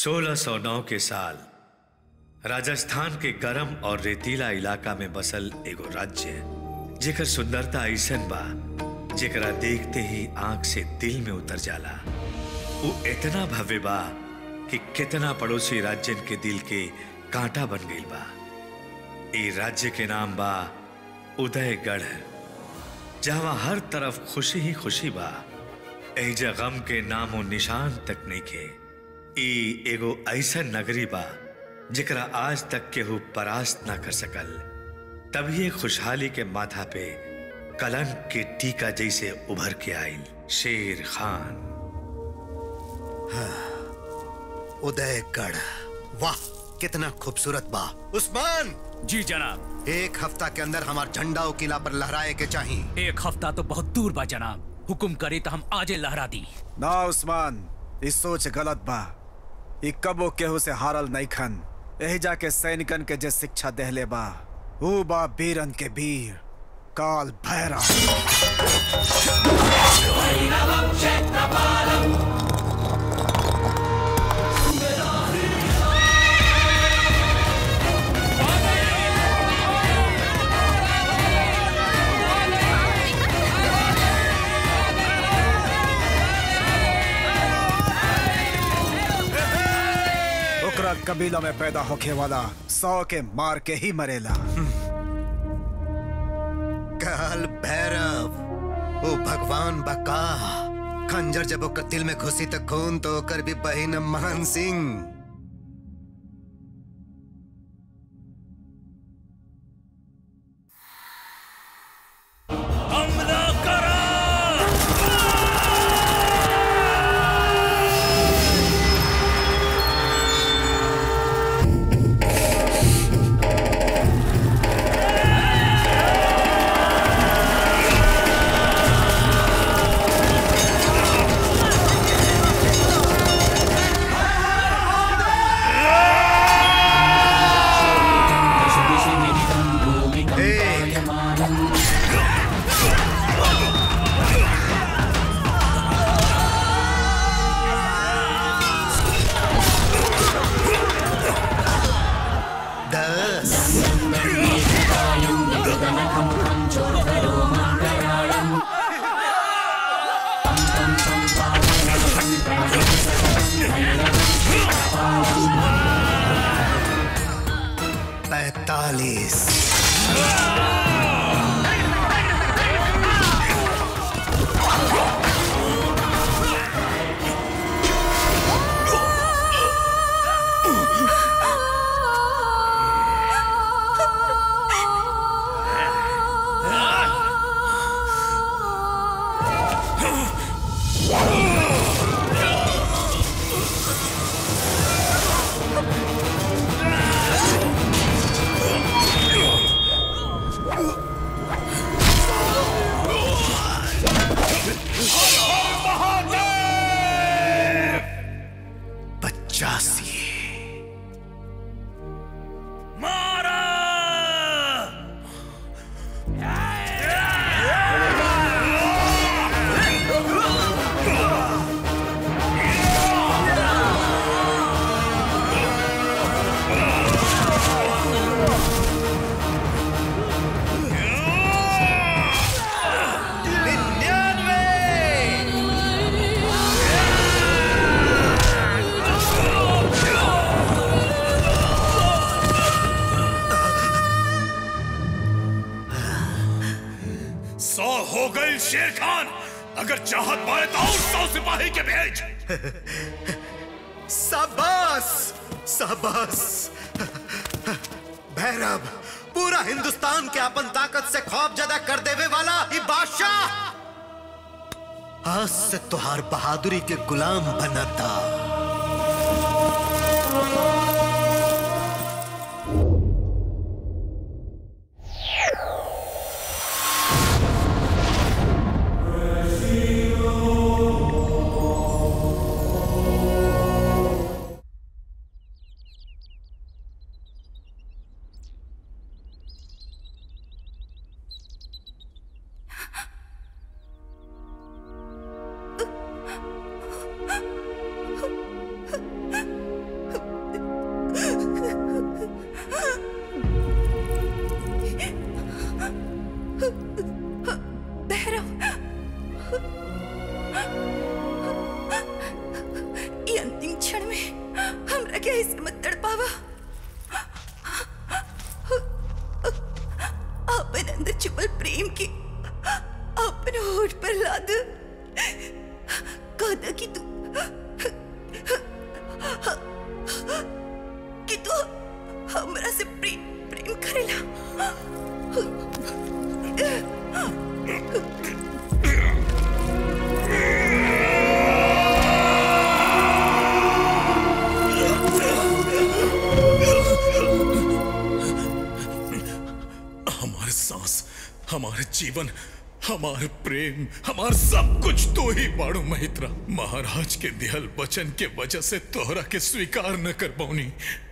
1609 के साल राजस्थान के गरम और रेतीला इलाका में बसल एगो राज्य जेकर सुंदरता ऐसन बा जेकरा देखते ही आंख से दिल में उतर जाला वो इतना भव्य बा कि कितना पड़ोसी राज्यन के दिल के कांटा बन गईल बा ए राज्य के नाम बा उदयगढ़ जहां हर तरफ खुशी ही खुशी बा एजा गम के नामो निशान तक नहीं के ई एगो ऐसन नगरी बा जेकरा आज तक केहू परास्त ना कर सकल तभी खुशहाली के माथा पे कलंक के टीका जैसे उभर के आयल शेर खान उदयगढ़ वाह कितना खूबसूरत बा उस्मान जी जनाब एक हफ्ता के अंदर हमार झंडा ओ किला पर लहराए के चाहिए एक हफ्ता तो बहुत दूर बा जनाब हुकुम करे तो हम आजे लहरा दी ना उस्मान ई सोच गलत बा ई कबो केहू से हारल नहीं खन यही जाके सैनिकन के जे शिक्षा देहले बा ऊ बा बीरन के वीर काल भैरव ओकरा कबीला में पैदा होखे वाला सौ के मार के ही मरेला काल भैरव ओ भगवान बका खंजर जब ओकर दिल में घुसी तो खून तो ओकर भी बहिन मान सिंह हमला करो दस पैतालीस पचासी मारा सौ हो गई शेर खान अगर चाहत मारे तो और सौ सिपाही के भेज शाबाश शाबाश भैरव पूरा हिंदुस्तान के अपन ताकत से खौफ ज्यादा कर देवे वाला ये बादशाह आज से तुहार बहादुरी के गुलाम बनता Oh हमारे सांस हमारे जीवन हमार प्रेम हमार सब कुछ तो ही बाड़ू महित्रा महाराज के दिहल वचन के वजह से तोहरा के स्वीकार न कर पौनी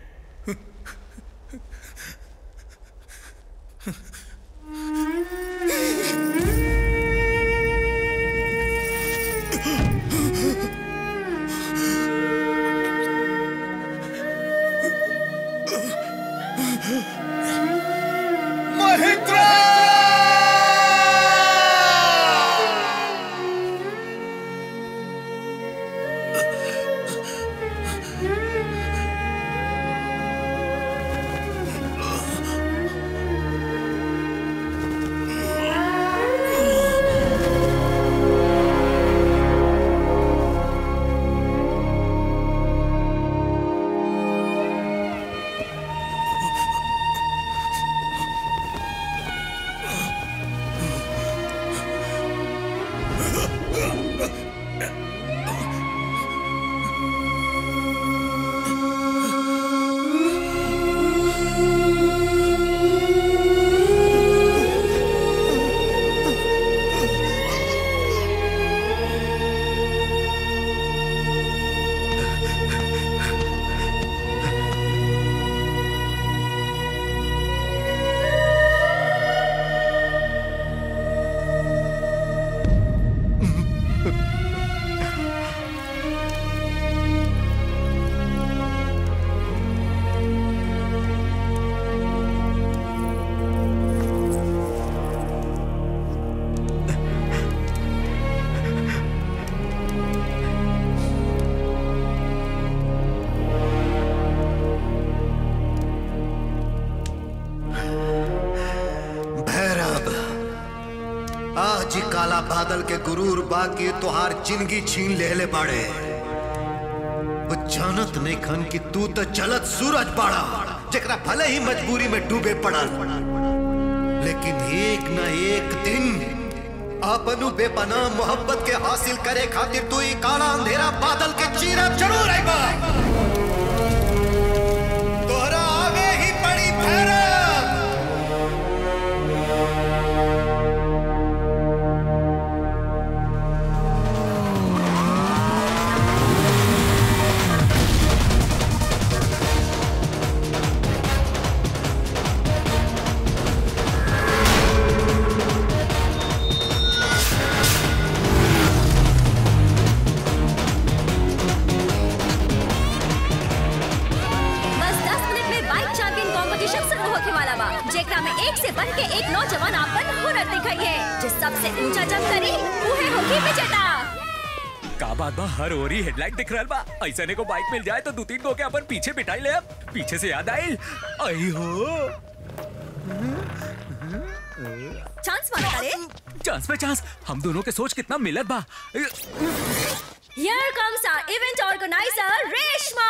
भैरव आज ही काला बादल के गुरूर बाकी तोहार जिंदगी छीन लेले बाड़े वो जानत नहीं खन कि तू तो चलत सूरज बाड़ा जेकरा भले ही मजबूरी में डूबे पड़ल लेकिन एक न एक दिन अपनु बेपनाह मोहब्बत के हासिल करे खातिर तू ही काला अंधेरा बादल के चीरा जरूर आएगा तोहरा आगे ही पड़ी भैरव बस 10 मिनट में बाइक चैंपियन कंपटीशन शुरू होके वाला बा जेकरा में एक से बढ़ के एक नौजवान आपन हुनर दिखाइए जो सबसे ऊंचा जंप करी उहे होगी विजेता का बात बा हर ओरी हेडलाइट दिख रहल बा ऐसने को बाइक मिल जाए तो दो तीन गो के अपन पीछे बिठाई ले अब पीछे से याद आई आई हो चांस मार करे चांस पे चांस हम दोनों के सोच कितना मिलत बा here comes our event organiser Reshma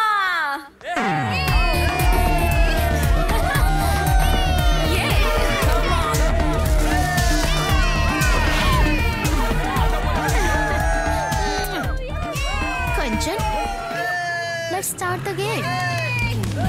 Kanchan, let's start the game.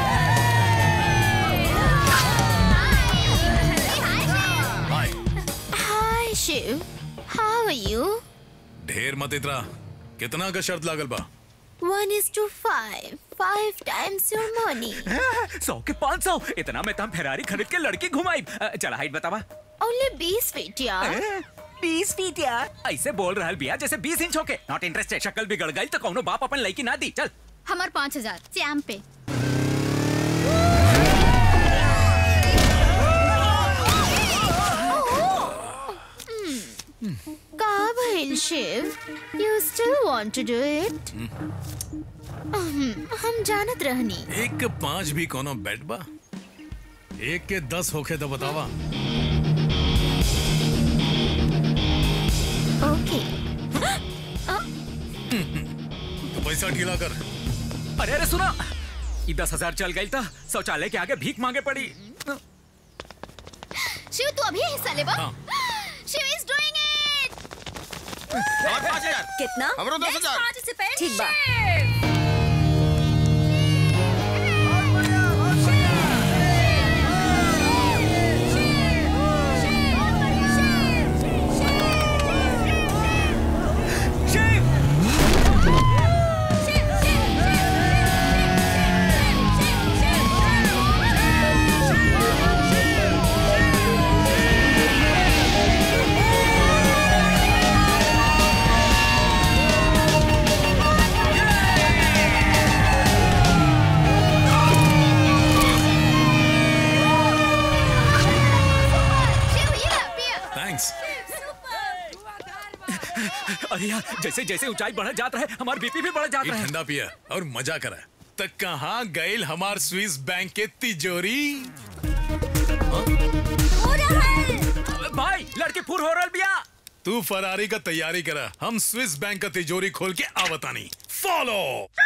Hi, Shiv. How are you? ढेर मत इतरा कितना का शर्त लागल बा One is to five. Five times your money. सौ के पाँच सौ इतना में तम फेरारी खरीद के लड़की घुमाई अ, चला हाइट बतावा Only बीस feet, यार. बीस फीट यार ऐसे बोल रहा बिया जैसे बीस इंच होके नॉट इंटरेस्टेड शक्ल बिगड़ गई तो कौनो बाप अपन लड़की ना दी चल हमार पाँच हजार चैम पे का भइल Shiv you still want to do it हम जानत रहनी एक के पांच भी कोनो बेट बा एक के दस होखे तो बतावा ओके तो पैसा ढीला कर अरे अरे सुना ये दस हजार चल गई था शौचालय के आगे भीख मांगे पड़ी अभी हिस्सा लेबो हाँ। शिव इज डूइंग इट और पाँच हजार कितना हमरो दस हजार पार्टिसिपेंट ठीक बा शिव ये ला पिया थैंक्स अरे यार जैसे जैसे ऊंचाई बढ़ जाता है हमारा बीपी भी बढ़ जाता ये है ठंडा पिया और मजा करा तक कहाँ गैल हमार स्विस बैंक के तिजोरी भाई लड़की फुर हो रहा बिया तू फरारी का तैयारी करा हम स्विस बैंक का तिजोरी खोल के आवतानी फॉलो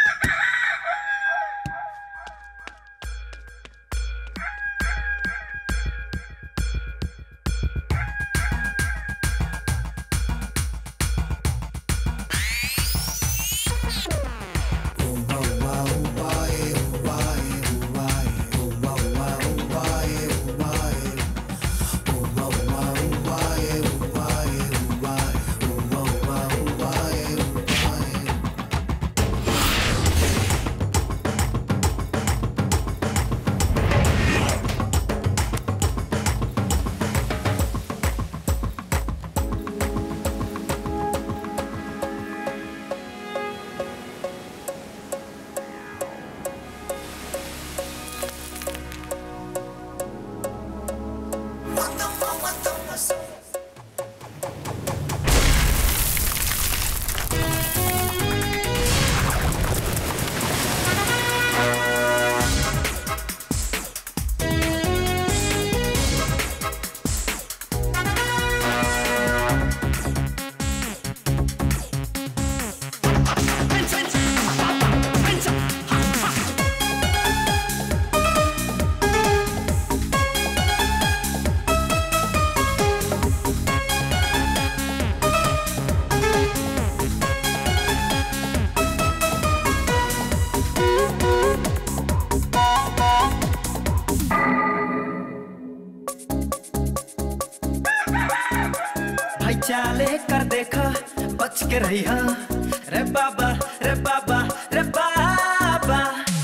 भाई चाले कर देखा बच के रही हा रे बाबा रे बाबा रे बाबा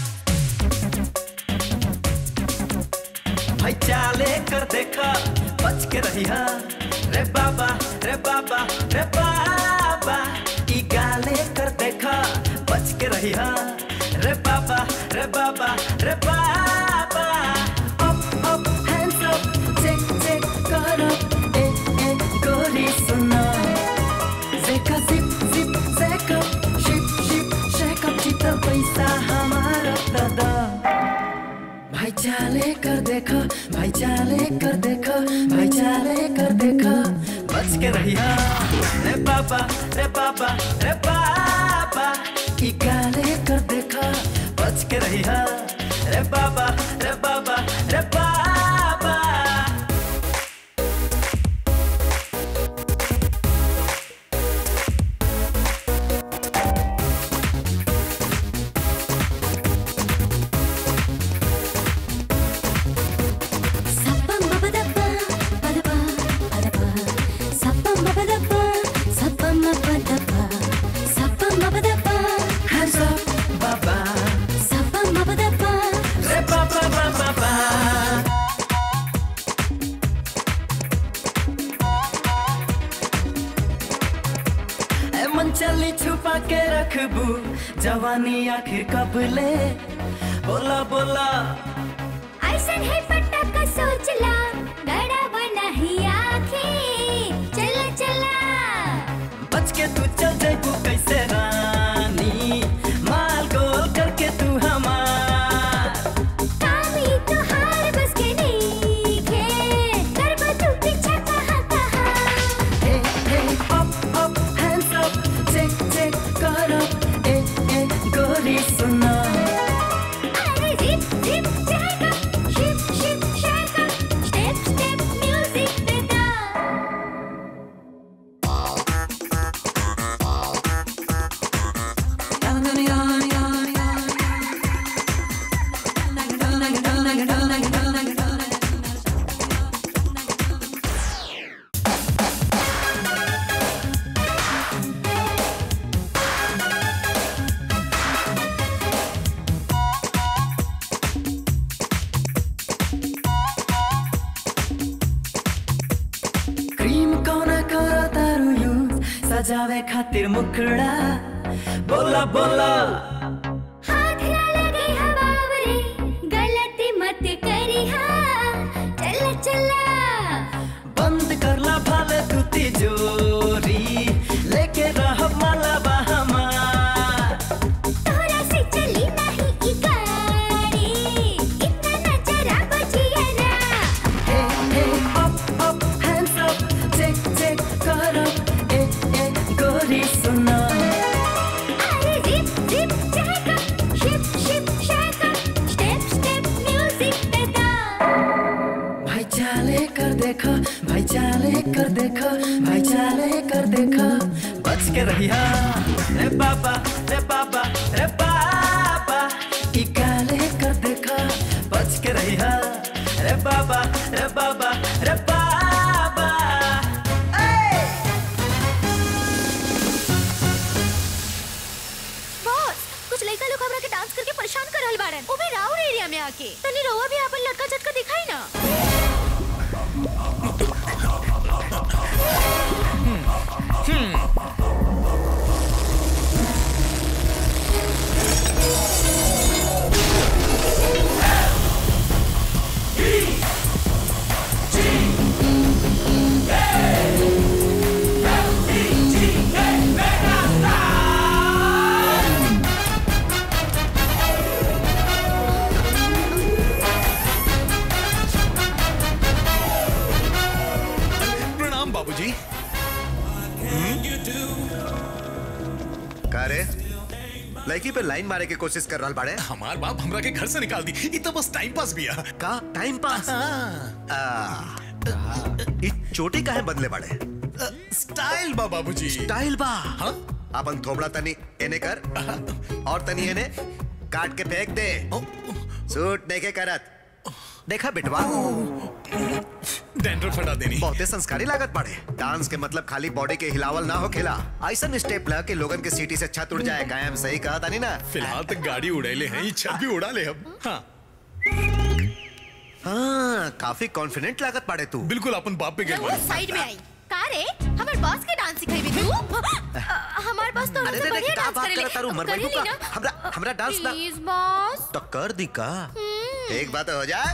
भाई चाले कर देखा बच के रही हा रे बाबा रे बाबा रे बाबा ई गाले कर देखा बच के रही हा रे बाबा रे बाबा रे बाबा up up hands up check check कर अप ए ए गोरी सुना Zeka zip zip zeka ship ship shake up चित्र पैसा हमारा दादा भाई चाले कर देखो भाई चाले कर देखो भाई चाले कर देखो बच के रहिया रे बाबा रे बाबा रे बाबा ई गाले कर देखो बच के रहिया रे बाबा रे बाबा रे बाबा Hands up, baba. Re ba ba ba ba ba. ए मन चली छुपा के रखबू जवानी आखिर कब ले बोला बोला ऐसन है पटक सोचला गड़ा बना ही आँखें चला चला बच के तू चल जाबू कैसे रानी माल गोल करके तू हमार कामी तो हार बस के नहीं खे करबा तू पीछा कहाँ कहाँ Hey, hey, up, up, hands up, check, check, कर up, ए, ए, गोरी सुना अरे जिप जिप जाएगा शिप शिप सजावे खातिर मुखड़ा बोला बोला हाथ ना लगे हवावरे गलती मत करी चला चला बंद करला भाले तू तिजोरी लेके रह माला बहमार तोरा से चली नहीं ई गाड़ी इतना नजरा बजिया ना ए ए up up hands up check check कर अप ए ए गोरी सुना अरे जिप जिप चहका शिप शिप शहका स्टेप स्टेप म्यूजिक पे डांस भाई चाले कर देखो भाई चाले कर देखो भाई चाले कर देखो बच के रहिया रे बाबा रे बाबा रे बाबा ई काले कर देखो बच के रहिया रे बाबा रे बाबा रे बाबा ए बॉस कुछ लड़का लोग हमरा के डांस करके परेशान कर रहल बाड़न वो भी राउर एरिया में आके तनी रउआ भी अपन लड़का झटका दिखाई ना प्रणाम बाबूजी का रे लड़की पे लाइन मारे के कोशिश कर रहा बाड़े हमार बाप हमरा के घर से निकाल दी ई तो बस टाइम पास बिया का टाइम पास आ, ई चोटी काहे बदले बाड़े स्टाइल बा बाबूजी स्टाइल बा हाँ? अपन थोबड़ा तनी एने कर और तनी एने काट के फेंक दे सूट नहीं के करत देखा बिटवा डैंड्रफ हटा देनी बहुते संस्कारी लागत पड़े डांस के मतलब खाली बॉडी के हिलावल ना हो खेला ऐसा स्टेप ला के लोगन के सीटी से छत उड़ जाए कायम सही कहा तानी ना फिलहाल तक गाड़ी उड़ैले हैं ई छत भी उड़ा ले हम हाँ हाँ काफी कॉन्फिडेंट लागत पड़े तू बिल्कुल अपन बाप पे रउआ गिर साइड में आई का रे हमर बॉस के डांस सिखाई भी तू हमार बॉस तो अरे हमसे रे रे बढ़िया का डांस बात करेले करत तारू मर करेली बैठू का ना? हमरा हमरा डांस ना प्लीज बॉस तो कर दी का एक बात हो जाए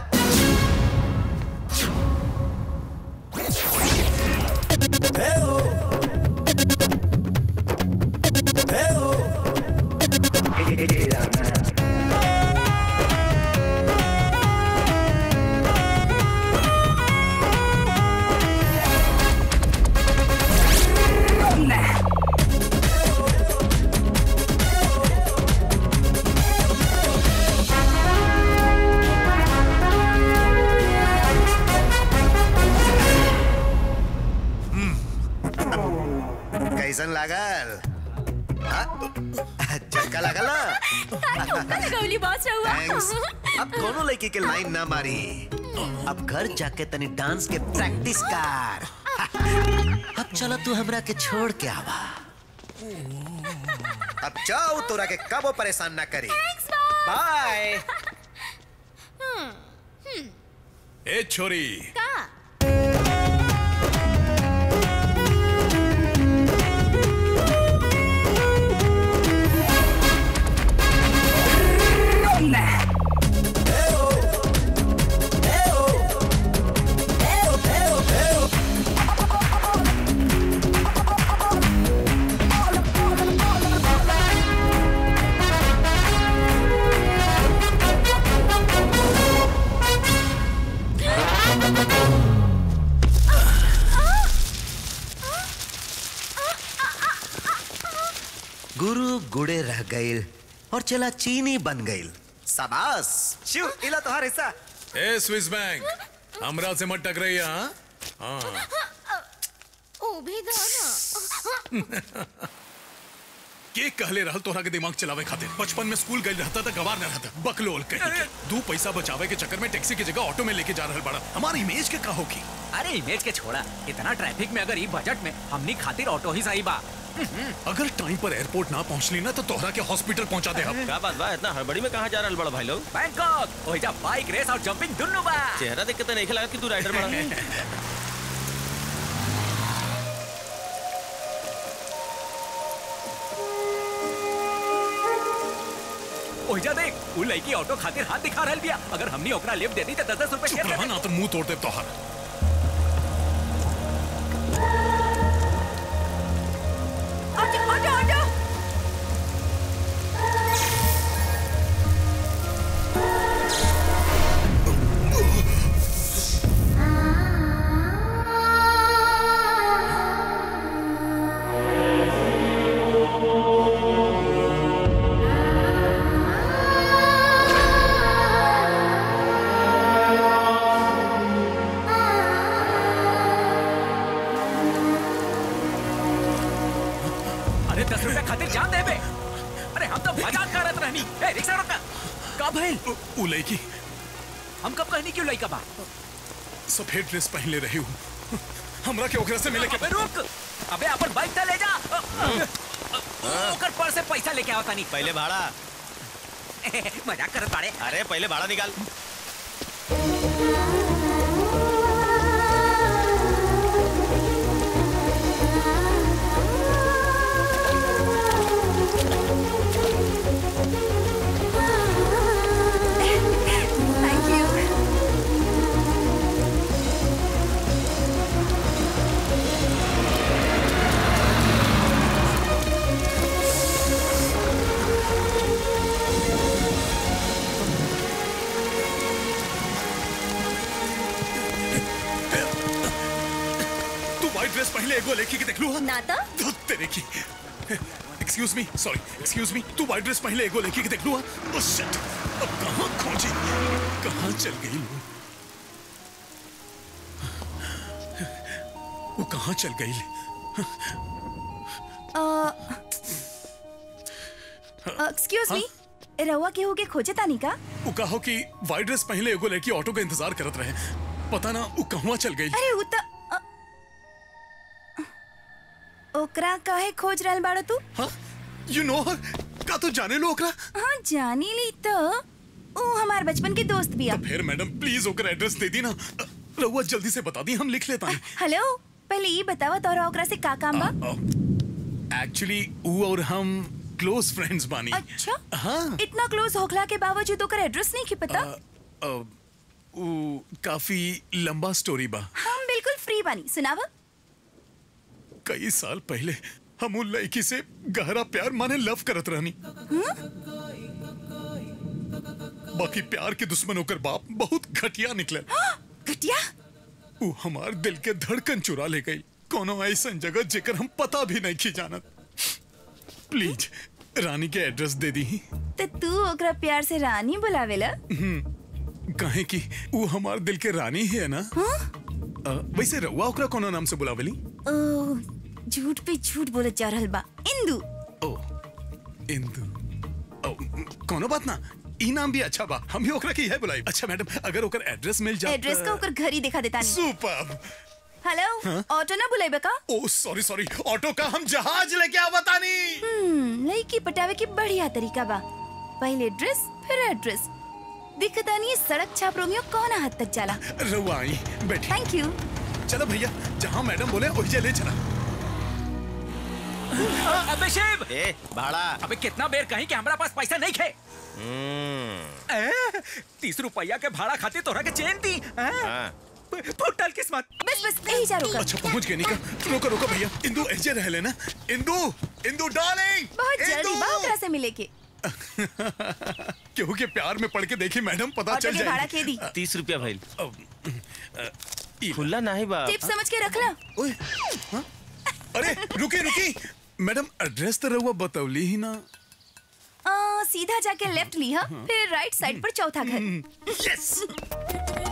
कैसन लागल हाँ? झटका लागल ना ठोका लगौली बॉस रउआ थैंक्स अब कोनो लड़की के लाइन ना मारी अब घर जाके तनी डांस के प्रैक्टिस कर अब चलो तू हमरा के छोड़ के आवा अब जाओ तोरा के कबो परेशान ना करी बाय ए छोरी का गुरु गुड़े रह गईल और चला चीनी बन गईल शाबाश शिव इला तोहार हिस्सा ए स्विस बैंक हमरा से मत टकराइया हाँ? हाँ ओ भी दो ना के कहले रहल तोहरा के दिमाग चलावे खातिर बचपन में स्कूल गई रहता था गवार न रहता बकलोल कहीं के दू पैसा बचावे के चक्कर में टैक्सी की जगह ऑटो में लेके जा रहल बड़ा हमारी इमेज के का होगी अरे इमेज के छोड़ा इतना ट्रैफिक में अगर ई बजट में हमनी खातिर ऑटो ही सही बा अगर टाइम पर एयरपोर्ट ना पहुंचली ना तो तोहरा के हॉस्पिटल पहुंचा दे हम क्या बात बा इतना हड़बड़ी में कहाँ जा रहा बड़ा भाई लोग बैंकॉक ओइजा बाइक रेस और जंपिंग दुन्नु बा चेहरा देख के तो नहीं लगा कि तू राइडर बड़ा ओहिजा देख उ लड़की ऑटो खातिर हाथ दिखा रहल बिया अगर हमनी ओकरा लिफ्ट दे दी त 10 रुपए चुप रहा ना तो मुंह तोड़ दे तोहर ऑटो ऑटो ऑटो अरे 10 रुपए खातिर जान दे बे अरे हम तो मजाक करत रहनी ए रिक्शा रोका का भइल उ लड़की हम कब कहनी क्यों लइका बा सफेद ड्रेस पहले रही हूँ हमरा के ओकरा से मिले के अबे रुक अबे अपन बाइक त ले जा ओकर पर्स से पैसा लेके आवता नहीं पहले भाड़ा मजाक करत बाड़े अरे पहले भाड़ा निकाल थैंक यू तू व्हाइट ड्रेस पहले एगो लड़की के देख लू ना तो धुत तेरे की excuse me sorry excuse me तू व्हाइट ड्रेस पहले एगो लड़की के देख लू ओह शिट अब कहां खोजी कहां चल गई वो वो कहां चल गई एक्सक्यूज मी रहुआ केहू के खोजे तानी का वो कहो कि व्हाइट ड्रेस पहले एगो लड़की ऑटो का इंतजार करत रहे पता ना वो कहवा चल गई अरे उ त अ, ओकरा काहे खोज रहल बाड़ो तू हाँ यू नो हर का तू जाने लो ओकरा हाँ जानी ली तो ऊ हमार बचपन के दोस्त बिया फिर मैडम प्लीज ओकर एड्रेस दे दी ना रहुआ जल्दी से बता दी हम लिख लेता हैं हेलो पहले ये बतावा तोरा ओकरा से का काम बा एक्चुअली वो और हम क्लोज फ्रेंड्स बानी अच्छा हाँ इतना क्लोज होखला के बावजूद ओकर एड्रेस नहीं की पता अ, वो काफी लंबा स्टोरी बा हम बिल्कुल फ्री बानी सुनावा कई साल पहले हम उन लड़की से गहरा प्यार माने लव करत रहनी बाकी प्यार के दुश्मन होकर बाप बहुत घटिया निकले घटिया वो हमार दिल के धड़कन चुरा ले गई कोनो ऐसा जगह जेकर हम पता भी नहीं की जानत प्लीज रानी के एड्रेस दे दी तो तू ओकरा प्यार से रानी बुलावेला कहे कि वो हमार दिल के रानी ही है ना अ, वैसे रउआ ओकरा कोनो नाम से बुलावेली ओ झूठ पे झूठ बोलत जा रहल बा इंदू ओ इंदु ओ, म, कोनो बात ना ई नाम भी अच्छा बा हम भी ओकरा के यह बुलाई अच्छा मैडम अगर ओकर एड्रेस मिल जाए एड्रेस का ओकर घर ही दिखा देता नहीं सुपर हेलो हाँ? ऑटो ना बुलाइबे का ओ सॉरी सॉरी ऑटो का हम जहाज लेके आवतानी हम्म लड़की पटावे की बढ़िया तरीका बा पहले ड्रेस फिर एड्रेस दिखता नहीं सड़क छाप रोमियो कौन हद तक जाला रउआ आई बैठी थैंक यू चलो भैया जहाँ मैडम बोले वही ले चला अबे शिव ए भाड़ा अबे कितना बेर कहीं कि हमरा पास पैसा नहीं खे ए, तीस रुपया के भाड़ा खातिर तोरा के चेन दी हाँ। फुटल किस्मत बस बस यही जा रुका अच्छा पहुंच गए निका रोको रोको भैया इंदु ऐसे रह लेना इंदु इंदु डार्लिंग बहुत जल्दी बा ओकरा से मिले के केहू के प्यार में पड़ के देखी मैडम पता ऑटो चल के भाड़ा जाएगी के दी तीस रुपया भाई ई- खुला नहीं बा टिप समझ के रखला ओए हाँ? अरे रुकी रुकी मैडम एड्रेस तो रहुआ बतौली ही ना आ, सीधा जाके लेफ्ट लिया फिर राइट साइड पर चौथा घर यस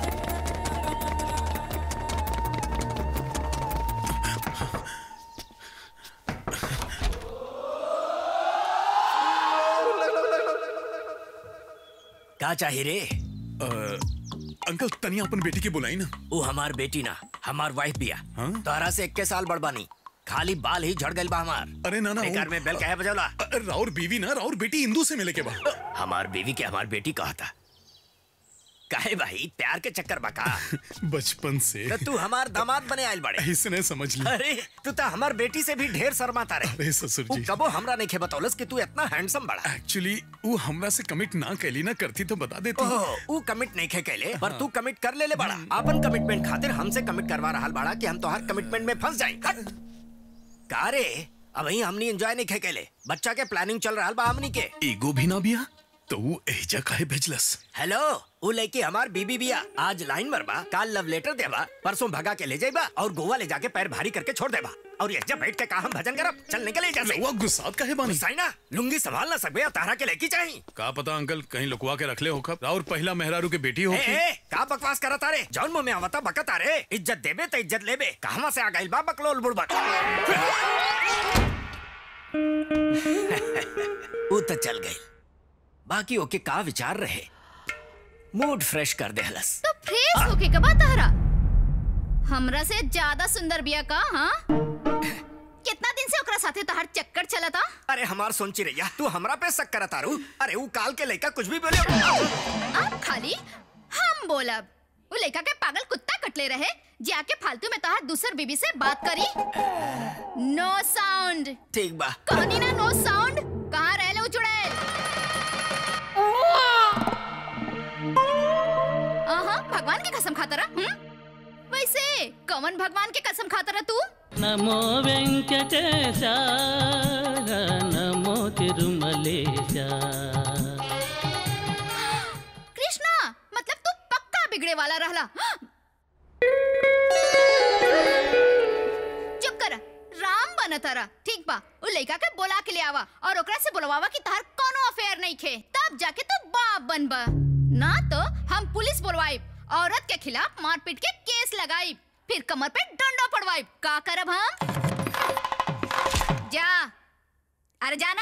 का चाही रे अंकल तनिया अपन बेटी के बुलाई ना वो हमार बेटी ना हमार वाइफ बिया हाँ? तोहरा से इक्के साल बड़बानी खाली बाल ही झड़ गइल बा हमार अरे ना ना वो- बेकार में बेल कहे बजौला अ, राउर बीवी ना राउर बेटी इंदू से मिले के बा हमार बीवी के हमार बेटी कहा था काहे भाई प्यार के चक्कर बका बचपन से तो तू हमार दामाद बने आयल बड़े इसने समझ लिया अरे तू तो हमार बेटी से भी ढेर शर्माता रहे अरे ससुर उ जी कबो हमरा नहीं खे बतौलस कि तू इतना हैंडसम बड़ा एक्चुअली वो हमरा से कमिट ना कैली ना करती तो बता देती ओह उ कमिट नहीं खे कैले पर तू कमिट कर ले ले बड़ा अपन कमिटमेंट खातिर हमसे कमिट करवा रहा बड़ा कि हम तोहार कमिटमेंट में फंस जाए का रे अब ही हमनी एंजॉय नहीं खे कैले बच्चा के प्लानिंग चल रहा बा हमनी के ईगो भी ना बिया तो वो एजा काहे भेजलस हेलो वो लड़की हमार बीबी बिया आज लाइन मरबा काल लव लेटर देबा परसों भगा के ले जाइबा और गोवा ले जाके पैर भारी करके छोड़ देबा और ये जब बैठ के का हम भजन करब चल निकले जैसे लौवा गुस्सात काहे बानी गुस्साई ना लुंगी संभाल ना सकबे तारा के लेकी चाहिए का पता अंकल कहीं लुकवा के रख ले होखब और पहला मेहरारू के बेटी ए, होखी ए, का बकवास करत तारे जौन मुंह में आवता बकत तारे इज्जत देबे तो इज्जत लेबे कहवा से आ गइल बा बकलोल बुड़बक वो तो चल गई बाकी ओके का विचार रहे मूड फ्रेश कर दे हलस तो फ्रेश होके कबा तारा हमरा से ज्यादा सुंदर बिया का हाँ कितना दिन से ओकरा साथे तोहार चक्कर चलता अरे हमार सोची रैया तू हमरा पे शक करत तारू अरे वो काल के लड़का कुछ भी बोले अब खाली हम बोलब वो लड़का के पागल कुत्ता कटले रहे जाके फालतू में तोहार दूसर बीबी से बात करी नो साउंड ठीक बा कहनी ना नो साउंड कहाँ रह लो चुड़ैल आहा भगवान की कसम खाता रहा हम्म? वैसे कौन भगवान की कसम खाता रहा तू నమో వెంకటేశ నమో తిరుమలేశ कृष्णा मतलब तू पक्का बिगड़े वाला रहला चुप कर राम बनता रहा ठीक बा उ लड़का के बोला के ले आवा और ओकरा से बोलवावा कि तार कोनो अफेयर नहीं खे तब जाके तू बाप बनबा ना तो हम पुलिस बुलवाई औरत के खिलाफ मारपीट के केस लगाई फिर कमर पे डंडा पड़वाई का करब हम जा अरे जाना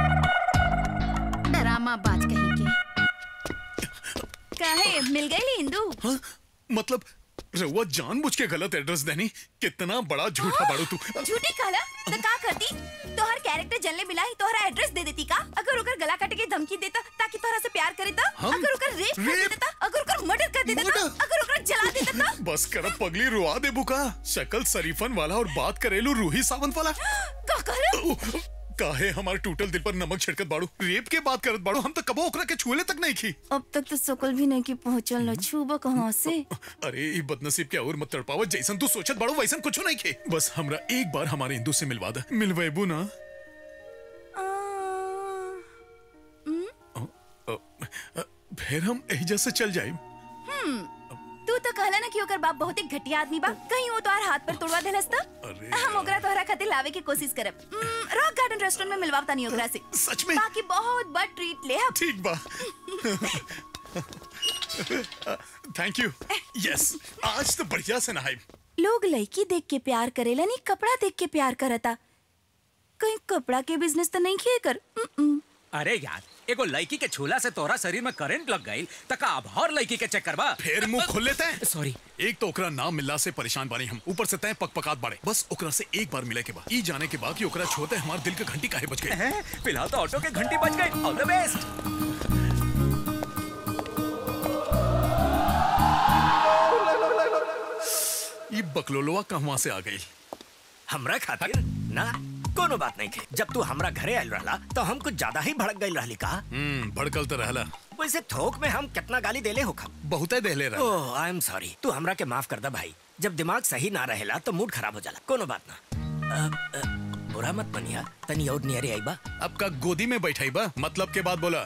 डरामा बाज कहीं के काहे मिल गई इंदू हाँ? मतलब रउआ जानबूझ के गलत एड्रेस देनी कितना बड़ा झूठा बाड़ू तू झूठी कहला तो का करती तोहर कैरेक्टर जनले मिला ही तोहरा एड्रेस दे देती का अगर ओकर गला काटे के धमकी देता ताकि तोहरा से प्यार करे तो हम? अगर ओकर रेप कर रेप? देता अगर ओकर मर्डर कर देता तो अगर ओकर जला देता तो बस कर पगली रुआ दे बुका शक्ल शरीफन वाला और बात करेलू रूही सावंत वाला का कहला काहे हमारे टूटल दिल पर नमक छिड़कत बाड़ू रेप के बात करत बाड़ू हम तो कबो ओकरा के छुएले तक नहीं की अब तक तो सकल भी नहीं की पहुंचल न छूबो कहां से अरे ई बदनसीब के और मत तड़पावत जैसन तू सोचत बाड़ू वैसन कुछ नहीं खे बस हमरा एक बार हमारे हिंदू से मिलवा दे मिलवेबू ना अ, अ, फिर हम एहिजा से चल जाए हम्म तू तो कहला ना कि ओकर बाप बहुत ही घटिया आदमी बा कहीं वो तोहार हाथ पर तोड़वा देलस तो अरे हम ओकरा तोहरा खातिर लावे की कोशिश करब हम्म, रॉक गार्डन रेस्टोरेंट में मिलवावता नहीं ओकरा से सच में बाकी बहुत बड़ ट्रीट ले हम ठीक बा थैंक यू यस आज तो बढ़िया से नहाई लोग लड़की देख के प्यार करेला नहीं कपड़ा देख के प्यार करता कहीं कपड़ा के बिजनेस तो नहीं किए कर उम्म-उम्म। अरे यार एगो लड़की के छूला से तोरा शरीर में करंट लग गई तका अब और लड़की के चक्कर बा फिर मुंह खोल लेते हैं सॉरी एक तो ओकरा नाम मिलला से परेशान बानी हम ऊपर से तय पक पकात बाड़े बस ओकरा से एक बार मिले के बाद ई जाने के बाद कि ओकरा छोते हमारे दिल के घंटी काहे बज गई फिलहाल तो ऑटो के घंटी बज गई ऑल द बेस्ट ये बकलोलवा कहवा से आ गई हमरा खातिर ना कोनो बात नहीं थे जब तू हमरा घरे आयल रहला तो हम कुछ ज्यादा ही भड़क गई रहली का हम्म भड़कल तो रहला वैसे थोक में हम कितना गाली देले हो खम बहुते देले रहा ओह आई एम सॉरी तू हमरा के माफ कर दा भाई जब दिमाग सही ना रहेला तो मूड खराब हो जाला कोनो बात ना अ, अ, बुरा मत बनिया तनी और नियरे आई बा अब का गोदी में बैठाई बा मतलब के बाद बोला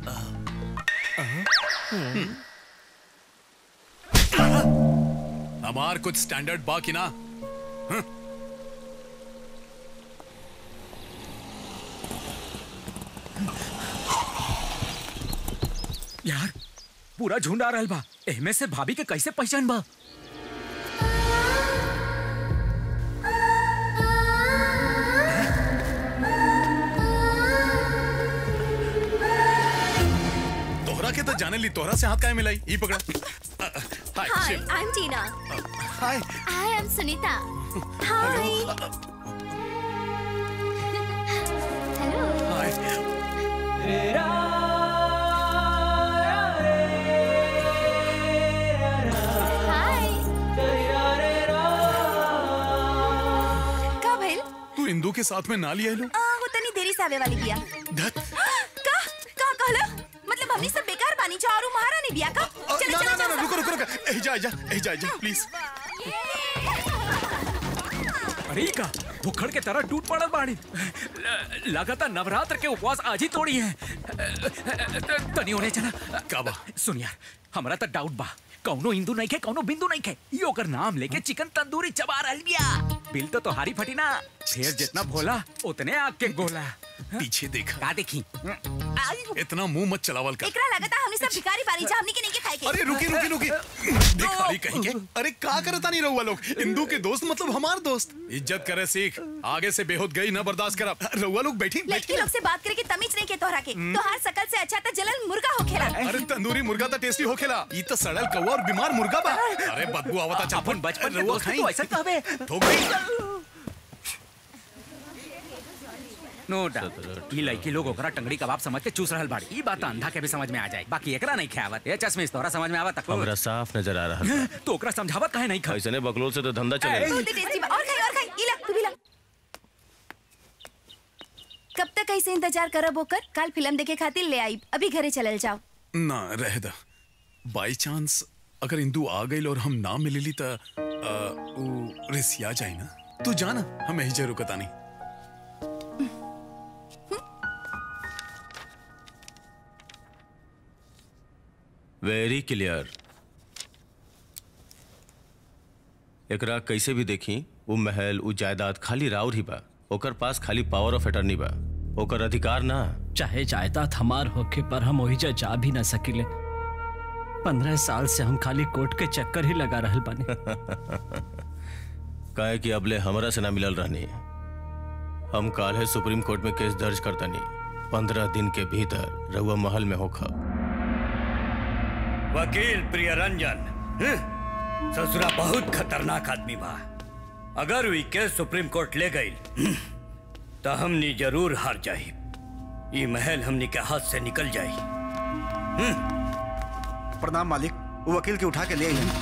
हमार कुछ स्टैंडर्ड बा कि ना हं? यार पूरा झुंड आ रहल बा एहमे से भाभी के कैसे पहचान बा तोहरा के तो जाने ली तोहरा से हाथ काहे मिलाई ई पकड़ा अ, अ, hi hi Shiv. I am Tina hi I am Sunita hi hi Indu के साथ में ना लिया लो आ, वो तनी देरी से आवे वाली बिया का का कहलो मतलब हमनी सब बेकार बानी चा और उ महारानी बिया का चलो ना चलो ना ना चलो रुको रुको रुको ए जा जा ए जा जा प्लीज अरे ई का भुखड़ के तरह टूट पड़ल बाड़ी ल- लगातार नवरात्र के उपवास आज ही तोड़ी है तनी होने चला का बा सुन यार हमरा तो डाउट बा कौनो हिंदू नहीं खे कौनो बिंदु नहीं खे ई ओकर नाम लेके चिकन तंदूरी चबा रहल बिया बिल तो तोहारी फटी ना फिर जितना भोला उतने आग के गोला पीछे देखा का देखी इतना मुंह मत चलावल कर एकरा लगता हमनी सब भिखारी बानी चा हमनी के नहीं के खाए के अरे रुकी रुकी रुकी भिखारी कहेंगे अरे का करता नहीं रहुआ लोग इंदू के दोस्त मतलब हमार दोस्त इज्जत करे सीख आगे से बेहोद गई ना बर्दाश्त करा रहुआ लोग बैठी लड़की लोग से बात करे के तमीज नहीं के तोहरा के तोहार शकल से अच्छा तो जलन मुर्गा होखेला अरे तंदूरी मुर्गा तो टेस्टी होखेला ई तो सड़ल कौवा और बीमार मुर्गा बा अरे बदबू आवता चा अपन बचपन के रहुआ दोस्त खाई तो ऐसा कहबे ठोक गई नो डाउट ई लड़की लोग ओकरा टंगड़ी कबाब समझ के चूस रहल बाड़ी ई बात तो अंधा के भी समझ में आ जाए बाकी एकरा नहीं खावत ए चश्मिश तोरा समझ में आवत तक हमरा साफ नजर आ रहा है तो ओकरा समझावत काहे नहीं खा ऐसे बकलोल से तो धंधा चले बहुत ही टेस्टी बा और खाई और खाई इला तू भी ला कब तक ऐसे इंतजार करब होकर कल फिल्म देखे खातिर ले आई अभी घरे चलल जाओ ना रह दा बाई चांस अगर इंदू आ गई और हम ना मिलेली त आ, उ रिसिया जाए ना तू जाना हम यही जरूर कता नहीं वेरी क्लियर एकरा कैसे भी देखी वो महल वो जायदाद खाली राउर ही बा ओकर पास खाली पावर ऑफ अटर्नी बा ओकर अधिकार ना चाहे जायदाद हमार होके पर हम वही जा जा भी ना सकिले पंद्रह साल से हम खाली कोर्ट के चक्कर ही लगा रहल बानी काहे कि अबले हमरा से ना मिलल रहनी हम काल्हे सुप्रीम कोर्ट में केस दर्ज करतनी पंद्रह दिन के भीतर रहुआ महल में होखा वकील प्रियरंजन हं? ससुरा बहुत खतरनाक आदमी बा अगर वी केस सुप्रीम कोर्ट ले गई हं, तो हमनी जरूर हार जाई ई महल हमनी के हाथ से निकल जाई प्रणाम मालिक वो वकील के उठा के ले आई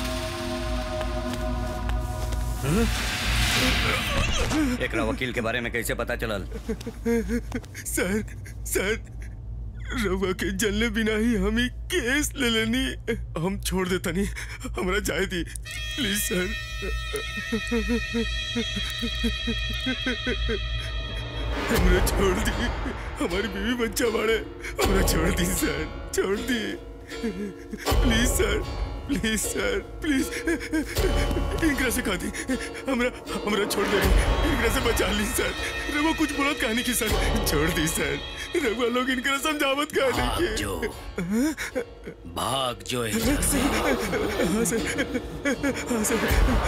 एकरा वकील के बारे में कैसे पता चलल सर सर रवा के जलने बिना ही हम ही केस ले लेनी हम छोड़ देता नहीं हमरा जाए दी प्लीज सर हमरा छोड़ दी हमारी बीवी बच्चा बड़े हमरा छोड़ दी सर छोड़ दी please sir please sir please इनकरा से खा दी हमरा हमरा छोड़ दे इनकरा से बचा ली सर रवा कुछ बोला कहानी की सर छोड़ दी सर रवा लोग इनकरा समझावत कहानी की जो भाग जो यहाँ से हाँ सर हाँ सर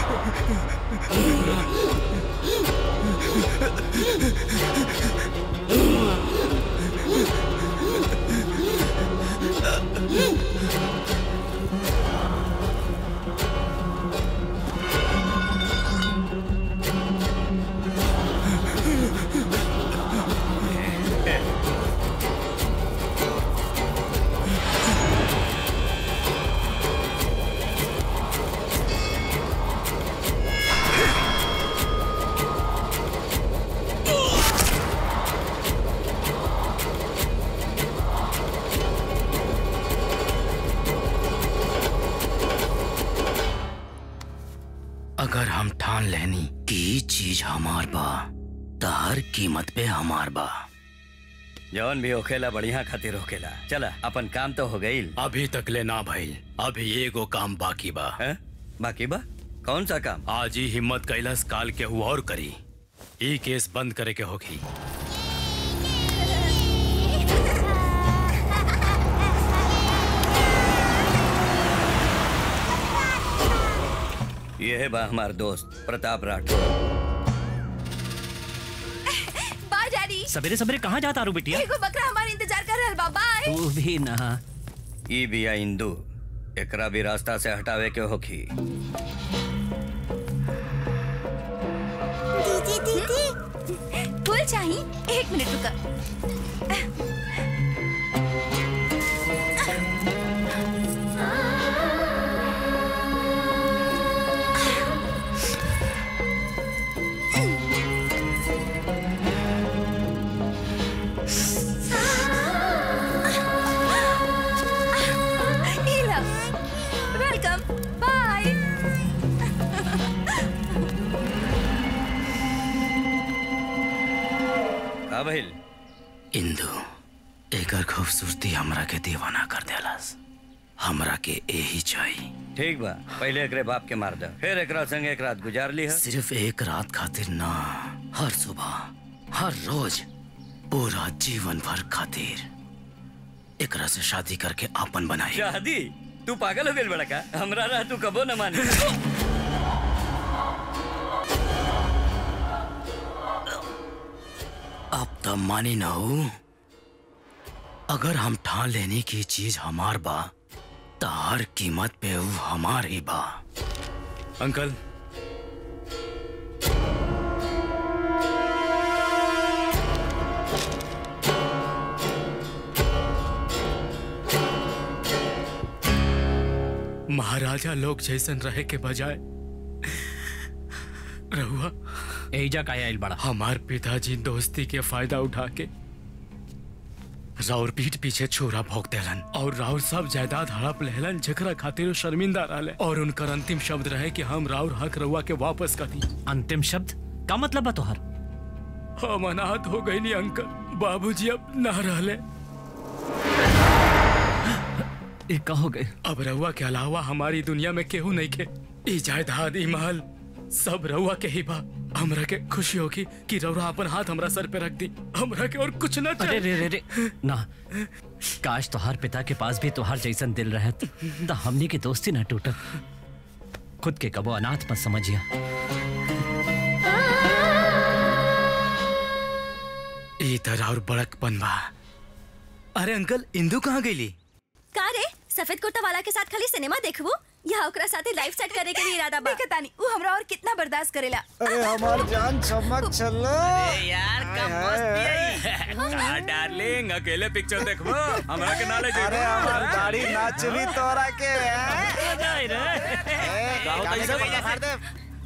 अगर हम ठान लेनी कि ई चीज हमार बा त हर कीमत पे हमार बा जौन भी होखेला बढ़िया खातिर होखेला चला अपन काम तो हो गईल अभी तक ले ना भइल अभी एगो काम बाकी बा है? बाकी बा कौन सा काम आज ही हिम्मत कैलाश काल के हुआ और करी ई केस बंद करे के होगी ये है बा हमार दोस्त प्रताप राठौर बाय डैडी सवेरे सवेरे कहाँ जाता रू बिटिया एगो बकरा हमारे इंतजार कर रहल बा बाय तू भी ना ई बिया इंदू एकरा भी रास्ता से हटावे के होखी दीदी दीदी फूल चाहिए एक मिनट रुका का भइल इंदु एकर खूबसूरती हमरा के दीवाना कर देलस हमरा के यही चाहिए ठीक बा पहले एकरे बाप के मार दे फिर एकरा संग एक रात गुजार ली है सिर्फ एक रात खातिर ना हर सुबह हर रोज पूरा जीवन भर खातिर एकरा से शादी करके आपन बनाई शादी तू पागल हो गइल बड़ा का हमरा रह तू कबो न मानी अब तब मानी ना हो अगर हम ठान लेने की चीज हमार बा तो हर कीमत पे वो हमार ही बा अंकल महाराजा लोग जैसन रहे के बजाय रहुआ एजा का आइल बड़ा हमार पिताजी दोस्ती के फायदा उठा के राउर पीठ पीछे छोरा भोग देलन और राउर सब जायदाद हड़प लेहलन जकरा खातिर वो शर्मिंदा रहले और उनकर अंतिम शब्द रहे कि हम राउर हक रहुआ के वापस कर दी अंतिम शब्द का मतलब बा तोहर हम अनाथ हो गई नी अंकल बाबूजी अब ना रहले ये का हो गए अब रहुआ के अलावा हमारी दुनिया में केहू नहीं के ई जायदाद ई महल सब रहुआ के ही बा हमरा के खुशी होगी कि रहुआ अपन हाथ हमरा सर पे रख दी हमरा के और कुछ ना अरे रे रे रे ना काश तोहार पिता के पास भी तोहार जैसन दिल रहत तो हमनी की दोस्ती ना टूटत खुद के कबो अनाथ मत समझिया ई तरह और बड़कपन बा अरे अंकल इंदू कहाँ गईली का रे सफेद कुर्ता वाला के साथ खाली सिनेमा देखबो या ओकरा साथे लाइफ सेट करे के लिए इरादा बा देखता नहीं वो हमरा और कितना बर्दाश्त करेला अरे हमार जान चमक चलो यार का मस्त का डार्लिंग अकेले पिक्चर देखबो हमरा के नाले जेबो अरे हमार दाढ़ी ना चुली तोरा के हैं? जाई रे ए, का होता गाड़ी है से सब? पता फाड़ दे।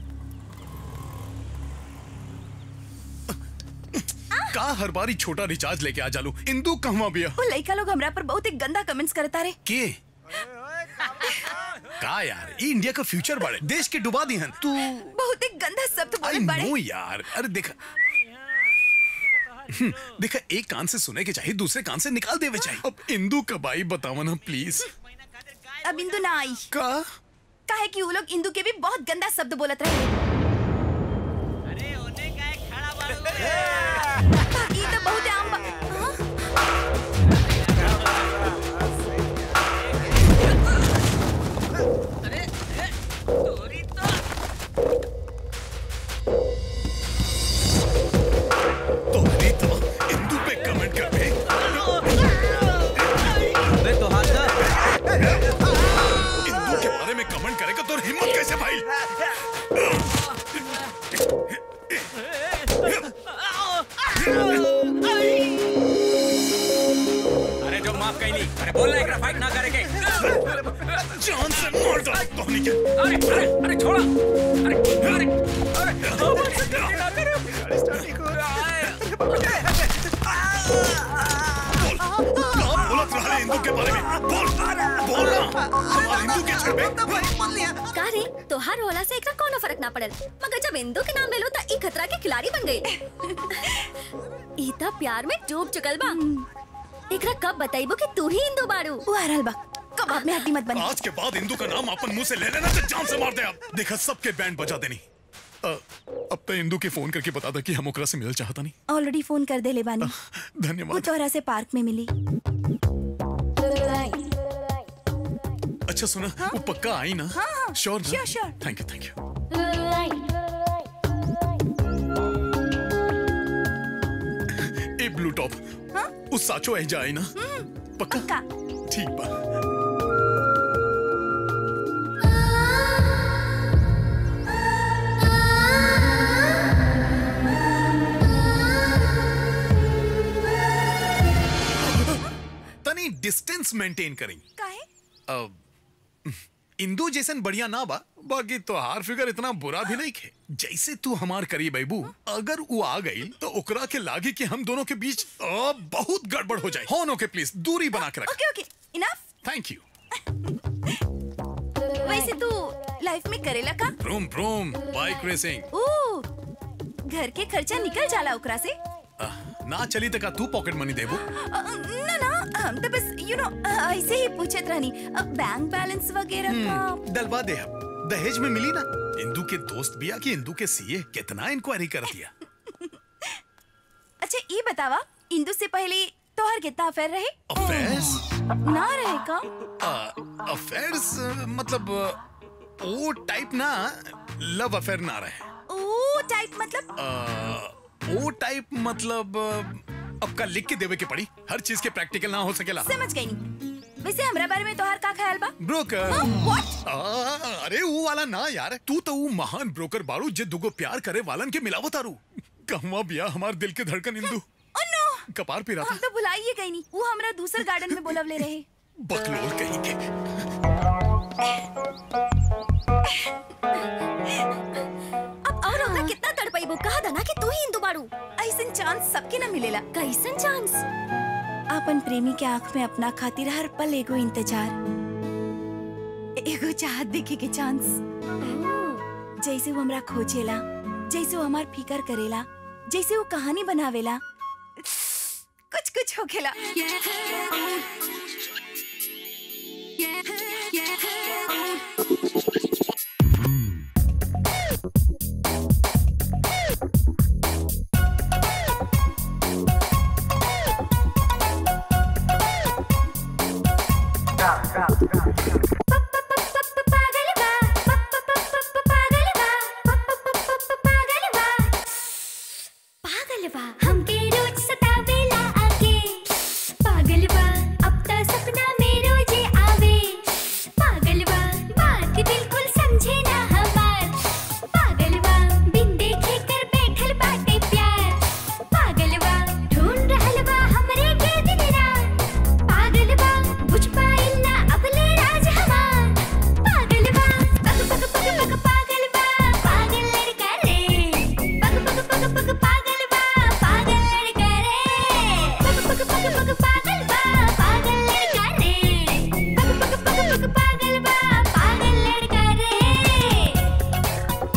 का हर बारी छोटा रिचार्ज लेके आ जालू इंदू कहवा बिया वो लड़का लोग हमरा पर बहुत ही गंदा कमेंट्स करता रे के का यार ये इंडिया का फ्यूचर बड़े देश के डुबा दी हन तू बहुत ही गंदा शब्द आई बोले बड़े नो यार अरे देखा हम्म, देखा एक कान से सुने के चाहिए दूसरे कान से निकाल देवे चाहिए अब इंदू कब आई बतावा ना प्लीज अब इंदू ना आई का काहे कि वो लोग इंदू के भी बहुत गंदा शब्द बोलत रहे ई तो बहुत आम बा इंदू पे कमेंट कर दे अबे तो हाथ इंदू के बारे में कमेंट करेगा तो हिम्मत कैसे भाई अरे जो माफ कैली अरे बोल ना एकरा फाइट ना करे के जान से मार दो धोनी के अरे अरे अरे छोड़ा अरे अरे अरे बोलत रहा इंदू के बारे में बोल बोल ना हमारे इंदू के छबे का रे तोहार होला से एकरा कोनो फर्क ना पड़ल मगर जब इंदू के नाम ले लो त ई खतरा के खिलाड़ी बन गई ई त प्यार में डूब चुकल बा एकरा कब बताइबो कि तू ही इंदू बाड़ू वो आ रहल बा कबाब में हड्डी मत बनी आज के बाद इंदू का नाम अपन मुंह से ले लेना तो जान से मार दे आप देखा सबके बैंड बजा देनी अ, अब तो इंदू के फोन करके बता दे कि हम ओकरा से मिलना चाहता नहीं ऑलरेडी फोन कर दे ले बानी वो धन्यवाद तोहरा से पार्क में मिली अच्छा सुना वो पक्का आई ना हाँ, हाँ, sure sure, sure. Thank you thank you ए ब्लू टॉप उस साचो ऐजा आई ना पक्का ठीक बा तनी डिस्टेंस मेंटेन करी काहे अब इंदू जैसन बढ़िया ना बा बाकी तो हार फिगर इतना बुरा भी नहीं खे जैसे तू हमार करी बैबू अगर वो आ गई तो ओकरा के लागे कि हम दोनों के बीच अ, बहुत गड़बड़ हो जाए होनो के प्लीज दूरी बना के रख okay okay enough thank you वैसे तू लाइफ में करेला का प्रोम प्रोम बाइक रेसिंग ओ घर के खर्चा निकल जाला ओकरा से ना चली तक तू पॉकेट मनी देबू अ, ना ना हम तो बस यू नो ऐसे ही पूछत रहनी अ, बैंक बैलेंस वगैरह का डलवा दे अब दहेज में मिली ना इंदू के दोस्त बिया कि इंदू के सीए कितना इंक्वायरी कर दिया अच्छा ये बतावा इंदू से पहले तोहर कितना अफेयर रहे अफेयर्स ना रहे का अफेयर्स मतलब अ, वो टाइप ना लव अफेयर ना रहे ओ टाइप मतलब अ, वो टाइप मतलब अ, अब का लिख के देवे के पड़ी हर चीज के प्रैक्टिकल ना हो सकेला समझ गई नहीं वैसे हमरा बारे में तोहर का ख्याल बा ब्रोकर व्हाट आ, अरे वो वाला ना यार तू तो वो महान ब्रोकर बारू जे दुगो प्यार करे वालन के मिलावत तारू कहवा बिया हमार दिल के धड़कन इंदू कपार पे हम तो भुलाइए गई नहीं वो हमरा दूसर गार्डन में बोलवले रहे बकलोल कहीं के अब और ओकरा कितना तड़पाइबो कहा था ना कि तू ही हिंदू बाड़ू ऐसन चांस सबके ना मिलेला कैसन चांस अपन प्रेमी के आंख में अपना खातिर हर पल एगो इंतजार एगो चाहत देखे के चांस जैसे वो हमरा खोजेला जैसे वो हमार फिकर करेला जैसे वो कहानी बनावेला कुछ कुछ होखेला पागल बा हमके रोज सतावेला आके पागल बा अब तो सपना में रोजे आवे पागल बा बात बिल्कुल समझे ना हमार पागल बा बिन देखे कर बैठल बाटे प्यार पागल बा ढूंढ रहल बा हमरे के दिन रात पागल बा बुझ पाइल ना अबले राज हमार पागल बा पग पग पग पग पागल बा पागल लड़का रे पग पग पग पग पागल बा पागल लड़का रे पग पग पग पग पागल बा पागल लड़का रे पग पग पग पग पागल बा पागल लड़का रे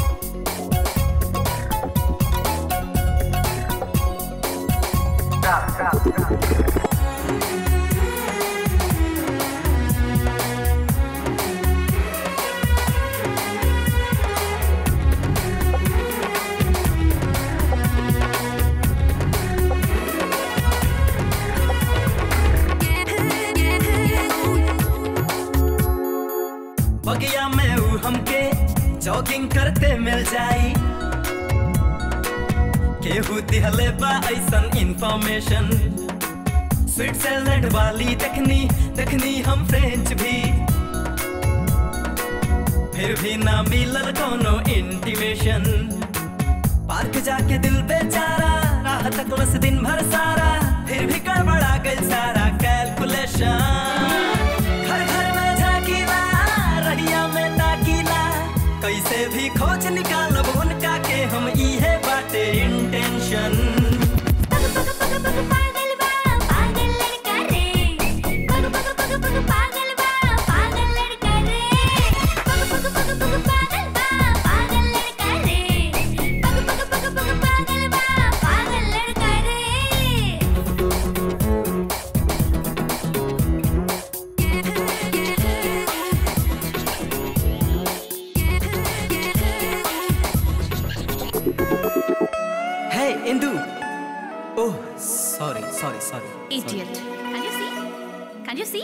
बगिया में ऊ हमके जॉगिंग करते मिल जाई केहू दिहले बा ऐसन इंफॉर्मेशन स्विट्जरलैंड वाली देखनी देखनी हम फ्रेंच भी फिर भी ना मिलल कोनो इंटीमेशन पार्क जाके दिल बेचारा राह तकलस दिन भर सारा फिर भी गड़बड़ा गई सारा कैलकुलेशन घर घर में झाकीला रहिया में ताकीला कैसे भी खोज निकालब उनका के हम इहे बाटे इंटेंशन पागल बा पागल लड़का रे पग पग पग पग पागल बा पागल लड़का रे पग पग पग पग पागल बा पागल लड़का रे पग पग पग पग पागल बा पागल लड़का रे है Indu oh sorry sorry sorry Idiot. Can you see? Can you see?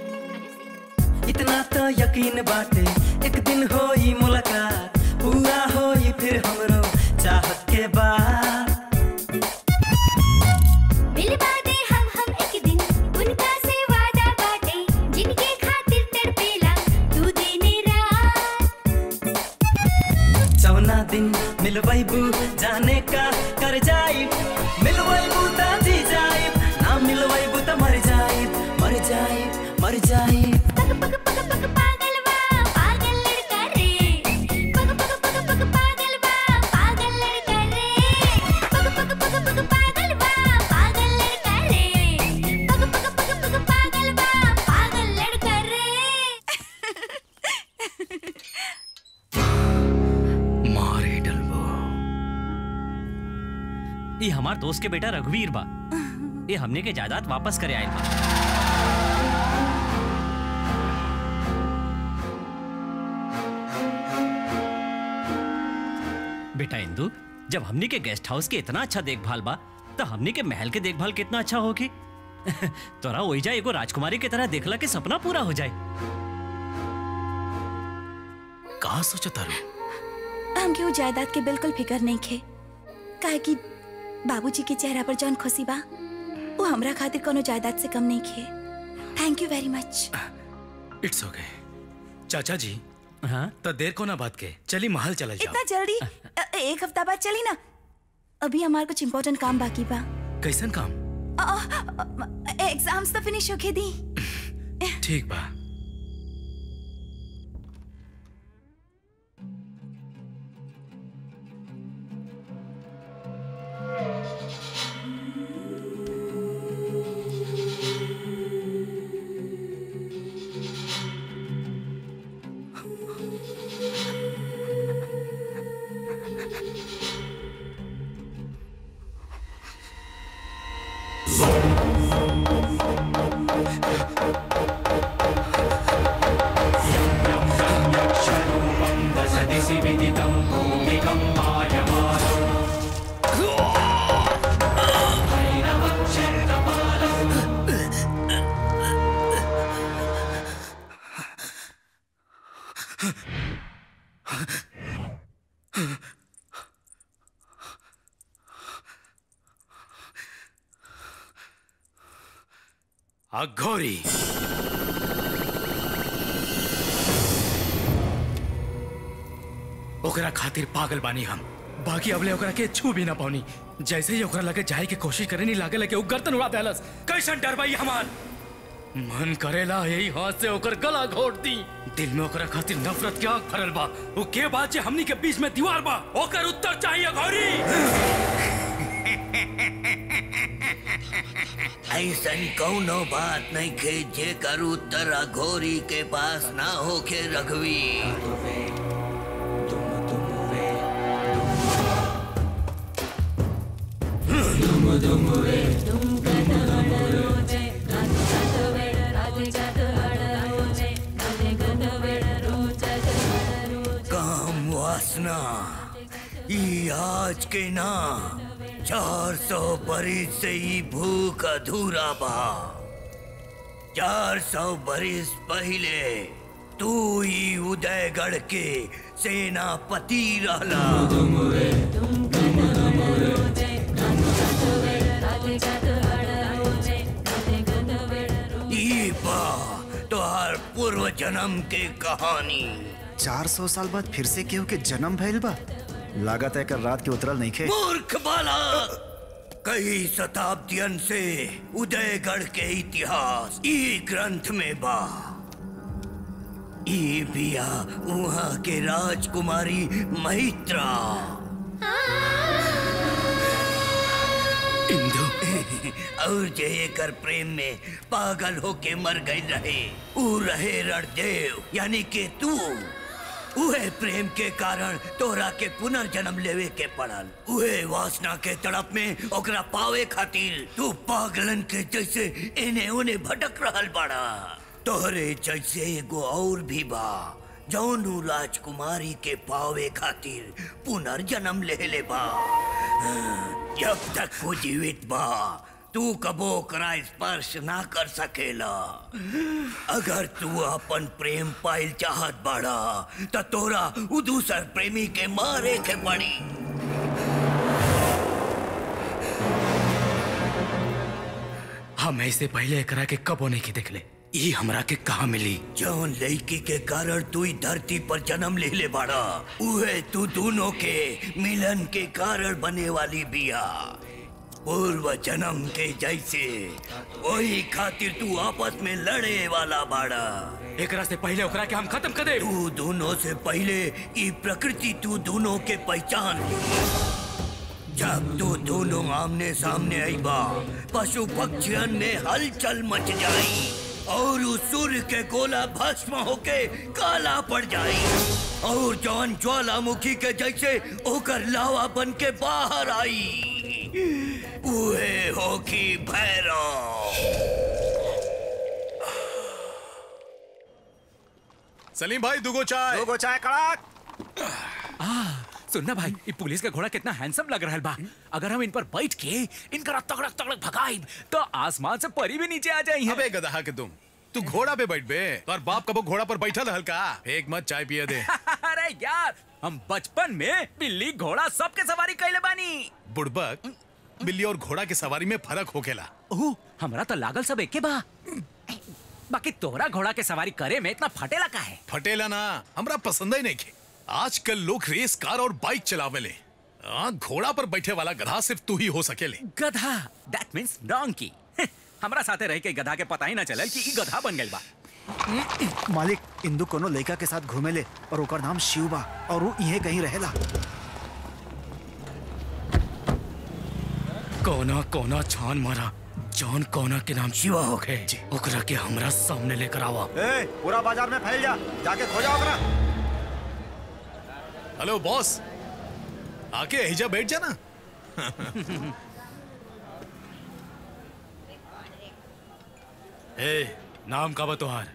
इतना तो यकीन बाटे एक दिन होई मुलाकात पूरा होई फिर हमरो चाहत के बाद मिलवा दे हम हम एक दिन उनका से वादा बाटे जिनके खातिर तड़पेला तू दिन रात चौना दिन मिलवैबू जाने का कर जाई मिलवैबू त जी जाई ना मिलवैबू त मर जाई मर जाई मर जाई पग पग पग पग पागल बा पागल लड़का रे पग पग पग पग पागल बा पागल लड़का रे पग पग पग पग पागल बा पागल लड़का रे पग पग पग पग पागल बा पागल लड़का रे मारे डलबो ये हमार दोस्त के बेटा रघुवीर बा ये हमने के जायदाद वापस करे आयल बा बेटा इंदु जब हमने के गेस्ट हाउस के इतना अच्छा देखभाल बा तो हमने के महल के देखभाल कितना अच्छा होगी तोरा ओइजा एगो राजकुमारी की तरह देखला के सपना पूरा हो जाए कहा सोचा तारू हमके वो जायदाद के बिल्कुल फिकर नहीं खे काहे कि बाबूजी के चेहरा पर जौन खुशी बा वो हमरा खातिर कोनो जायदाद से कम नहीं खे thank you very much it's okay चाचा जी हाँ तो देर को ना बात के चली महल चला जाओ इतना जल्दी अ, एक हफ्ता बाद चली ना अभी हमार कुछ इम्पोर्टेंट काम बाकी बा कैसन काम एग्जाम्स तो फिनिश होके दी ठीक बा अघोरी ओकरा खातिर पागल बानी हम बाकी अबले ओकरा के छू भी ना पानी जैसे ही ओकरा लगे जाए के कोशिश करे नहीं लागे लगे वो गर्दन उड़ा देलस कैसन डर भाई हमार मन करेला यही हाथ से ओकर गला घोट दी दिल में ओकरा खातिर नफरत के आग भरल बा वो के बात जे हमनी के बीच में दीवार बा ओकर उत्तर चाहिए घोरी ऐसन कौनो बात नहीं खे जे कर उत्तर अघोरी के पास ना होके रघवी काम वासना ई आज के ना चार सौ बरिस से ई भूख अधूरा बा चार सौ बरिस पहले तू ई उदयगढ़ के सेनापति रहला ई बा तोहार पूर्व जन्म के कहानी चार सौ साल बाद फिर से केहू के जन्म भइल बा लागत है कर रात के उतरल नहीं खे मूर्ख बाला कई शताब्दियन से उदयगढ़ के इतिहास ई ग्रंथ में बा ई बिया वहाँ के राजकुमारी मैत्रा इंदु और जे एकर प्रेम में पागल होके मर गई रहे ऊ रहे रणदेव यानी के तू उहे प्रेम के कारण तोरा के पुनर्जन्म लेवे के पड़ल उहे वासना के तड़प में ओकरा पावे खातिर तू पागलन के जैसे एने ओने भटक रहल बड़ा तोहरे जैसे एगो और भी बा जौनु राजकुमारी के पावे खातिर पुनर्जन्म ले ले बा जब तक वो जीवित बा तू कबो ओकरा स्पर्श ना कर सकेला अगर तू अपन प्रेम पाइल चाहत बाड़ा त तोरा उ दूसर प्रेमी के मारे के पड़ी हम ऐसे पहले एकरा के कबो नहीं के देखले ई हमरा के कहा मिली जौन लड़की के कारण तू ई धरती पर जन्म ले ले बाड़ा उहे तू दोनों के मिलन के कारण बने वाली बिया पूर्व जन्म के जैसे वही खातिर तू आपस में लड़े वाला बाड़ा एकरा से पहले ओकरा के हम खत्म कर दे तू दोनों से पहले ई प्रकृति तू दोनों के पहचान ली जब तू दोनों आमने सामने आई बा पशु पक्षियन में हलचल मच जाई और उस सूर्य के गोला भस्म होके काला पड़ जाई और जौन ज्वालामुखी के जैसे ओकर लावा बन के बाहर आई उहे होकी भैरव सलीम भाई दुगो चाय दुगो चाय कड़क आ, सुनना भाई ये पुलिस का घोड़ा कितना हैंडसम लग रहा है बा अगर हम इन पर बैठ के इनका तगड़क तगड़क भगाई तो आसमान से परी भी नीचे आ जाई अबे गधा के तुम तू घोड़ा पे बैठ बे और बाप कबो घोड़ा पर बैठा था हल्का एक मत चाय पिए दे अरे यार हम बचपन में बिल्ली घोड़ा सबके सवारी कैले बानी बुड़बक बिल्ली और घोड़ा के सवारी में फर्क होकेला ओह हमरा तो लागल सब एके बा बाकी तोरा घोड़ा के सवारी करे में इतना फटेला का है फटेला ना हमरा पसंद ही नहीं खे आजकल लोग रेस कार और बाइक चलावेले आ, घोड़ा पर बैठे वाला गधा सिर्फ तू ही हो सकेले गधा दैट मींस डोंकी हमरा साथे रह के गधा के पता ही ना चलल कि ई गधा बन गइल बा मालिक इंदु कोनो लड़का के साथ घूमेले और ओकर नाम शिव बा और वो इहे कहीं रहेला कोना कोना छान मारा जॉन कोना के नाम शिवा हो गए ओकरा के हमरा सामने लेकर आवा ए, पूरा बाजार में फैल जा जाके खोजा ओकरा हेलो बॉस आके हिजा बैठ जाना ए नाम का बतोहार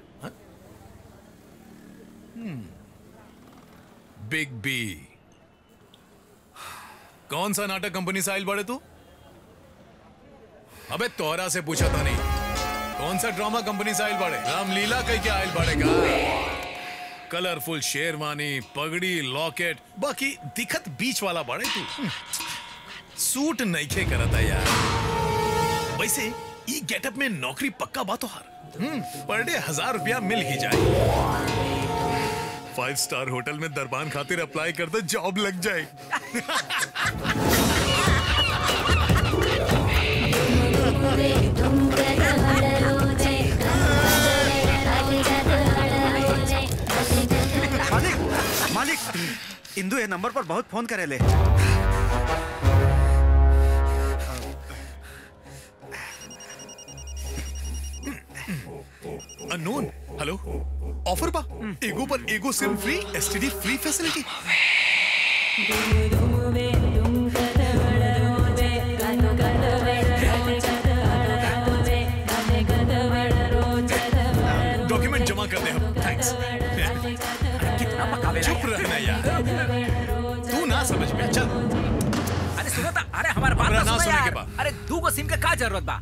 बिग बी कौन सा नाटक कंपनी से आयल बड़े तू अबे तोहरा से पूछा था नहीं कौन सा ड्रामा कंपनी से आयल बड़े रामलीला कह के आयल बड़ेगा कलरफुल शेरवानी पगड़ी लॉकेट बाकी दिखत बीच वाला बड़े तू सूट नहीं खे करता यार वैसे ई गेटअप में नौकरी पक्का बात हर पर डे हजार रुपया मिल ही जाए फाइव स्टार होटल में दरबान खातिर अप्लाई कर दो जॉब लग जाए मालिक मालिक इंदु ये नंबर पर बहुत फोन करेले अननोन हेलो ऑफर बा एगो पर एगो SIM free STD free facility document जमा कर दे हम थैंक्स कितना पकावे चुप रहना यार तू ना समझ में चल अरे सुनो ता अरे हमारे बात हमरा तो ना सुनो सुने के यार बा। अरे दू गो सिम के का जरूरत बा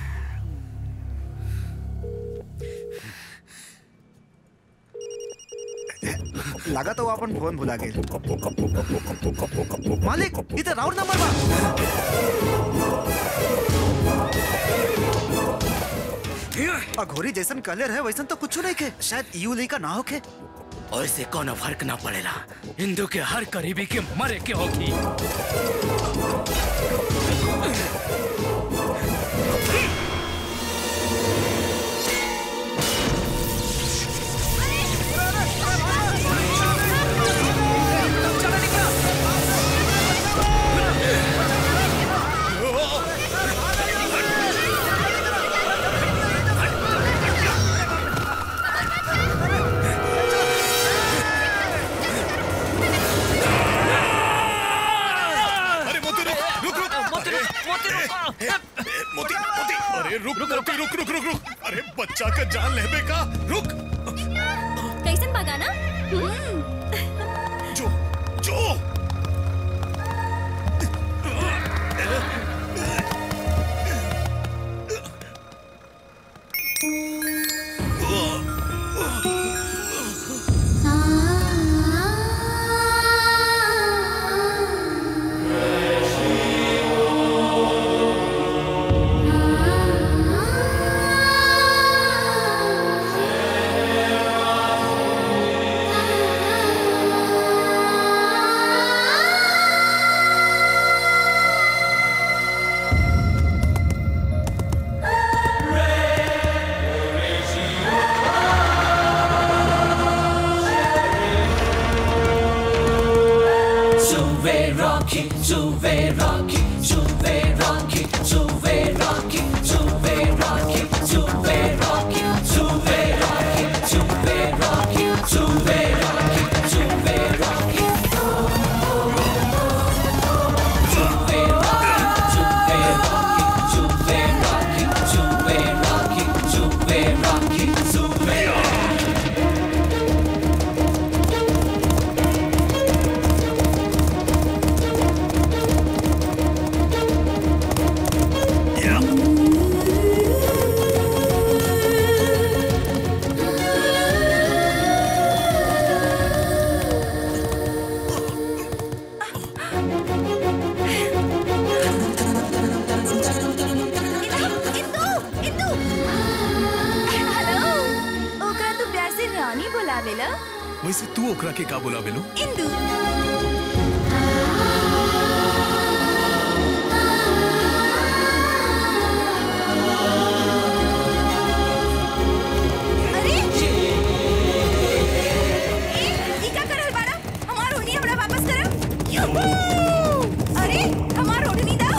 लगा तो वो अपन फोन भुला गए मालिक इधर राउंड नंबर बा अघोरी जैसन कलर है वैसन तो कुछ नहीं के शायद यू ली का ना होके ऐसे कोनो फर्क ना पड़ेला हिंदू के हर करीबी के मरे के होगी अरे मोती रुक रुक रुक मोती रुक मोती रुक मोती मोती अरे रुक रुक रुक रुक रुक रुक रुक अरे बच्चा का जान लेबे का रुक कैसन भगाना जो जो Juve Rocky, Juve Rocky, Juve Rocky, Juve Rocky, Juve Rocky, Juve Rocky, Juve Rocky, Juve Rocky, Juve Rocky, Juve Rocky. Juve Rocky, वैसे तू ओकरा के का बोला बेलो इंदू अरे ए, ई का करल बाड़ा हमार ओढ़नी हमरा वापस करब यूहू! अरे हमार ओढ़नी दा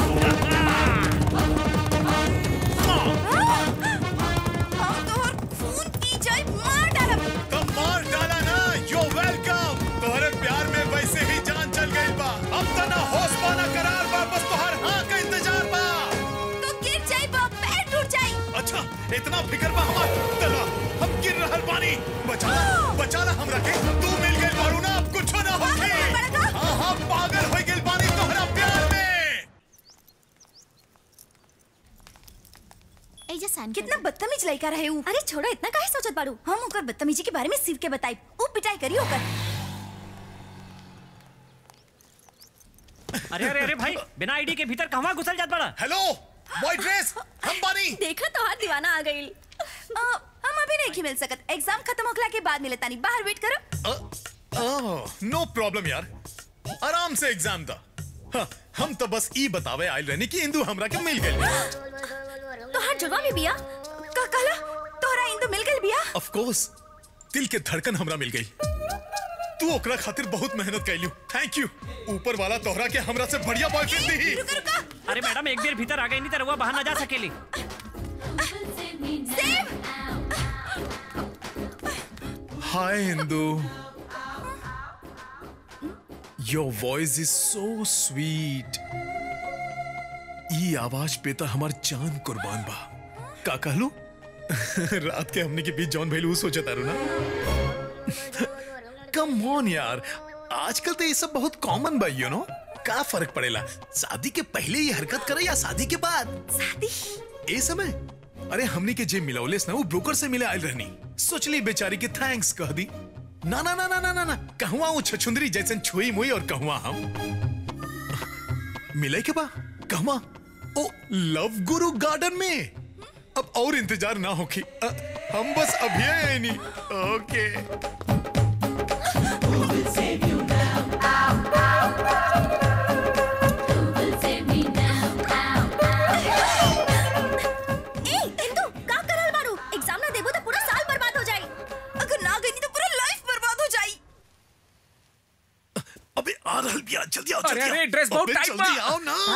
हम तोहर खून पी जाए मार डालब तो मार डाला ना यो वेलकम तोहरे प्यार में वैसे ही जान चल गई बा अब तो ना होश पा ना करार बा बस तोहर हाँ का इंतजार बा तो गिर जाए बा पैर टूट जाए अच्छा इतना फिक्र बा हमार तला हम गिर रहल बानी बचा बचा ला हमरा के तू मिल गई बारू ना अब कुछ ना होगी हाँ हाँ पागल हो गई बानी तोहरा प्यार में कितना बदतमीज लड़का रहे ऊ अरे छोड़ो इतना काहे सोचत बाड़ू हम ओकर बदतमीजी के बारे में शिव के बताई ऊ पिटाई करी ओकर अरे अरे अरे भाई बिना आईडी के भीतर कहवा घुसल जात बड़ा हेलो बॉय ड्रेस हम बानी देखा तो हाथ दीवाना आ गई हम अभी नहीं मिल सकत एग्जाम खत्म होखला के बाद मिले तानी बाहर वेट करो नो प्रॉब्लम यार आराम से एग्जाम था हाँ, हम तो बस ई बतावे आयल रहनी कि इंदू हमरा के मिल गई तो हाथ जुड़वा में बिया का कहला तोहरा इंदु मिल गइल बिया ऑफ कोर्स दिल के धड़कन हमरा मिल गई तू ओकरा खातिर बहुत मेहनत कैलू थैंक यू ऊपर वाला तोहरा के हमरा से बढ़िया बॉयफ्रेंड दी अरे मैडम एक देर भीतर आ गई नहीं तो रउआ बाहर ना जा सकेली hi Indu your voice is so sweet ई आवाज पे तो हमार जान कुर्बान बा का कहलू रात के हमने के बीच जॉन भैलू सोचा तारू ना कम ऑन यार आजकल तो ये सब बहुत कॉमन बा यू नो का फर्क पड़ेला शादी के पहले ये हरकत करे या शादी के बाद शादी ए समय अरे हमने के जे मिलौलेस ना वो ब्रोकर से मिले आयल रहनी सोचली बेचारी के थैंक्स कह दी ना ना ना ना ना ना ना कहवा वो छछुंदरी जैसन छुई मुई और कहवा हम मिले के बा कहवा ओ लव गुरु गार्डन में अब और इंतजार ना होगी अ, हम बस अभी आए नहीं ओके ए इंदु का करल बारू एग्जाम ना देबो तो पूरा साल बर्बाद हो जाई अगर ना गई तो पूरा लाइफ बर्बाद हो जाई अबे आ रहल बिया जल्दी आओ अरे, जल्दी अरे, आओ। ड्रेस बहुत अबे, टाइट जल्दी बा। आओ ना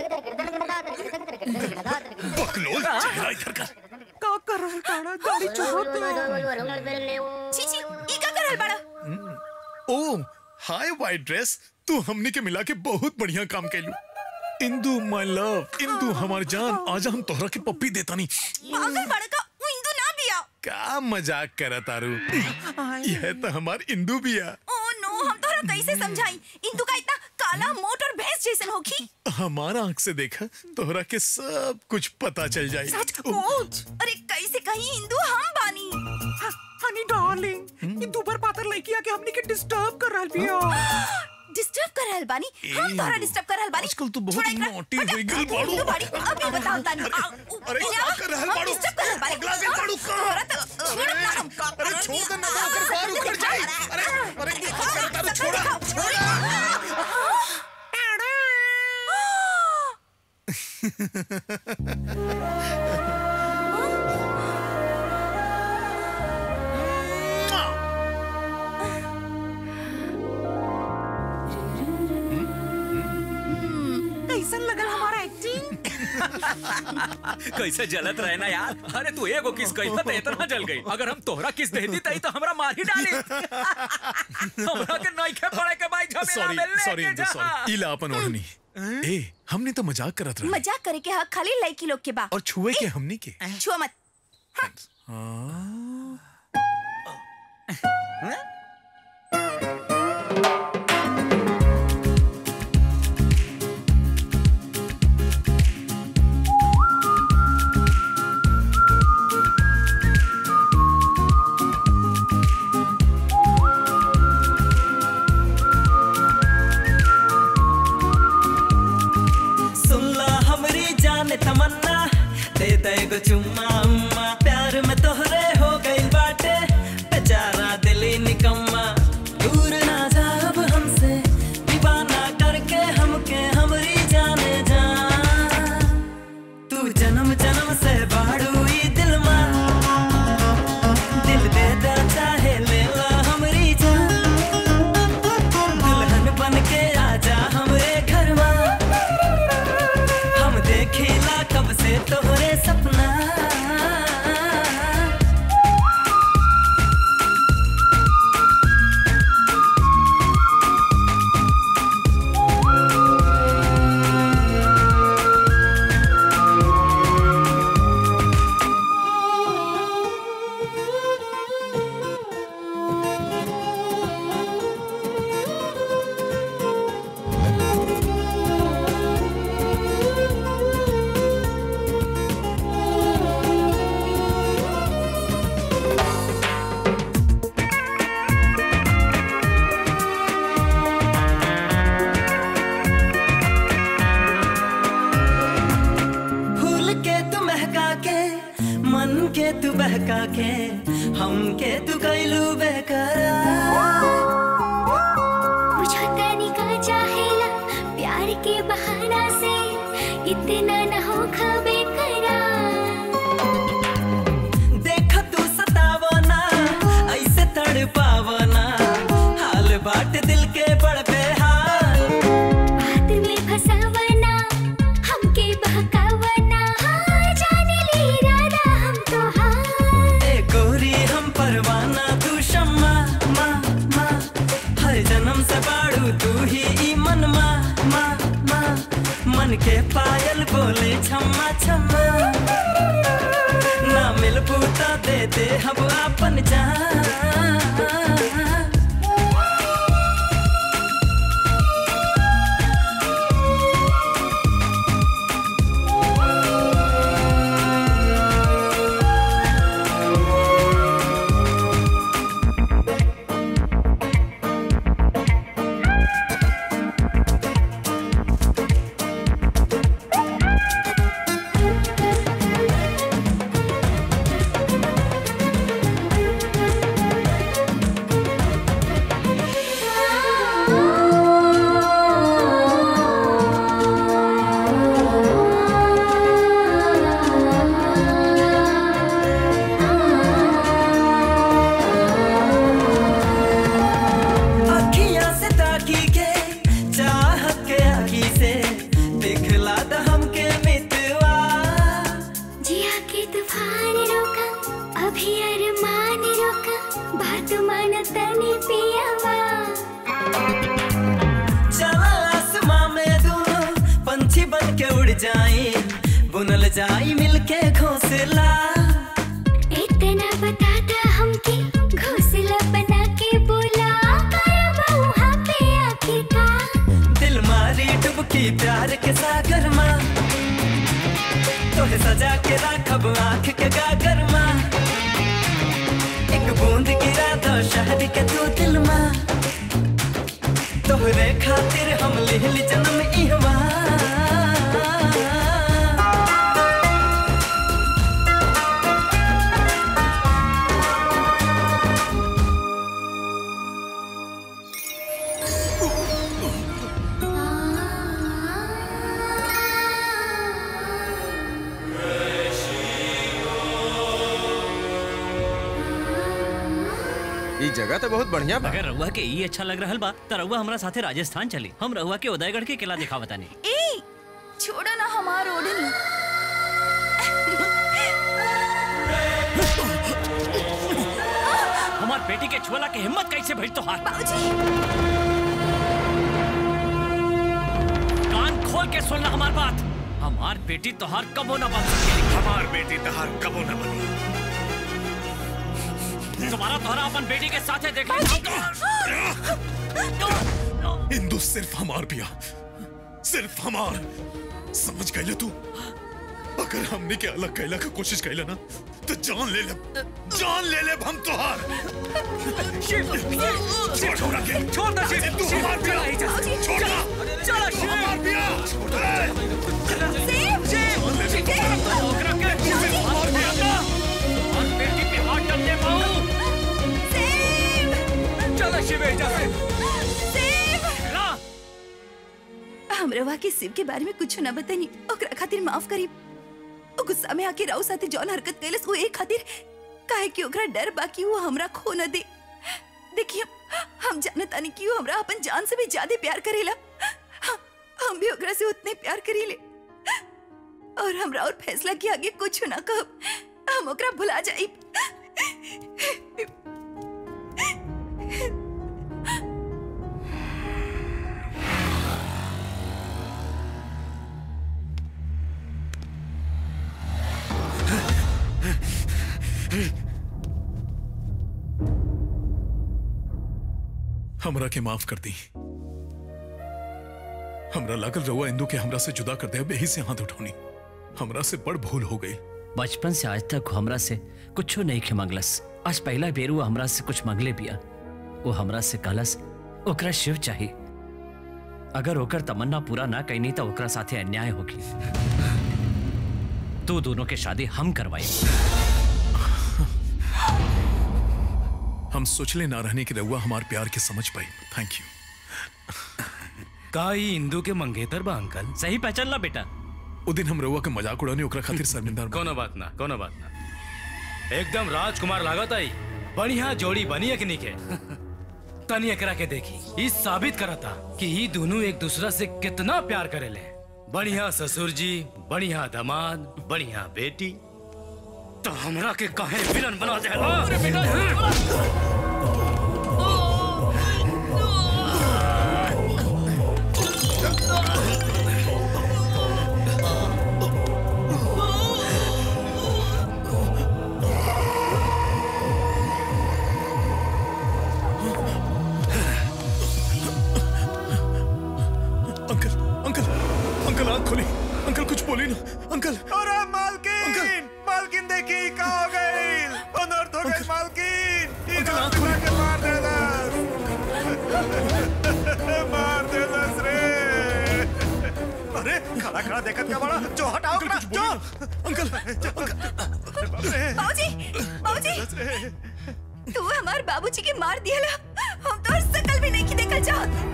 बकलोल चेहरा इधर कर का कर रहल बाड़ा गाड़ी चुहत छी छी ई का कर रहल बाड़ा ओ हाय वाइट ड्रेस तू हमने के मिला के बहुत बढ़िया काम कैलू इंदू माय लव इंदू हमार जान आजा हम तोहरा के पप्पी देता नहीं पागल बाड़ा का वो इंदु ना बिया का मजाक करा तारू यह तो हमार इंदू भी है ओ नो हम तोहरा कैसे समझाई इंदु का इतना काला मोट और भैंस जैसन होखी हमारा आंख से देखा तोहरा के सब कुछ पता चल जाए सच कोच अरे कैसे कहीं इंदु हम बानी हनी डार्लिंग ये दुबर पातर लड़की आके हमनी के डिस्टर्ब कर रहल बिया डिस्टर्ब कर रहल बानी हम तोहरा डिस्टर्ब कर रहल बानी आजकल तू बहुत नोटी हो गई बाड़ू इंदु बाड़ी अभी बताओ तानी अरे क्या कर रहल बाड़ू डिस्टर्ब कर रहल बानी पगला गई बाड़ू का तोहरा तो छोड़ ना हम का अरे छोड़ दे ना तो ओकर बाहर उतर जाए अरे अरे क्या कर तारू छोड़ा छोड़ा कैसन लगल हमारा एक्टिंग कैसे जलत रहे ना यार अरे तू एगो किस कही तो इतना जल गई अगर हम तोहरा किस देती तई तो हमरा मार ही डाली हमरा के नहीं खे पड़े के भाई झमेला सॉरी में लेके सॉरी इंदू जा सॉरी इला अपन ओढ़नी ए हमने तो मजाक करत रहे मजाक करे के हक खाली लड़की लोग के बा और छुए के हमनी के छुआ मत सुनला हमरी जान तमन्ना दे दे गो चुम्मा उम्मा प्यार में तोहरे हो गई बाटे बेचारा दिली निकम्मा बहका के हमके तू कैलू बेकरार मुझे तनिका चाहेला प्यार के बहाना से इतना न हो खबे करा देख तू सतावो ना ऐसे तड़ पावो ना हाल बाट दिल के बड़ बेहाल बात में फसावना हमके बहकावना हाँ जाने ले इरादा हम तो हाँ ए गोरी हम परवाना तू शम्मा मा मा हर जन्म से बाड़ू तू ही ई मन मा मा मा मन के पायल बोले छम्मा छम्मा ना मिल बूता दे दे हम अपन जान अखियां से ताकी के चाहत के आखी से दिखला द हमके मितवा जिया के तूफान रोका अभी अरमान रोका बात मान तने पियावा चला आसमां में दोनों पंछी बन के उड़ जाए बुनल जाई मिलके घोंसला इतना बताता हमके घोंसला बना के बोला करबा वहाँ पे आके का दिल मारी डुबकी प्यार के सागर माँ तोहे सजा के राखब आंख के गागर माँ एक बूंद गिरा दो शहर के तू दिल माँ तोहरे खातिर हम लिहल जन्म इहवा ई जगह तो बहुत बढ़िया बा अगर रउआ के ई अच्छा लग रहल बा त रउआ हमरा साथे राजस्थान चली हम रउआ के उदयगढ़ के किला दिखा बतानी ए छोड़ो ना हमार ओढ़नी हमार बेटी के छुअला के हिम्मत कैसे भइल तोहार कान खोल के सुनना हमार बात हमार बेटी तोहार कबो ना बन सकेली हमार बेटी तहार कबो न बनी तुम्हारा तोहरा अपन बेटी के साथे देख इंदु सिर्फ हमार पिया सिर्फ हमार समझ गए तू अगर हमने के अलग कैला का कोशिश कैला ना तो जान ले ले जान ले ले हम तोहार छोड़ छोड़ के छोड़ दे शिव, तू शिव, हमार पिया चला ही जा। छोड़ ना चला, तू शिव। हमार पिया शिव, शिव, शिव, ओकरा के शिव, हमार बेटा, हमार बेटी पे हाथ डाल दे बहू चलो शिव एजा से ला हम रवा के शिव के बारे में कुछ ना बतानी ओकरा खातिर माफ करी ओ गुस्सा में आके राव साथे जौन हरकत कैलस वो एक खातिर काहे कि ओकरा डर बाकी वो हमरा खो न दे देखिए हम जानत तानी कि वो हमरा अपन जान से भी ज्यादा प्यार करेला हम- हम भी ओकरा से उतने प्यार करीले और हमरा और फैसला के आगे कुछ ना कहब हम ओकरा भुला जाई हमरा के माफ कर दी हमरा लागल रहुआ इंदू के हमरा से जुदा कर दे अब यही से हाथ उठौनी हमरा से बड़ भूल हो गई बचपन से आज तक हमरा से कुछ नहीं के मंगलस आज पहला बेर वो हमरा से कुछ मंगले बिया वो हमरा से कहलस ओकरा शिव चाहिए अगर ओकर तमन्ना पूरा ना कैनी तो ओकरा साथे अन्याय होगी तू दोनों के शादी हम करवाई हम सोचले ना रहने की रहुआ हमारे प्यार के समझ पाई थैंक यू का ई इंदू के मंगेतर बा अंकल सही पहचान ला बेटा उ दिन हम रहुआ के मजाक उड़ानी ओकरा खातिर शर्मिंदा कोनो बात ना कोनो बात ना एकदम राजकुमार लागत आई बढ़िया जोड़ी बनी है कि नहीं के तनी एकरा के देखी ई साबित करता कि ई दोनों एक दूसरा से कितना प्यार करेले बढ़िया ससुर जी बढ़िया दामाद बढ़िया बेटी तो हमरा के काहे विलन बना दे अरे बेटा अंकल अंकल अंकल आंख खोली अंकल कुछ बोली ना अंकल अरे मालकिन मालकिन देखी का हो गई अनर्थ हो गई मालकिन ई गांव में के मार देलस मार देलस रे अरे खड़ा खड़ा देखत क्या बड़ा जो हटाओ करा जो अंकल बाबूजी बाबूजी तू हमार बाबूजी के मार दिया हम तो शकल भी नहीं की देखल चाहत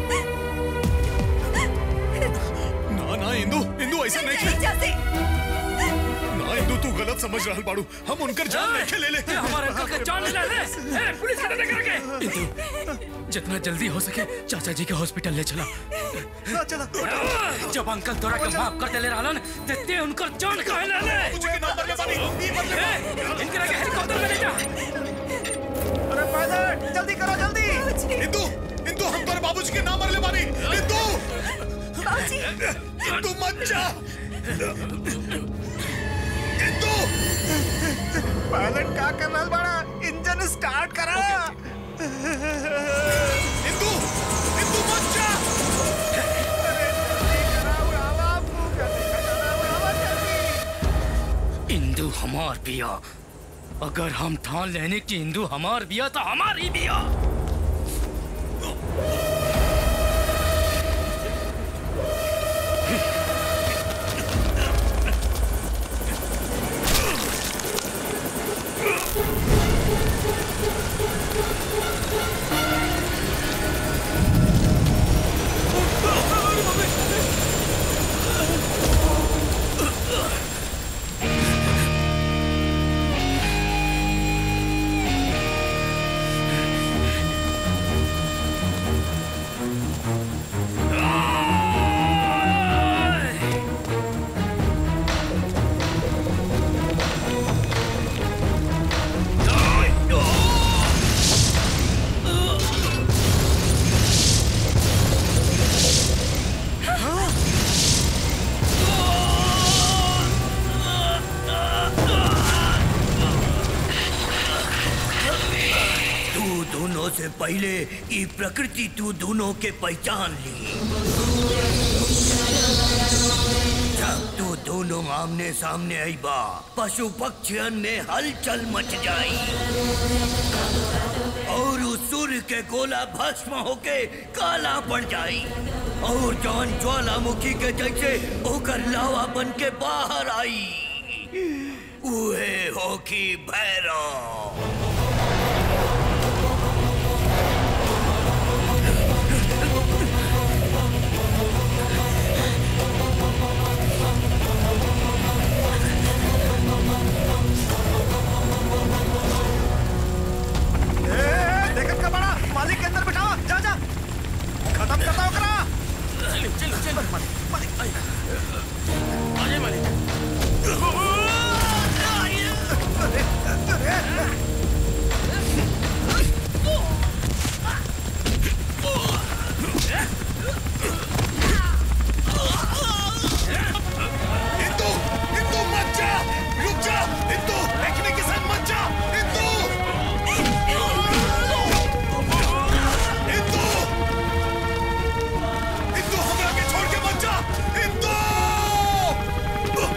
ना ना इंदू इंदू ऐसा नहीं नहीं जाते ना इंदू तू गलत समझ रहा बाड़ू हम उनकर जान लेके ले ले हमारे अंकल का जान ले ले ए, पुलिस का करके इंदू जितना जल्दी हो सके चाचा जी के हॉस्पिटल ले चला चला जब अंकल तोरा के माफ कर देले रहलन ते ते उनकर जान काहे ले ले मुझे के नाम पर बानी ई बदले ए, इनकरा के हेलीकॉप्टर में ले जा अरे पायलट जल्दी करो जल्दी इंदू इंदू हम तोरे बाबूजी के नाम मरले बानी इंदू बाबूजी इंदू मत जा इंदू पायलट का कर रहल बड़ा इंजन स्टार्ट करा इंदू इंदू मत जा इंदू हमार बिया अगर हम ठान लेने की इंदू हमार बिया तो हमारी बिया तू दोनों से पहले ई प्रकृति तू दोनों के पहचान ली जब तू दोनों आमने सामने आई बा पशु पक्षियन में हलचल मच जाई और उस सूर्य के गोला भस्म होके काला पड़ जाई और जौन ज्वालामुखी के जैसे ओकर लावा बन के बाहर आई उहे होकी भैरव देखत का बड़ा मालिक के अंदर बिठाओ जा जा खत्म करता हो करा चल चल चल मालिक आजे मालिक इंदू इंदू मत जा रुक जा इंदू देखने के साथ मत जा इंदू इंदू इंदू हमरा के छोड़ के मत जा इंदू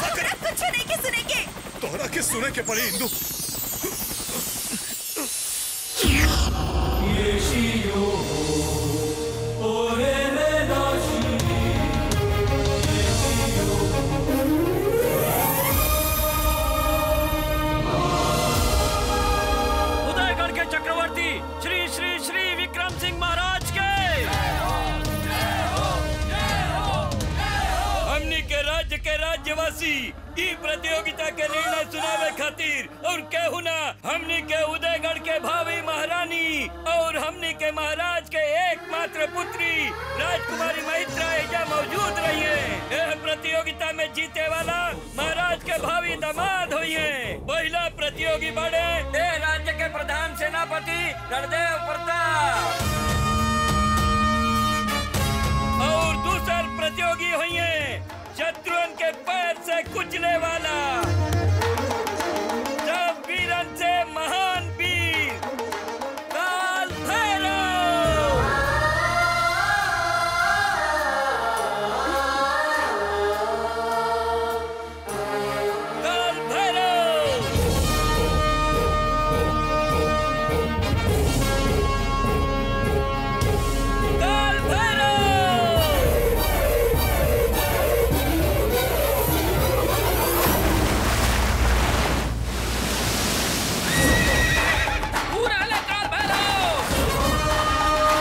करे कुछ नहीं के सुने के तोहरा के सुने के पड़ी इंदू उदयगढ़ के चक्रवर्ती श्री श्री श्री विक्रम सिंह महाराज के हमनी के राज्य के राज्यवासी ई प्रतियोगिता के निर्णय सुनावे खातिर और केहू ना हमनी के उदयगढ़ के भावी महारानी और हमनी के महाराज के एकमात्र पुत्री राजकुमारी महित्रा एजा मौजूद रही है यह प्रतियोगिता में जीते वाला महाराज के भावी दामाद हुई है पहला प्रतियोगी बड़े ए राज्य के प्रधान सेनापति रणदेव प्रताप और दूसर प्रतियोगी हुई है शत्रुन के पैर से कुचले वाला सब वीरन से महान वीर काल भैरव काल भैरव काल पूरा ले काल भैरव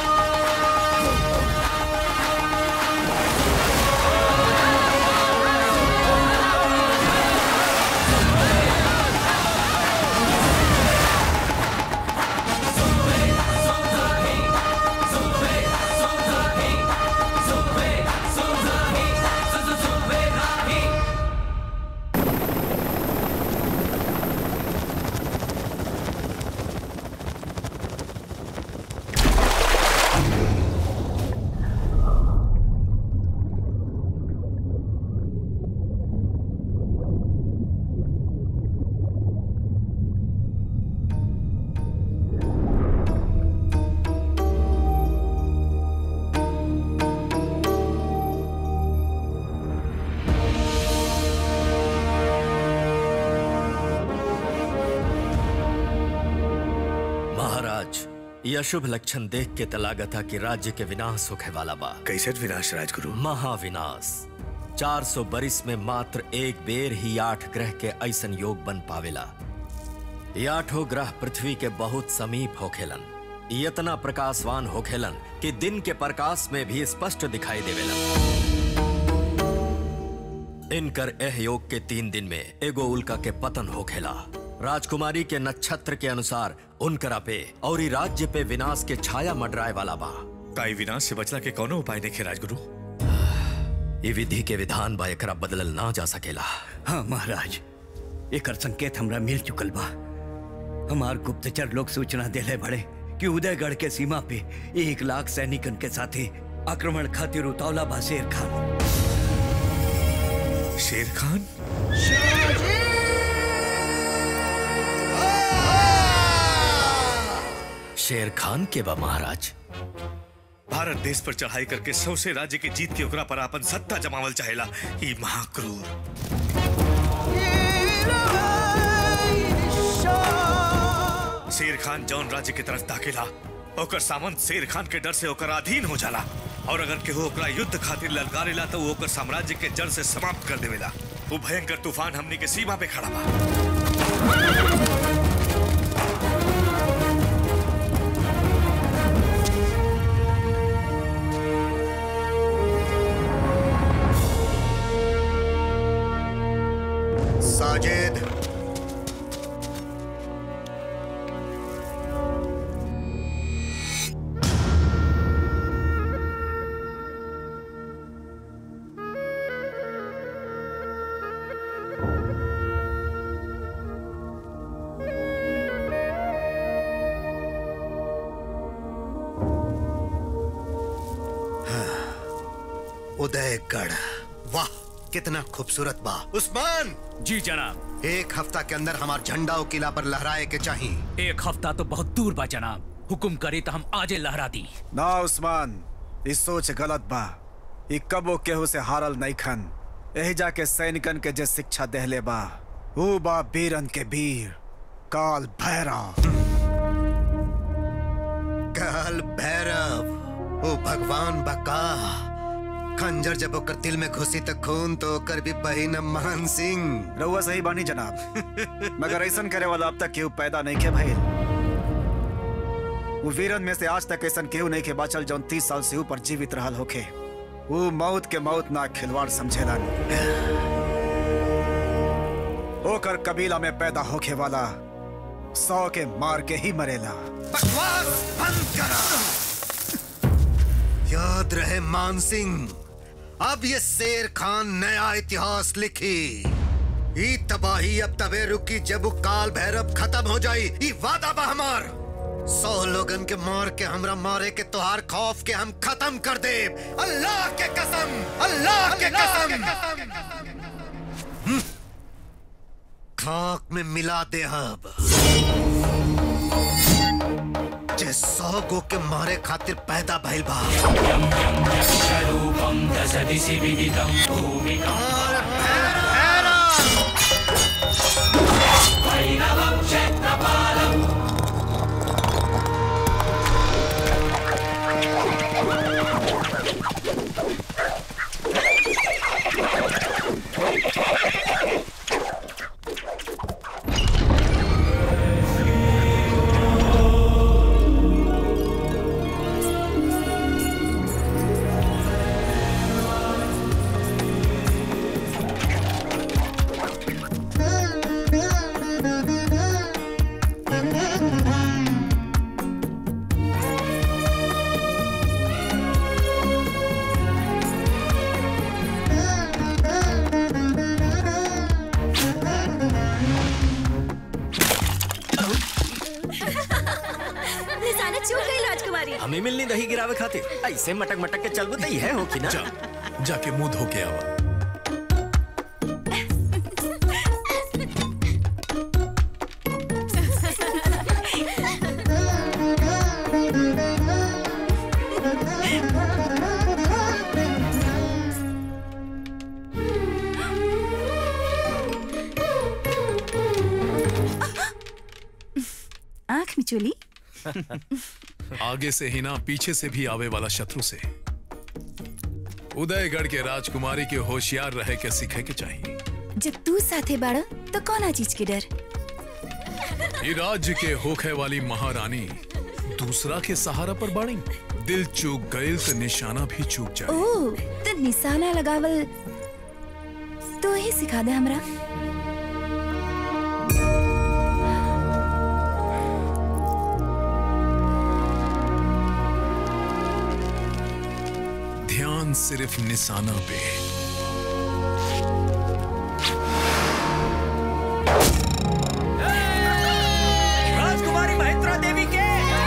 महाराज यह शुभ लक्षण देख के तलागा था कि राज्य के विनाश होखे वाला बा कैसे विनाश राजगुरु महाविनाश 400 बरिस में मात्र एक बेर ही आठ ग्रह के ऐसन योग बन पावेला ये आठों ग्रह पृथ्वी के बहुत समीप होखेलन ये इतना प्रकाशवान होखेलन कि दिन के प्रकाश में भी स्पष्ट दिखाई देवेलन इनकर एह योग के तीन दिन में एगो उल्का के पतन होखेला राजकुमारी के नक्षत्र के अनुसार उनकरा पे और ई राज्य पे विनाश के छाया मंडराए वाला बा काई विनाश से बचला के कौनो उपाय नहीं राजगुरु ये विधि के विधान बा एकरा बदलल ना जा सकेला हाँ महाराज एकर संकेत हमरा मिल चुकल बा हमार गुप्तचर लोग सूचना देले बड़े कि उदयगढ़ के सीमा पे एक लाख सैनिकन के साथे आक्रमण खातिर उतावला बा शेर खान शेर खान शेर खान के बा महाराज भारत देश पर चढ़ाई करके सौसे राज्य के जीत के ओकरा पर अपन सत्ता जमावल चाहेला ई महाक्रूर शेर खान जौन राज्य की तरफ दाखिला ओकर सामंत शेर खान के डर से ओकर अधीन हो जाला और अगर केहू ओकरा युद्ध खातिर ललकारेला तो वो ओकर साम्राज्य के जड़ से समाप्त कर देवेला वो भयंकर तूफान हमनी के सीमा पे खड़ा बा साजिद उदयगढ़ वाह कितना खूबसूरत बा उस्मान जी जनाब एक हफ्ता के अंदर हमार झंडा और किला पर लहराए के चाहिए एक हफ्ता तो बहुत दूर बा जनाब हुकुम करे तो हम आजे लहरा दी ना उस्मान इस सोच गलत बा ई कबो केहू से हारल नहीं खन यही जाके सैनिकन के जे शिक्षा देहले बा ऊ बा बीरन के वीर काल भैरव काल भैरव ओ भगवान बका खंजर जब ओकर दिल में घुसी त खून तो ओकर भी बहिन मान सिंह रउआ सही बानी जनाब मगर ऐसन करे वाला अब तक केहू पैदा नहीं के भइल वो वीरन में से आज तक ऐसन केहू नहीं के बाचल जौन तीस साल से ऊपर जीवित रहल होखे वो मौत के मौत ना खिलवाड़ समझेलन ओकर कबीला में पैदा होखे वाला सौ के मार के ही मरेला बकवास बंद करा याद रहे मान सिंह अब ये शेर खान नया इतिहास लिखी ई तबाही अब तबे रुकी जब वो काल भैरव खत्म हो जाई ई वादा बा हमार सौ लोगन के मार के हमरा मारे के तोहार खौफ के हम खत्म कर दे अल्लाह के कसम अल्लाह के कसम हम्म। खाक में मिला दे अब जे सौ गो के मारे खातिर पैदा भइल बा निशाना चूक गई राजकुमारी हमें मिलनी दही गिरावे खातिर ऐसे मटक मटक के चलबू तो है हो कि ना जाके मुंह धो के आवा आंख मिचोली आगे से ही ना पीछे से भी आवे वाला शत्रु से उदयगढ़ के राजकुमारी के होशियार रहे के सीखे के चाहिए जब तू साथे बाड़ तो कौना चीज के डर ये राज्य के होखे वाली महारानी दूसरा के सहारा पर बाड़ी दिल चूक गईल तो निशाना भी चूक जाए ओ तो निशाना लगावल तो ही सिखा दे हमरा ध्यान सिर्फ निशाना पे राजकुमारी महेंद्रा देवी के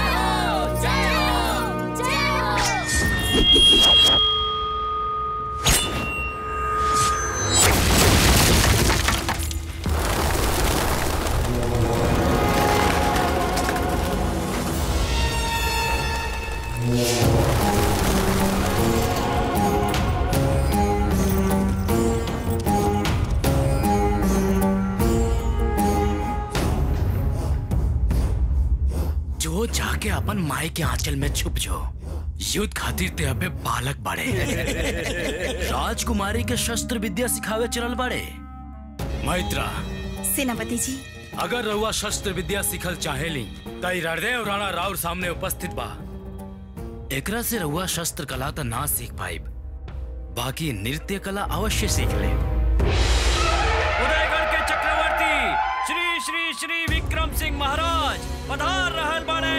जो जाके अपन माई के आंचल में छुप जो युद्ध खातिर ते अबे बालक बड़े राजकुमारी के शस्त्र विद्या सिखावे चलल बड़े मैत्रा सेनापति जी अगर रहुआ शस्त्र विद्या सिखल चाहेली तई हृदय राणा राउर सामने उपस्थित बा एकरा से रहुआ शस्त्र कला तो ना सीख पाइब बाकी नृत्य कला अवश्य सीख ले उदयगढ़ के चक्रवर्ती श्री श्री श्री विक्रम सिंह महाराज पधार रहल बाड़े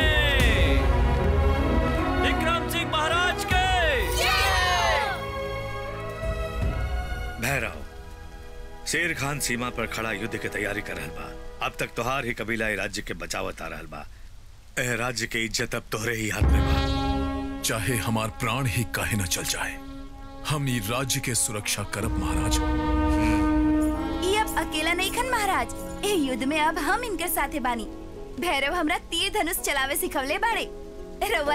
विक्रम सिंह महाराज के भैरव शेर खान सीमा पर खड़ा युद्ध के तैयारी कर रहल बा अब तक तोहार ही कबीला ए राज्य के बचावत आ रहल बा ए राज्य के इज्जत अब तोहरे ही हाथ में बा चाहे हमार प्राण ही काहे न चल जाए हम ये राज्य के सुरक्षा करब महाराज ये अब अकेला नहीं खन महाराज ए युद्ध में अब हम इनके साथे बानी भैरव हमरा तीर धनुष चलावे सिखवले बाड़े रउआ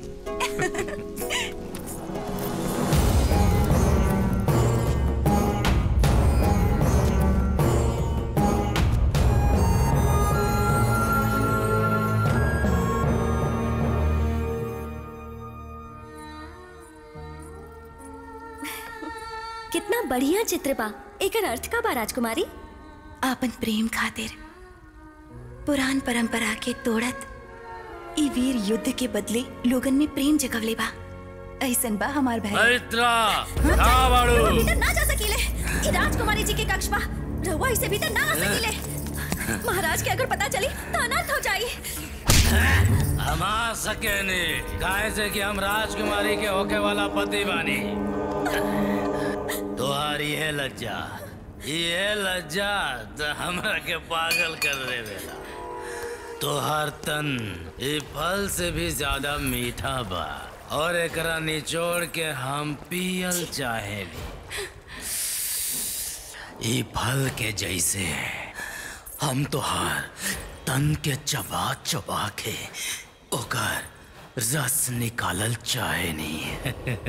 देखब बढ़िया चित्र बा एकर अर्थ का बा राजकुमारी आपन प्रेम खातिर पुरान परंपरा के तोड़त ई वीर युद्ध के बदले लोगन में प्रेम जगवले बा ऐसन बा हमार भाई मैत्रा हाँ, कहाँ बाड़ू रहुआ भीतर ना जा सकीले ई राजकुमारी जी के कक्ष बा रहुआ इसे भीतर ना आ सकीले महाराज के अगर पता चली तो अनर्थ हो जाई हम आ सके नहीं काहे से कि हम राजकुमारी के होके वाला पति बानी तुम्हारी है लज्जा ये लज्जा तो हमरा के पागल कर देवेला तोहर तन ये फल से भी ज्यादा मीठा बा और एकरा निचोड़ के हम पियल चाहेली ये फल के जैसे हम तोहार तन के चबा चबा के ओकर रस निकालल चाहे नहीं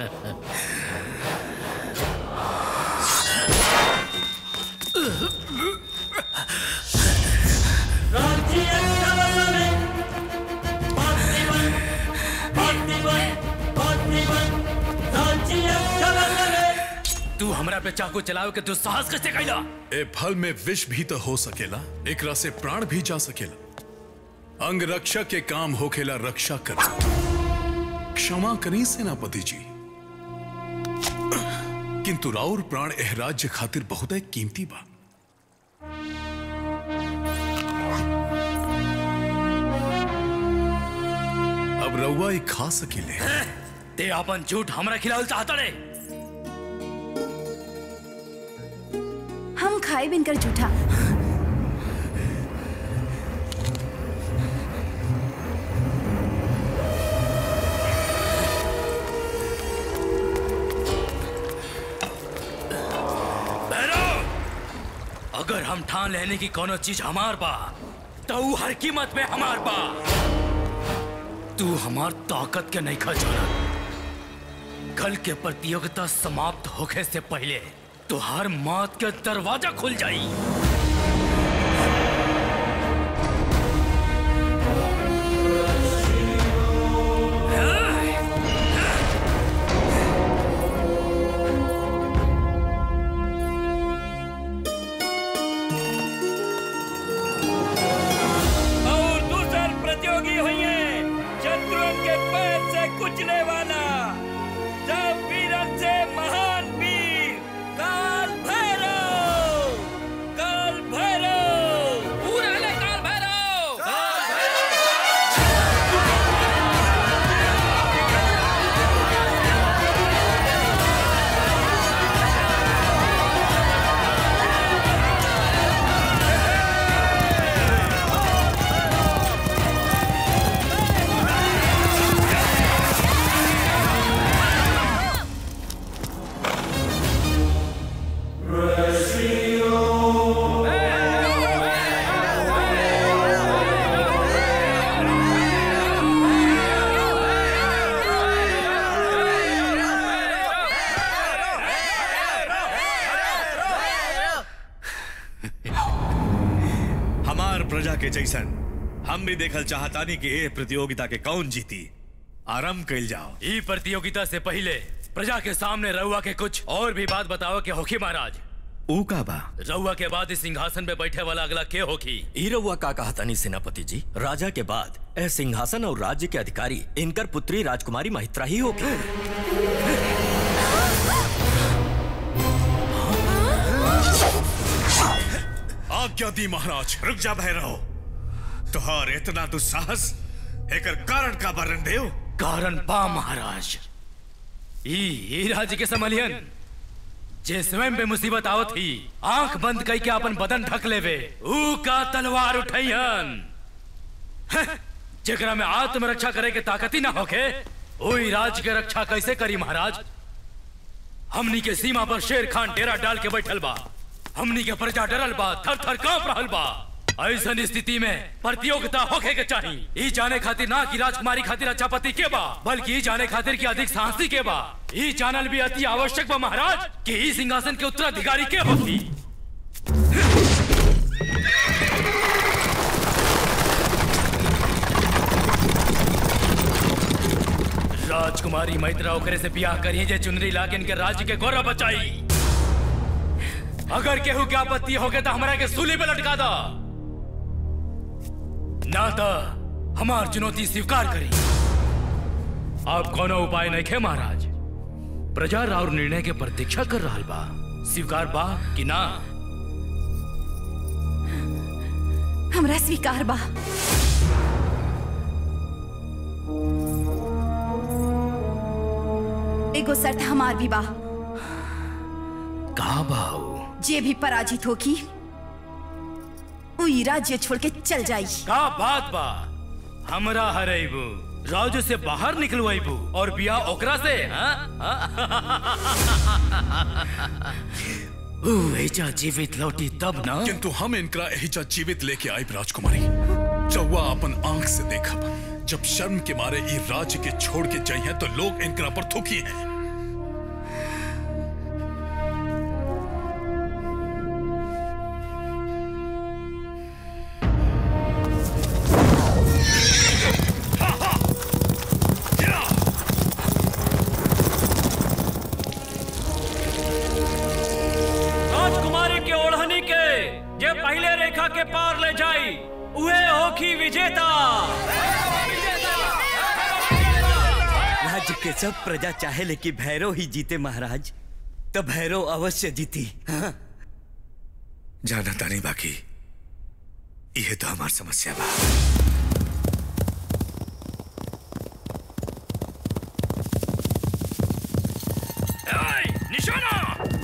तू हमरा पे चाकू चलावे के दुस्साहस कैसे कैला ए फल में विष भी तो हो सकेला एकरा से प्राण भी जा सकेला अंग रक्षक के काम होखेला रक्षा कर क्षमा करी सेनापति जी किंतु राउर प्राण एह राज्य खातिर बहुत कीमती बा अब रउआ ई खा सकीले ते अपन झूठ हमरा खिलावल चाहता रे हम खाए बिनकर झूठा अगर हम ठान लेने की कोनो चीज हमार बा तो ऊ हर कीमत पे हमार बा तू हमार ताकत के नहीं खजाना कल के प्रतियोगिता समाप्त होने से पहले तुहार मौत के दरवाजा खुल जाई और दूसर प्रतियोगी हुए शत्रुओं के पैर से कुचले वाला सब वीरन से महान वीर काल भैरव काल भैरव पूरा ले काल भैरव हमार प्रजा के जैसन हम भी देखल चाहतानी कि ए प्रतियोगिता के कौन जीती आरंभ कैल जाओ ई प्रतियोगिता से पहले प्रजा के सामने रउआ के कुछ और भी बात बताओ कि होखी महाराज ऊ का बा रउआ के बाद इस सिंहासन पे बैठे वाला अगला के होखी ई रउआ का कहा तनी सेनापति जी राजा के बाद ए सिंहासन और राज्य के अधिकारी इनकर पुत्री राजकुमारी महित्रा ही होगी आज्ञा दी महाराज रुक जा भैरव तुहार इतना दुस्साहस एकर कारण का वर्णन देव कारण पा महाराज ई ई राज्य के समलियन जे स्वयं पे मुसीबत आवत ही आंख बंद कई के अपन बदन ढक लेवे ऊ का तलवार उठैयन हं, जेकरा में आत्मरक्षा करे के ताकत ही ना होके ओई राज्य के रक्षा कैसे करी महाराज हमनी के सीमा पर शेर खान डेरा डाल के बैठल बा हमनी के प्रजा डरल बा थर थर कांप रहल बा ऐसन स्थिति में प्रतियोगिता होखे के चाहिए ई जाने खातिर ना कि राजकुमारी खातिर अच्छा पति के बा बल्कि ई जाने खातिर कि अधिक साहसी के बा ई जानल भी अति आवश्यक बा महाराज कि ई सिंहासन के उत्तराधिकारी के होगी राजकुमारी मैत्रा ओकरे से ब्याह करिए जे चुनरी लाके इनके राज्य के गौरव बचाई अगर केहू के आपत्ति होगे तो हमारा के सूली पे लटका दो ना तो हमार चुनौती स्वीकार करी अब कोनो उपाय नहीं खे महाराज प्रजा राउर निर्णय के प्रतीक्षा कर रहा बा स्वीकार बा कि ना हमरा स्वीकार बा एगो शर्त हमार भी बा कहा बाऊ जे भी पराजित होगी उ ई राज्य छोड़ के चल जाई का बात बा हमरा हरेबू राज्य से बाहर निकलवाइबू और बिया ओकरा से हाँ? ऊ एजा जीवित लौटी तब ना किंतु हम इनकरा एहिजा जीवित लेके आई राजकुमारी जौवा अपन आंख से देखब जब शर्म के मारे ई राज्य के छोड़ के जाई हैं तो लोग इनकरा पर थूकी हैं राजकुमारी के ओढ़नी के जे पहले रेखा के पार ले जाई उहे होखी विजेता राज्य के सब प्रजा चाहे लेकिन भैरव ही जीते महाराज तो भैरव अवश्य जीती हाँ? जाना तानी बाकी यह तो हमार समस्या बा निशाना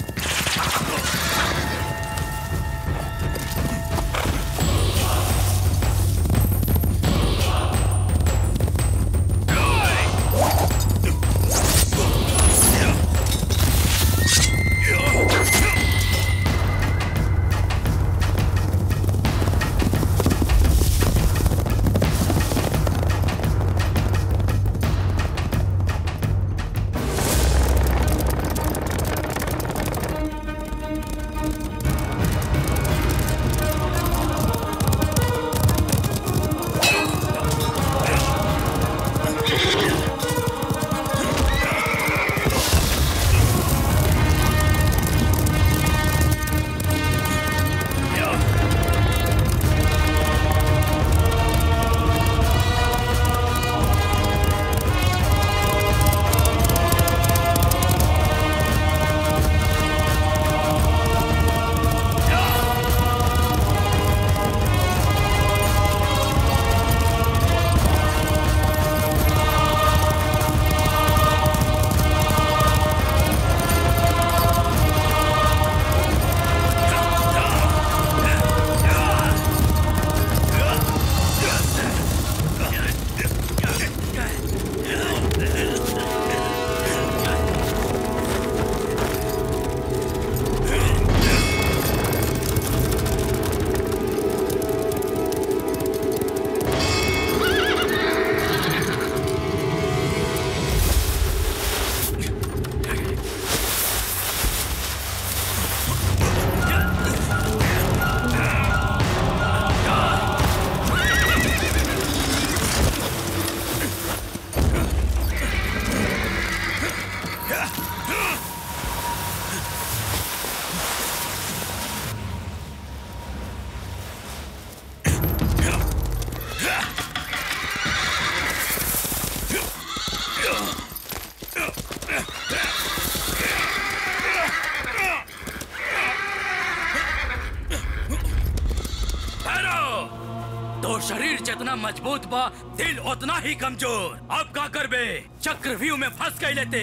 भैरव तो शरीर जितना मजबूत बा दिल उतना ही कमजोर अब का करबे चक्रव्यूह में फंस गई लेते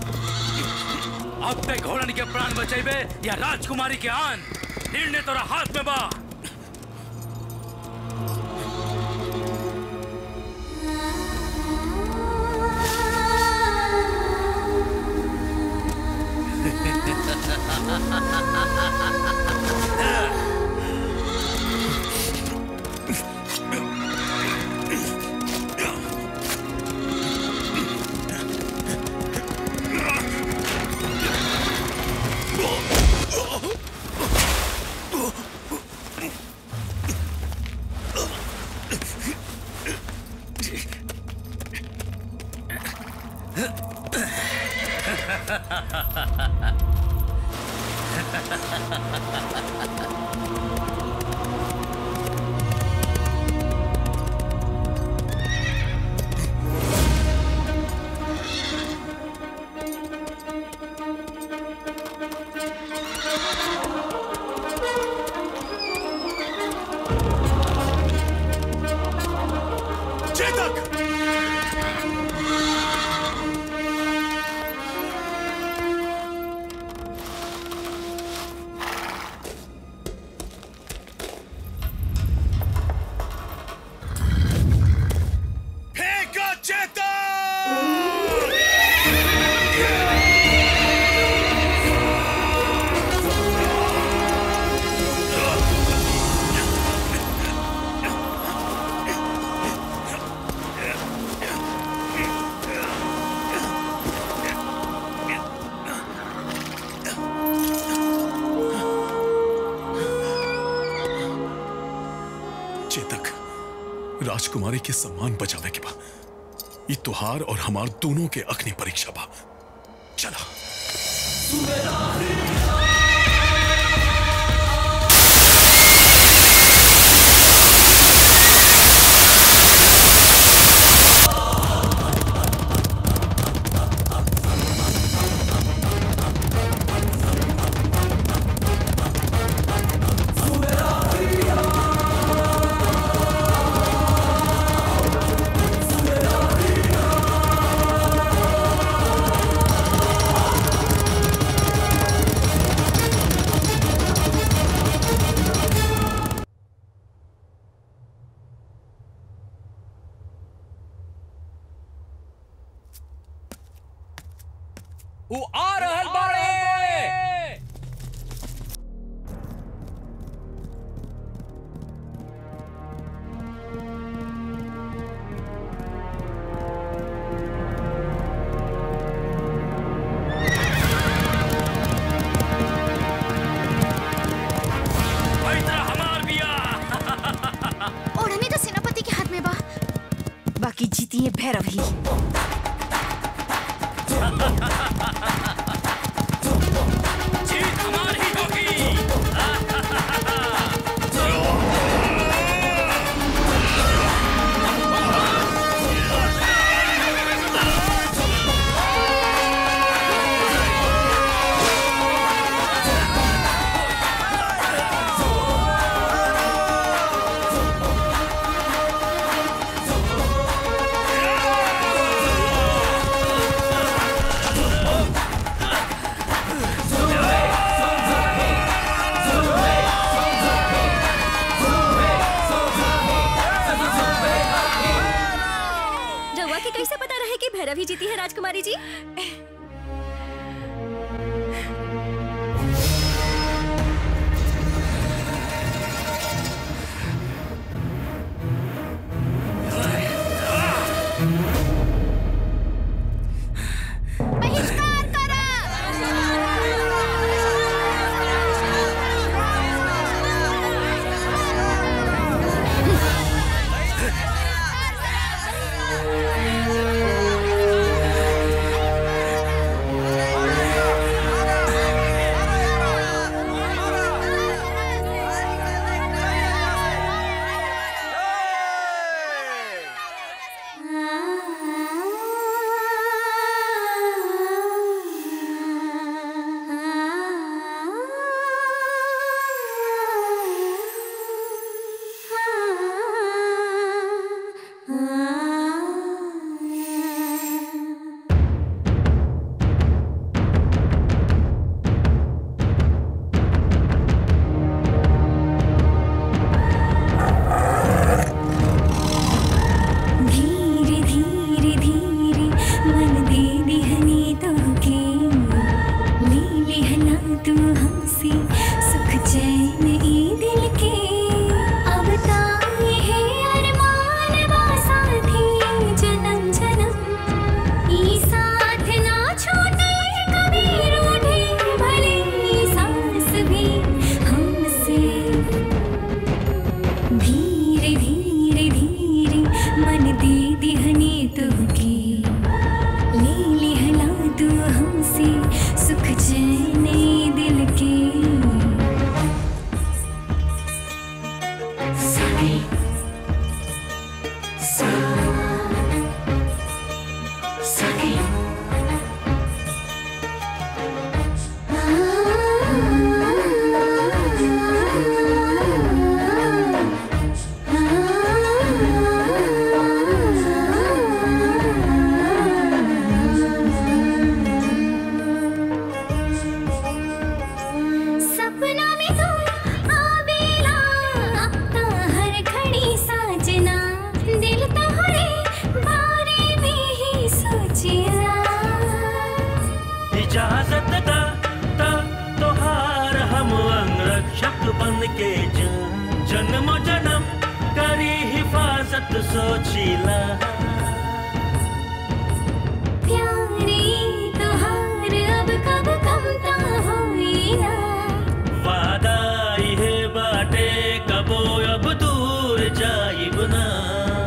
अब पे घोड़न के प्राण बचेबे या राजकुमारी के आन निर्णय तोरा हाथ में बा राजकुमारी के सम्मान बचावे के बा ये तुहार और हमार दोनों के अग्नि परीक्षा बा चला उ आ रहल बाड़े ओढ़नी तो सेनापति के हाथ में बा बाकी जीती है भैरव ही रउआ के कैसे पता रहे कि भैरव ही जीती है राजकुमारी जी धीरे धीरे धीरे मन दे दिहने तो के ले लिहना तू हमसे सुख चैन ई दिल के अब ताए है अरमान बा साथी जन्म जन्म ई साथ ना छूटे कभी रूठे भले ई सांस भी हमसे धीरे धीरे धीरे मन दे दिहने तुमके ले लिहला तू हमसे सुख चैन दिल के सारे सा सारे सपना में तू आवेला अपना हर घड़ी साजना दिल तोहरे बारे में ही सोचिया इजाजत दा ता तोहार हम अंगरक्षक बन के जा जन्म जन्म करी हिफाजत सोचिला प्यारे तोहार अब कब कमता होई ना वादा इहे बाटे कबो अब दूर जाइब ना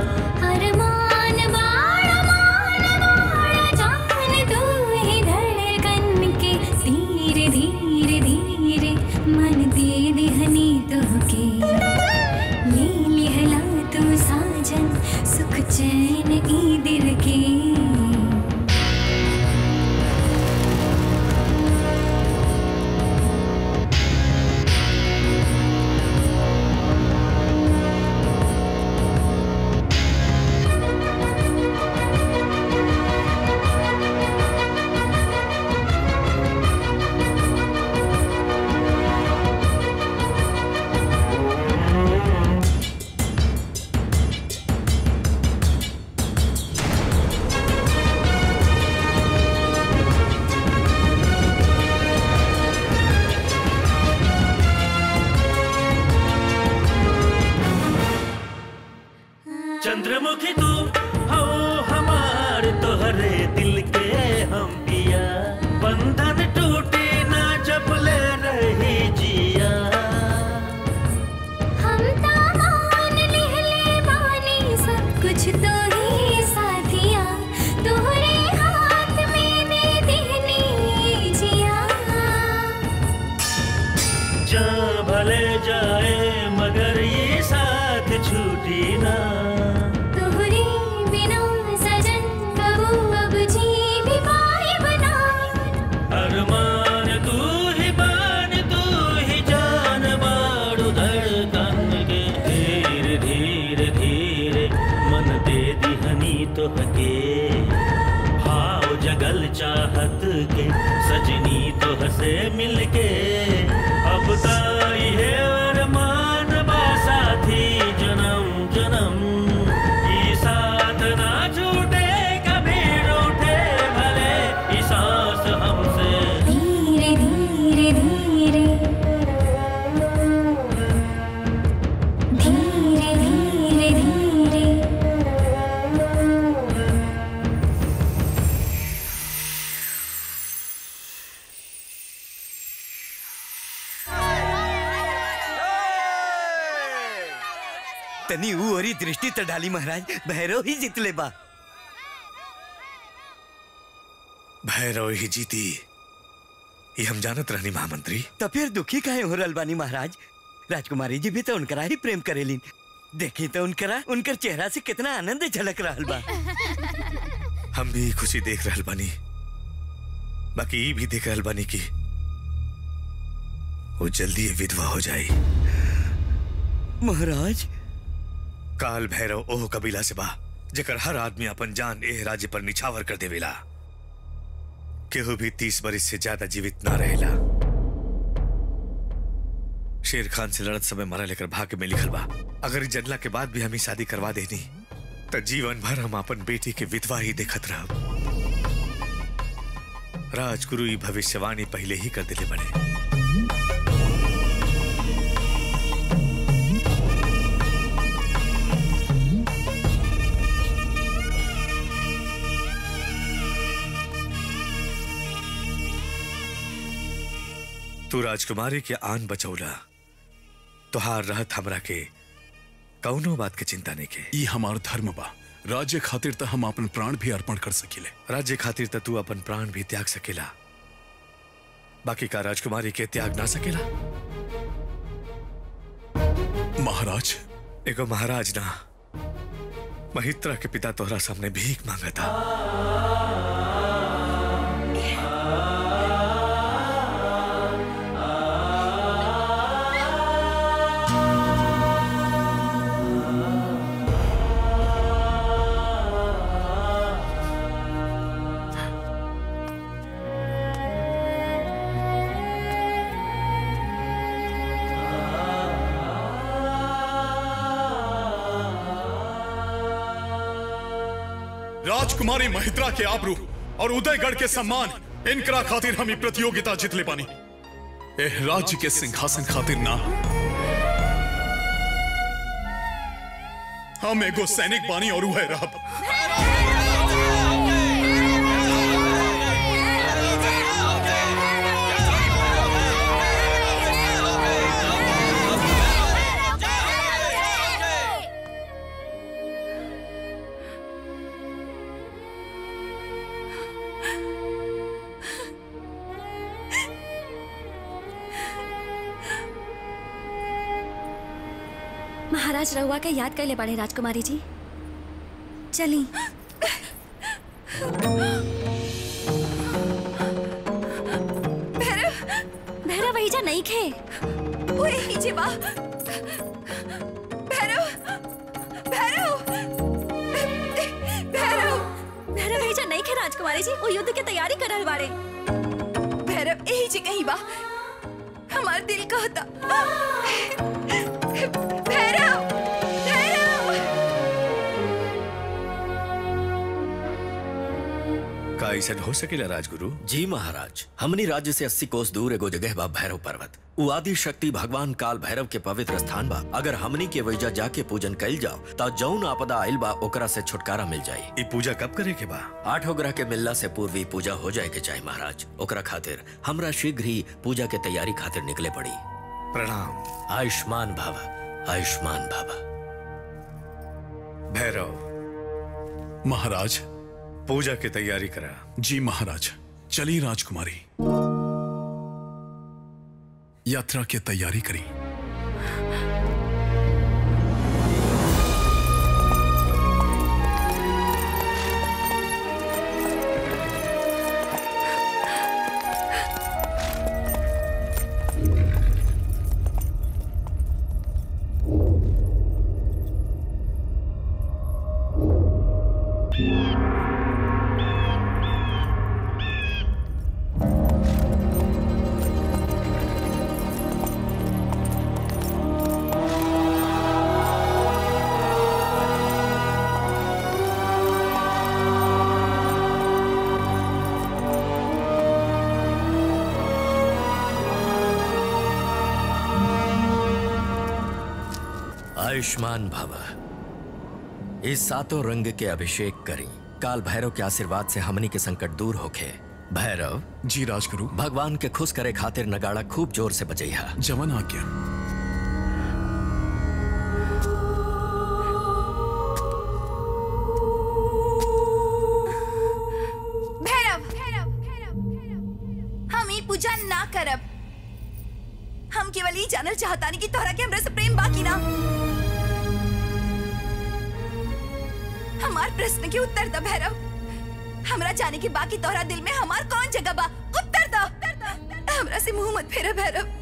चंद्रमुखी तू हो हमार तोहरे दिल के हम पिया बंधन टूटे ना जब ले रही जिया हम तामान लिहले बानी सब कुछ तो ही साथिया तोहरे हाथ में दे देनी जिया जा भले जाए मगर ये साथ छूटी ना तोहरे बिना सजन कबू अब जी भी पाए बना अरमान तू ही बान तू ही जान बाड़ू धड़कन के धीरे धीरे धीरे मन दे दिहनी तो हके भाव जगल चाहत के सजनी तो हसे मिलके अब ताई है अरमान बा साथी जन्म जन्म ई साथ ना छूटे कभी रूठे भले ई सांस हमसे धीरे धीरे धीरे धीरे धीरे धीरे तनी ऊ ओरी दृष्टि त डाली महाराज भैरव ही जितले बा भैरव ही जीती ये हम जानत रहनी महामंत्री तो फिर दुखी काहे हो रहल बानी महाराज राजकुमारी जी भी तो उनकरा ही प्रेम करेलिन देखी तो उनकरा उनकर चेहरा से कितना आनंद झलक रहल बा हम भी खुशी देख रहल बानी बाकी ई भी देख रहल बानी कि वो जल्दी ये विधवा हो जाई महाराज काल भैरव ओह कबीला से बा जेकर हर आदमी अपन जान एह राज्य पर निछावर कर देवेला केहू भी तीस बरिस से ज्यादा जीवित ना रहेला शेर खान से लड़त समय मरा लेकर भाग्य में लिखल बा अगर ई जनला के बाद भी हमें शादी करवा देनी तो जीवन भर हम अपन बेटी के विधवा ही देखत रहब राजगुरु ई भविष्यवाणी पहले ही कर दिले बने तू राजकुमारी के आन बचौला तुहार रहत हमरा के कौनो बात के चिंता नहीं के ई हमार धर्म बा राज्य खातिर त हम अपन प्राण भी अर्पण कर सकीले राज्य खातिर त तू अपन प्राण भी त्याग सकेला बाकी का राजकुमारी के त्याग ना सकेला महाराज एगो महाराज ना महित्रा के पिता तोहरा सामने भीख मांगा था राजकुमारी महित्रा के आबरू और उदयगढ़ के सम्मान इनकरा खातिर हम ई प्रतियोगिता जीतले पानी एह राज्य के सिंहासन खातिर ना हम एगो सैनिक बानी और उहे रहब महाराज रहुआ के याद कर ले बड़े राजकुमारी जी चली भैरव वही जा नहीं खे ओए नीचे बा भैरव भैरव भैरव भैरव वही जा नहीं खे राजकुमारी जी वो युद्ध की तैयारी कर रहल बाड़े भैरव यही जे कहीं बा हमार दिल कहता भैरव भैरव का ऐसा हो सकेला राजगुरु जी महाराज हमनी राज्य से अस्सी कोस दूर एगो जगह बा भैरव पर्वत उ आदि शक्ति भगवान काल भैरव के पवित्र स्थान बा अगर हमनी के वैजा जाके पूजन कैल जाओ तो जौन आपदा आइल बा ओकरा से छुटकारा मिल जाई ये पूजा कब करे के बा आठों ग्रह के मिलला से पूर्व ही पूजा हो जाए के चाहे महाराज ओकरा खातिर हमरा शीघ्र ही पूजा के तैयारी खातिर निकले पड़ी प्रणाम आयुष्मान भावा आयुष्मान भावा भैरव महाराज पूजा की तैयारी करा जी महाराज चली राजकुमारी यात्रा की तैयारी करी आयुष्मान भवा इस सातों रंग के अभिषेक करी काल भैरव के आशीर्वाद से हमनी के संकट दूर होखे भैरव जी राजगुरु भगवान के खुश करे खातिर नगाड़ा खूब जोर से बजैहा जवन आज्ञा भैरव हम ई पूजा ना करब हम केवल ई जानल चाहतानी कि तोहरा के हमरे से प्रेम बाकी ना हमार प्रश्न के उत्तर द भैरव हमरा जाने के बाकी तोहरा दिल में हमार कौन जगह बा उत्तर द हमरा से मुंह मत फेरा भैरव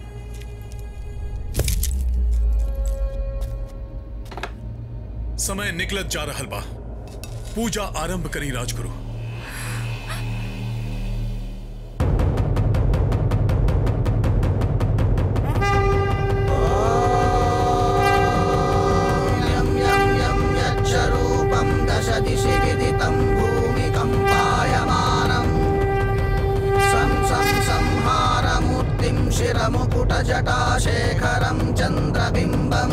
समय निकलत जा रहल बा पूजा आरंभ करी राजगुरु यच्छरूपं दश दिशि विदितं भूमिकम्पायमानम् सं सं संहारमूर्तिं शिरमुकुटजटाशेखरं चन्द्रबिम्बम्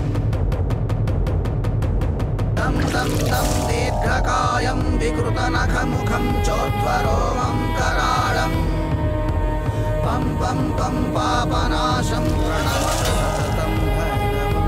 तं तं तं दीर्घकायं विकृतनखमुखं चोद्वरोमं कराळम् पं पं पं पापनाशं प्रणमत सततं भैरवम्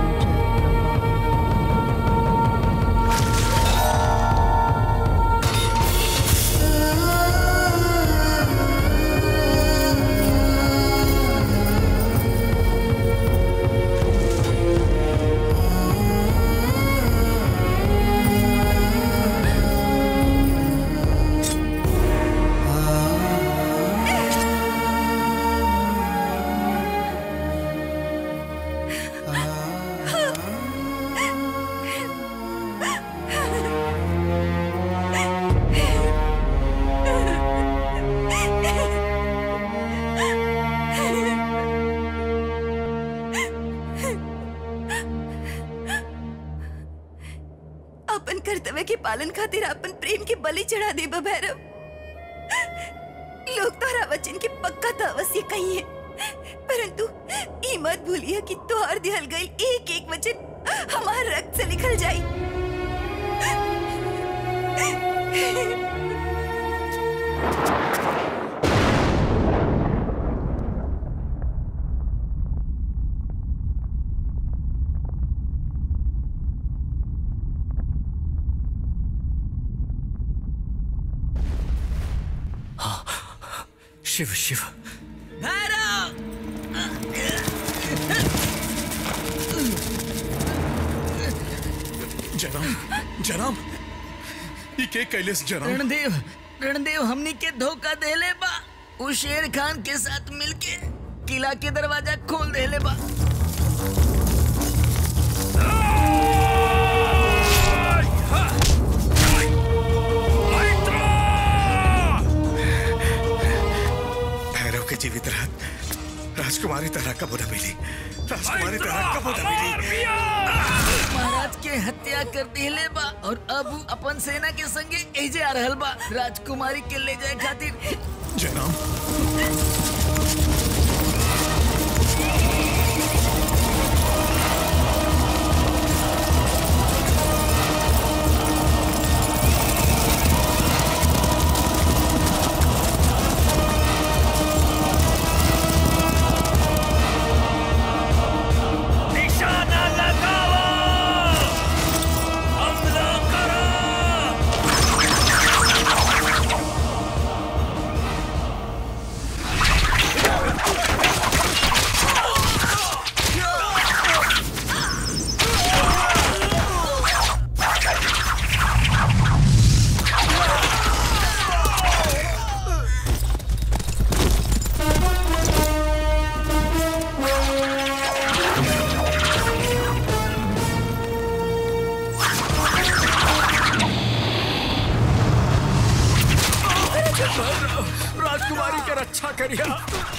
अपन कर्तव्य के पालन खातिर अपन प्रेम के बलि चढ़ा दे भैरव लोग तोहरा वचन के पक्का तो अवश्य कही है परंतु ई मत भूलिए कि तोहर दिहल गई एक एक वचन हमार रक्त से निकल जाई शिव शिव जनाब जनाब ये के कैलेस जनाब रणदेव रणदेव हमनी के धोखा देले बा उ शेर खान के साथ मिलके किला के दरवाजा खोल देले बा भैरव के जीवित रहत राजकुमारी तरह कब न मिली राजकुमारी तरह कब न मिली महाराज के हत्या कर दिले बा और अब उ अपन सेना के संगे एजे आ रहल बा राजकुमारी के ले जाए खातिर जनाब निशाना लगाओ हमला करो राजकुमारी के रक्षा करिया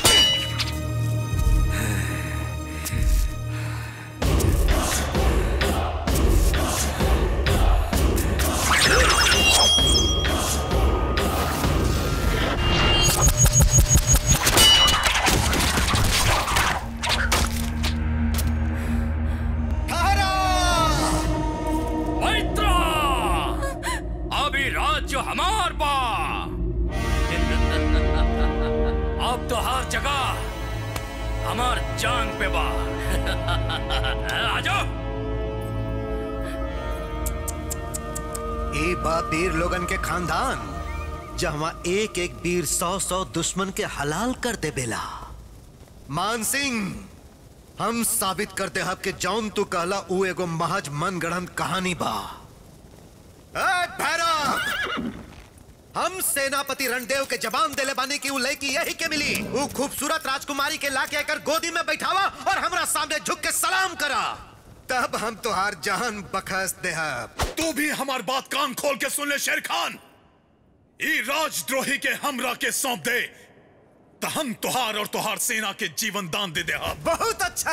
मैत्रा अभी राज्य हमार बा अब तो हर जगह हमार जांग पे बा आ जाओ ए बा वीर लोगन के खानदान जहाँ एक एक वीर सौ सौ दुश्मन के हलाल कर दे बेला मान सिंह हम साबित करते हब कि जौन तू कहला ऊ एगो महज मन गढ़ंत कहानी बा ए भैरव हम सेनापति रणदेव के जवान देले बानी की ऊ लड़की यही के मिली ऊ खूबसूरत राजकुमारी के लाके आकर गोदी में बैठावा और हमरा सामने झुक के सलाम करा तब हम तुहार जान बखस देहब तू भी हमार बात कान खोल के सुन ले शेर खान ई राजद्रोही के हमरा के सौंप दे तो हम तुहार और तुहार सेना के जीवन दान दे दे हम बहुत अच्छा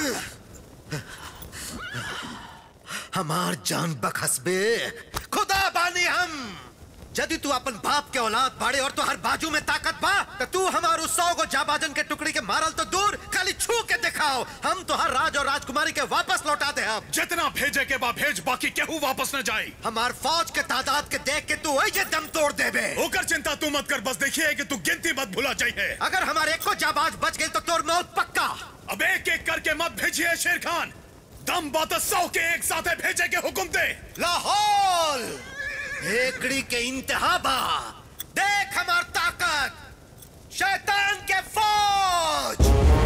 हमार जान बखसबे खुदा बानी हम यदि तू अपन बाप के औलाद बाड़े और तो हर बाजू में ताकत बा तो तू हमारू सौ गो जाबाजन के टुकड़ी के मारल तो दूर खाली छू के दिखाओ हम तो हर राज और राजकुमारी के वापस लौटा दे अब जितना भेजे के बा भेज बाकी केहू वापस न जाए हमार फौज के तादाद के देख के तू वही दम तोड़ देबे ओकर चिंता तू मत कर बस देखिए कि तू गिनती मत भुला जाइए अगर हमारे एक को जाबाज बच गई तो तोर मौत पक्का अब एक एक करके मत भेजिए शेर खान दम बात सौ के एक साथ भेजे के हुक्म दे लाहौल हेकड़ी के इंतहा बा देख हमार ताकत शैतान के फौज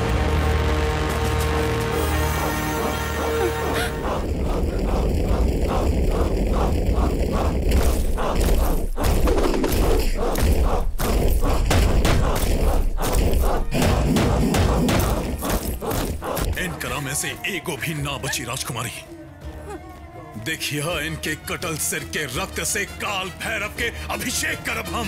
इन करा में से एगो भी ना बची राजकुमारी देखिए इनके कटल सिर के रक्त से काल भैरव के अभिषेक करब हम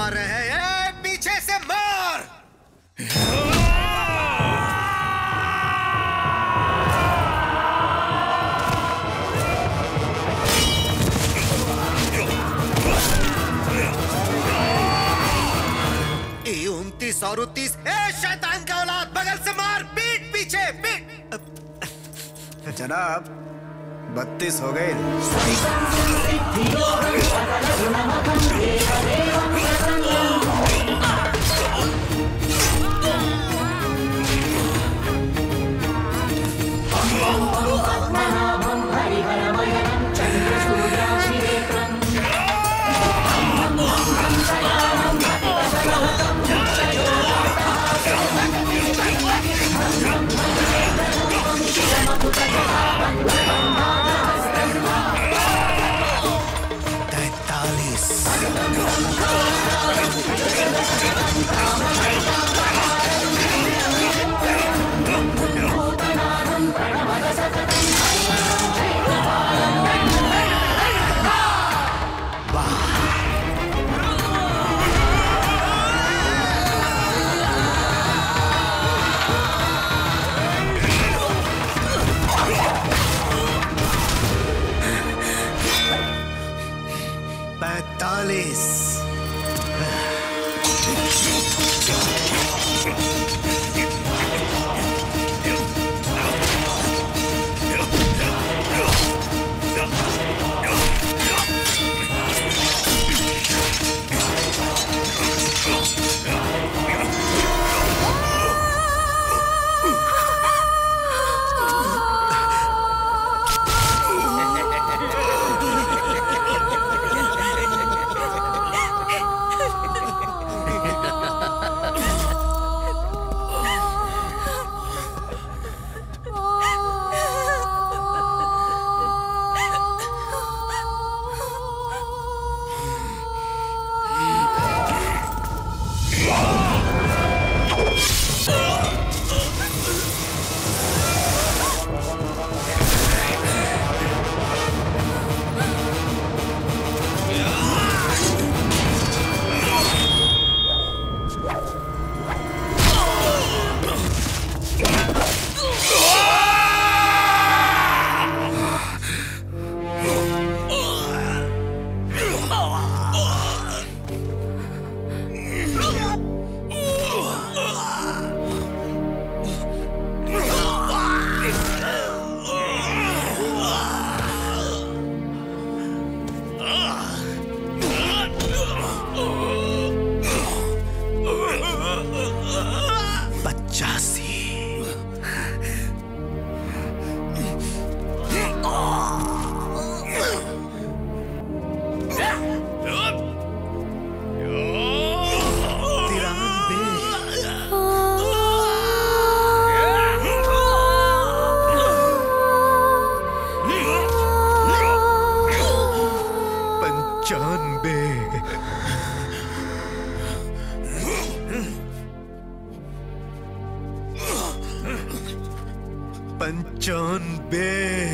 मार रहे हैं ए, पीछे से मार ए उनतीस और उनतीस ए शैतान का औलाद बगल से मार पीठ पीछे पीठ जनाब बत्तीस हो गए तैतालीस पैतालीस पचासी पंचानबे पंचानबे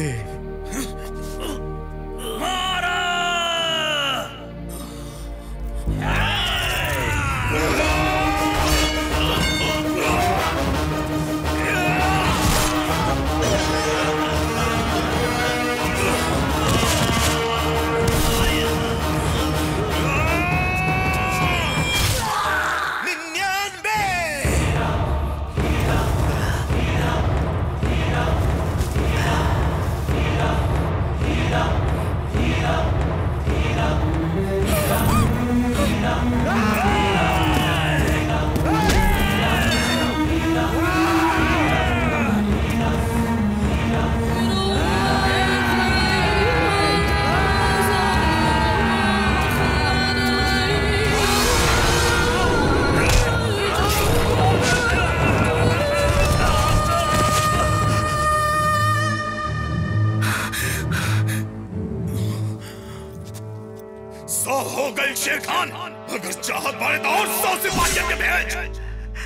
सौ हो गई शेर खान अगर चाहत बारे तो और सौ सिपाहियों के भेज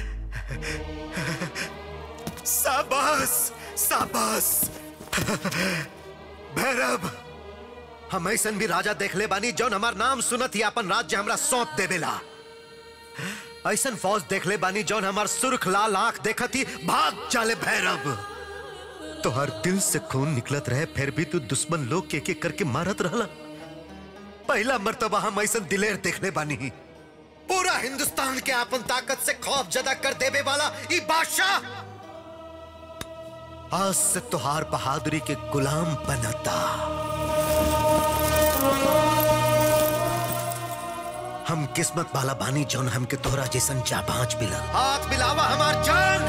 शाबाश शाबाश भैरव हम ऐसन भी राजा देख ले बानी जौन हमार नाम सुनत ही अपन राज्य हमरा सौंप देवेला ऐसन फौज देख ले बानी जौन हमार सुर्ख लाल आंख देखत ही भाग चाले भैरव तो हर दिल से खून निकलत रहे फिर भी तू दुश्मन लोग के के करके मारत रहला पहला मर्तबा हम ऐसन दिलेर देखले बानी पूरा हिंदुस्तान के अपन ताकत से खौफ जदा कर देवे वाला ई बादशाह आज से तुहार बहादुरी के गुलाम बनता हम किस्मत वाला बानी जौन हमके तोहरा जैसन जाबाज मिलल हाथ मिलावा हमार जान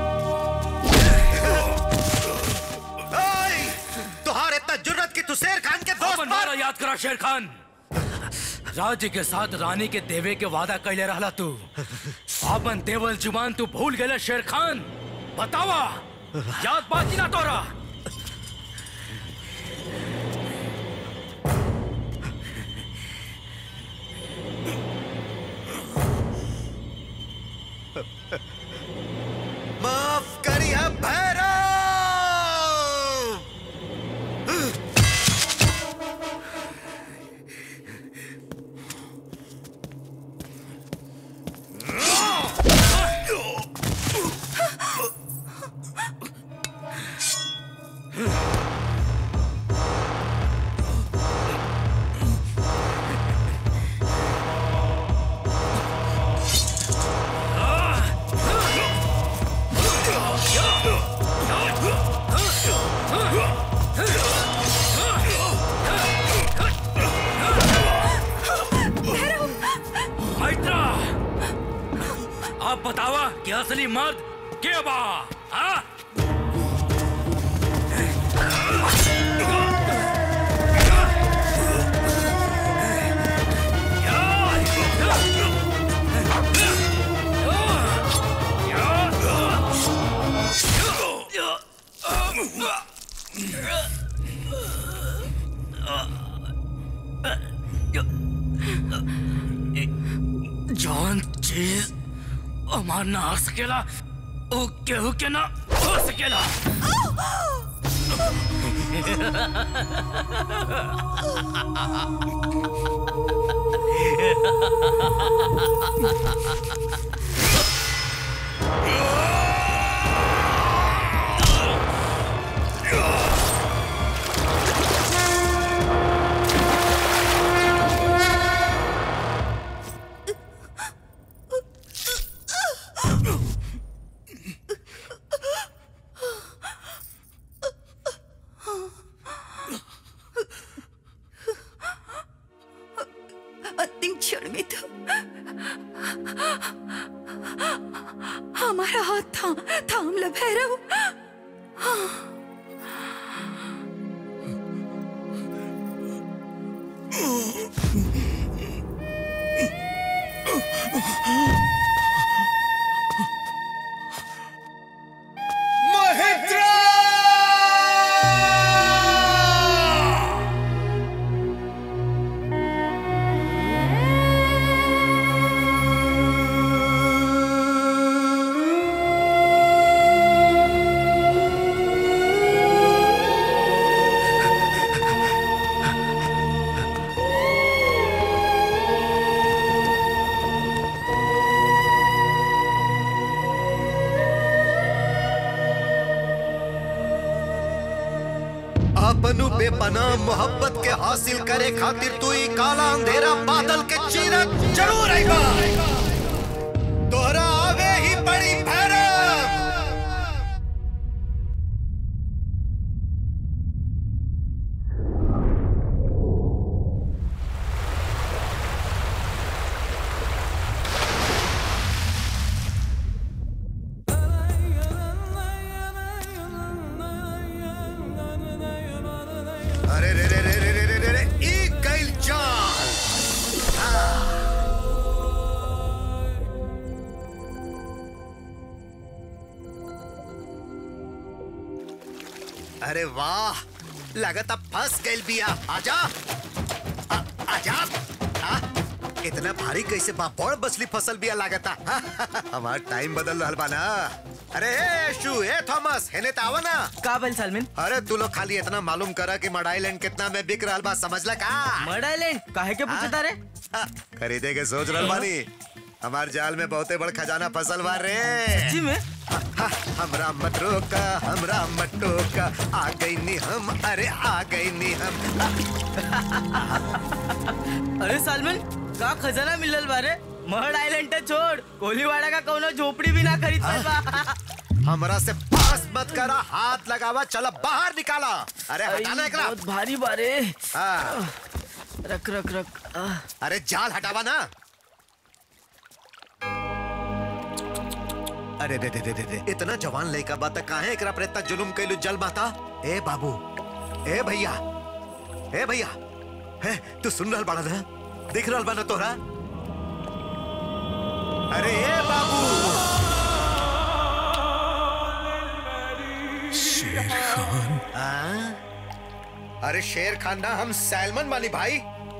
ओए, तुहार इतना जुर्रत की तू शेर खान के दोस्त मारा याद करा शेर खान राज्य के साथ रानी के देवे के वादा कैले रहला तू आपन देवल जुबान तू भूल गेले शेर खान बतावा याद बाकी ना तोरा माफ करिए भैरव मैत्रा आप बतावा कि असली मर्द के बा हाँ? जौन चीज हमार ना आ सकेला ओ केहू के ना हो सकेला अंतिम क्षण में तो हमारा हाथ थाम थाम ल भैरव हाँ। अपनु बेपनाह मोहब्बत के हासिल करे खातिर तू ही काला अंधेरा बादल के चीरत जरूर आएगा तोहरा आवे ही पड़ी भैरव अरे रे रे रे रे रे रे रे रे ई गइल चाल अरे वाह लगत अब फंस गइल बिया आजा आ, आजा आ, इतना भारी कैसे बा बड़ बसली फसल बिया लागता हमार टाइम बदल रहल बा ना अरे ए शू ए थॉमस हेने त आवा ना का बन सलमिन अरे तू लोग खाली इतना मालूम करा कि मडाईलैंड कितना में बिक रहल बा समझला का मर्ड आइलैंड काहे के पूछता रे खरीदे के सोच रहल बानी हमार जाल में बहुते बड़ खजाना फसल बा रे सच्ची में हमरा मत रोका हमरा मत टोका आ गई नी हम अरे आ गई नी हम अरे सालमन का खजाना मिलल बारे महड आइलैंड छोड़ कोलीवाड़ा का कौनो झोपड़ी भी ना खरीद पाइल बा हमरा से पास मत करा हाथ लगावा चला बाहर निकाला अरे हटाना एकरा बहुत भारी बारे हाँ। रख रख रख आह। अरे जाल हटावा ना अरे दे दे दे दे दे इतना जवान लड़का बात काहे एकरा पर इतना जुलुम कैलू जल माता ए बाबू ए भैया ए भैया हे तू सुन रहल बाड़ा ना देख रहल बा ना तोहरा अरे ए बाबू शेर खान हाँ? अरे शेर खान ना हम सैलमन वाली भाई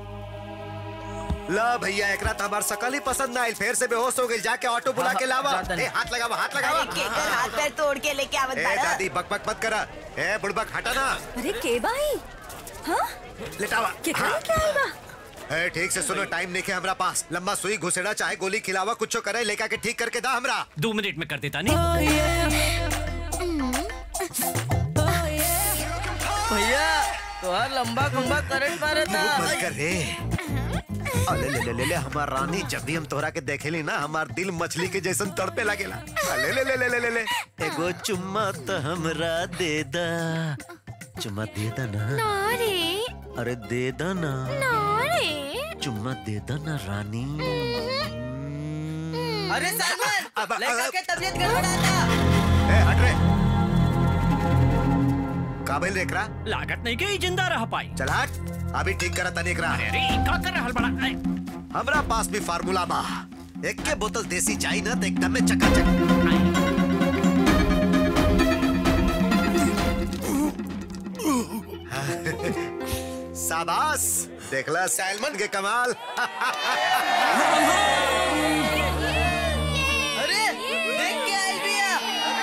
ला भैया एकरा तो हमार सकल ही पसंद ना आइल फिर से बेहोश हो गई जाके ऑटो बुला के लावा ए हाथ लगावा हाथ लगावा अरे केकर हाथ पैर तोड़ के लेके आवत ए बाड़ा दादी बक बक मत करा ए बुड़बक हटा ना अरे के भाई हाँ लेटावा के हाँ। क्या आई बा ए ठीक से सुनो टाइम नहीं है हमरा पास लंबा सुई घुसेड़ा चाहे गोली खिलावा कुछ करे लेका के ठीक करके दा हमरा दो मिनट में कर देता नहीं भैया तोहार लंबा खंबा करंट मारे था मत कर रे अले ले ले ले ले हमार रानी जब भी हम तोहरा के देखेली ना हमार दिल मछली के जैसन तड़पे लगेला अले ले ले ले ले ले ले एगो चुम्मा तो हमरा दे दा चुम्मा दे दा ना रे अरे दे दा ना रे चुम्मा दे दा ना रानी अरे सालमन लड़का के तबीयत गड़बड़ाता ए हट रे काबिल रेकरा लागत नहीं के जिंदा रह पाई चल हट अभी ठीक करा तनी एकरा अरे का कर रहल बड़ा ऐ, हमरा पास भी फार्मूला बा एक के बोतल देसी चाय ना तो एकदम में चकाचक शाबाश देखला सैलमन के कमाल अरे देख के आई भैया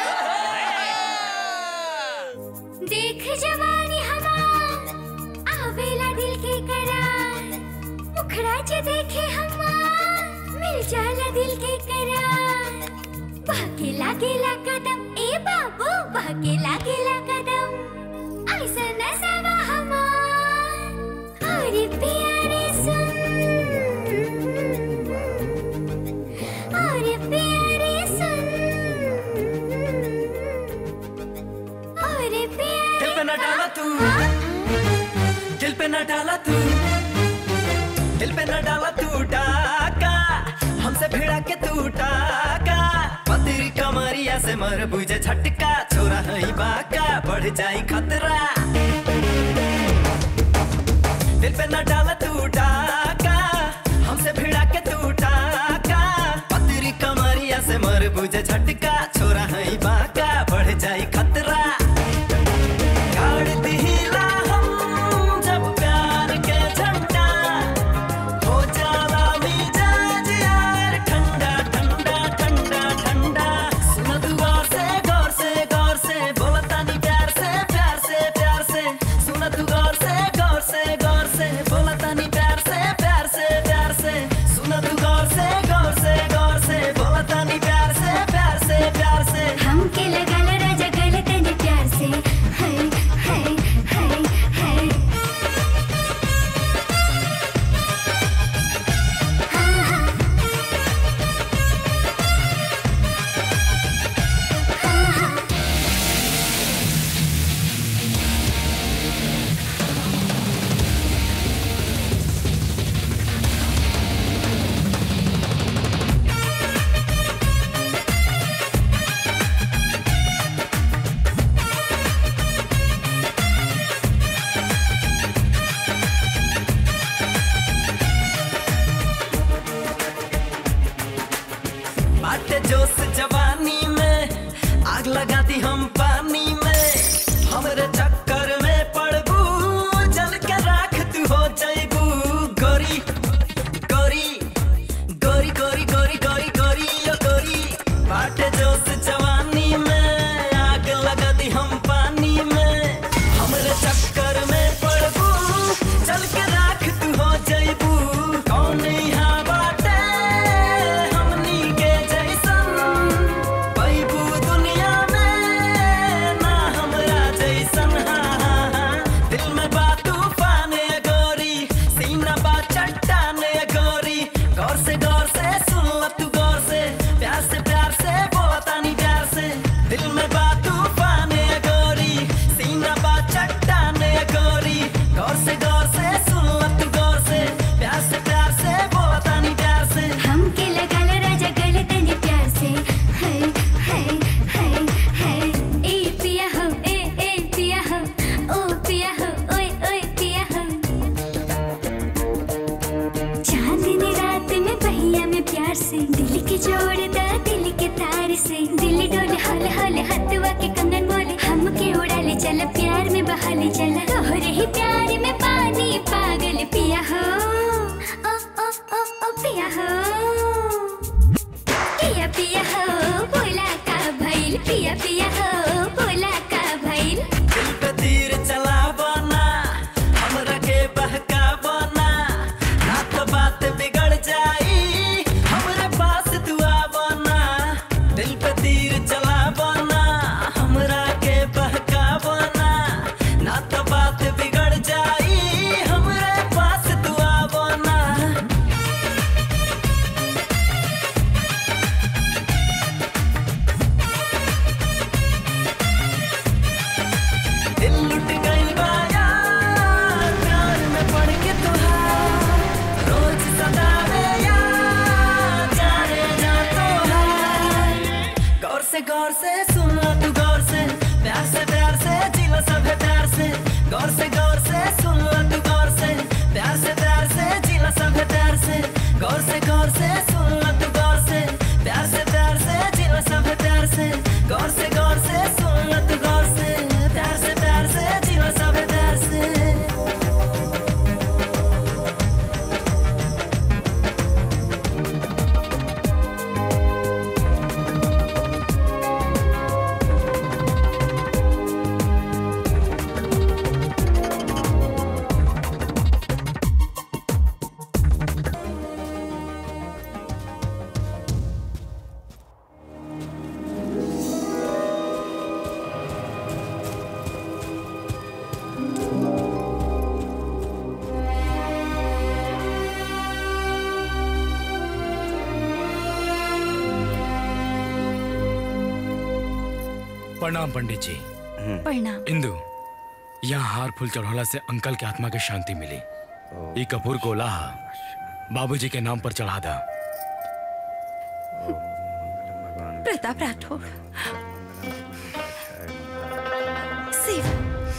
देख जवानी हमार आवेला दिल के करार मुखड़ा जे देखे हमार मिल जाला दिल के करार भागे लागेला कदम ए बाबू भागे लागेला कदम ऐसा नसावा हमार अरे प्यारे सुन अरे प्यारे सुन अरे प्यारे दिल पे न डाला तू दिल पे न डाला तू दिल पे न डाला तू डाका हमसे भिड़ा के तू डाका पतरी कमरिया से मर बुझे झटका छोरा है बाका बढ़ जाई खतरा दिल पे न डाला तू डाका हमसे भिड़ा के तू डाका पतरी कमरिया से मर बुझे झटका छोरा है बाका बढ़ जाई खतरा गाड़ दिहिला हम जब प्यार के झंडा हो जाला मिजाज यार ठंडा ठंडा ठंडा ठंडा सुन दुआ से गौर से गौर से बोला तानी प्यार से प्यार से प्यार से सुन तू गौर से गौर से गौर से बोला तानी प्यार से प्यार से प्यार से सुन तू गौर से गौर से गौर से बोला तानी प्यार से प्यार से प्यार से हमके लगल राजा गल तनी प्यार से है है है है बाटे जोश जवानी में आग लगा दी हम पानी में हमरे चक्कर में पड़बू जल के राख तू हो जाइबू गोरी गोरी गोरी गोरी गोरी गोरी गोरी ओ गोरी बाटे जोश जवानी में आग लगा दी हम पानी में हमरे चक्कर में पड़बू चल के राख तू हो जाइबू कौन यहाँ बाटे हम से दिल डोले हल हल हथवा के कंगन बोले हमके उड़ा ले चल प्यार में बहा ले चल तोहरे ही प्यार में पानी पागल पिया हो ओ ओ ओ ओ पिया हो पिया पिया हो बोला का भइल पिया पिया हो बोला का भइल दिल पे तीर चलावना हमरा के बहकावना ना तो बात बिगड़ जाई हमरे पास तू आवना दिल पे तीर चलावना हमरा के बहकावना ना तो बात बिगड़ जाई हमरे पास तू आवना दिल लुट गइल बा यार, प्यार में पड़ के तोहार। रोज सतावे यार, जाने जा तोहार। गौर से गौर से सुन लो तू गौर से प्यार से प्यार से जी लो सब प्यार से गौर से गौर से सुन लो तू गौर से प्यार से प्यार से जी लो सब प्यार से गौर से गौर से सुन लो तू गौर से प्यार से प्यार से जी लो सब प्यार से गौर से गौर से सुन लो तू गौर से प्यार से प्यार से जी लो सब प्यार से प्रणाम पंडित जी प्रणाम इंदु यहाँ हार फूल चढ़ौला से अंकल के आत्मा के शांति मिली ई कपूर गोला बाबूजी के नाम पर चढ़ा दा प्रताप राठौर शिव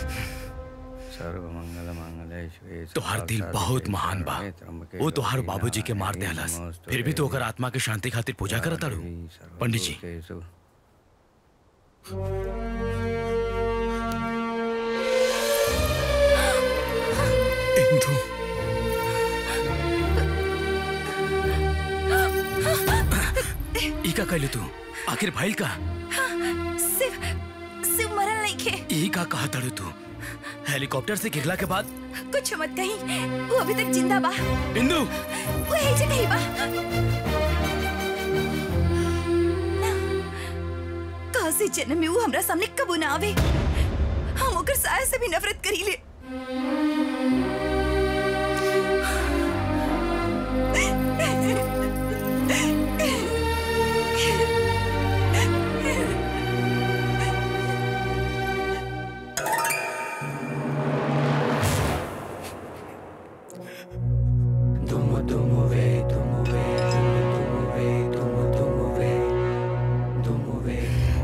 तोहार दिल बहुत महान बा वो तोहार बाबूजी के मार देहलस फिर भी तो ओकर आत्मा के शांति खातिर पूजा करत तारू पंडित जी इंदु ई का कहले तू आखिर भाईल का शिव शिव मरल नहीं खे ई का कहा तड़ू तू हेलीकॉप्टर से गिरला के बाद कुछ मत कही वो अभी तक जिंदा बा इंदु वो यही जगह ही बा काशी जन्म में वो हमरा सामने कबू ना आवे हम ओकर साया से भी नफरत करी ले Dumu dumu ve, dumu ve, dumu ve, dumu dumu ve, dumu ve.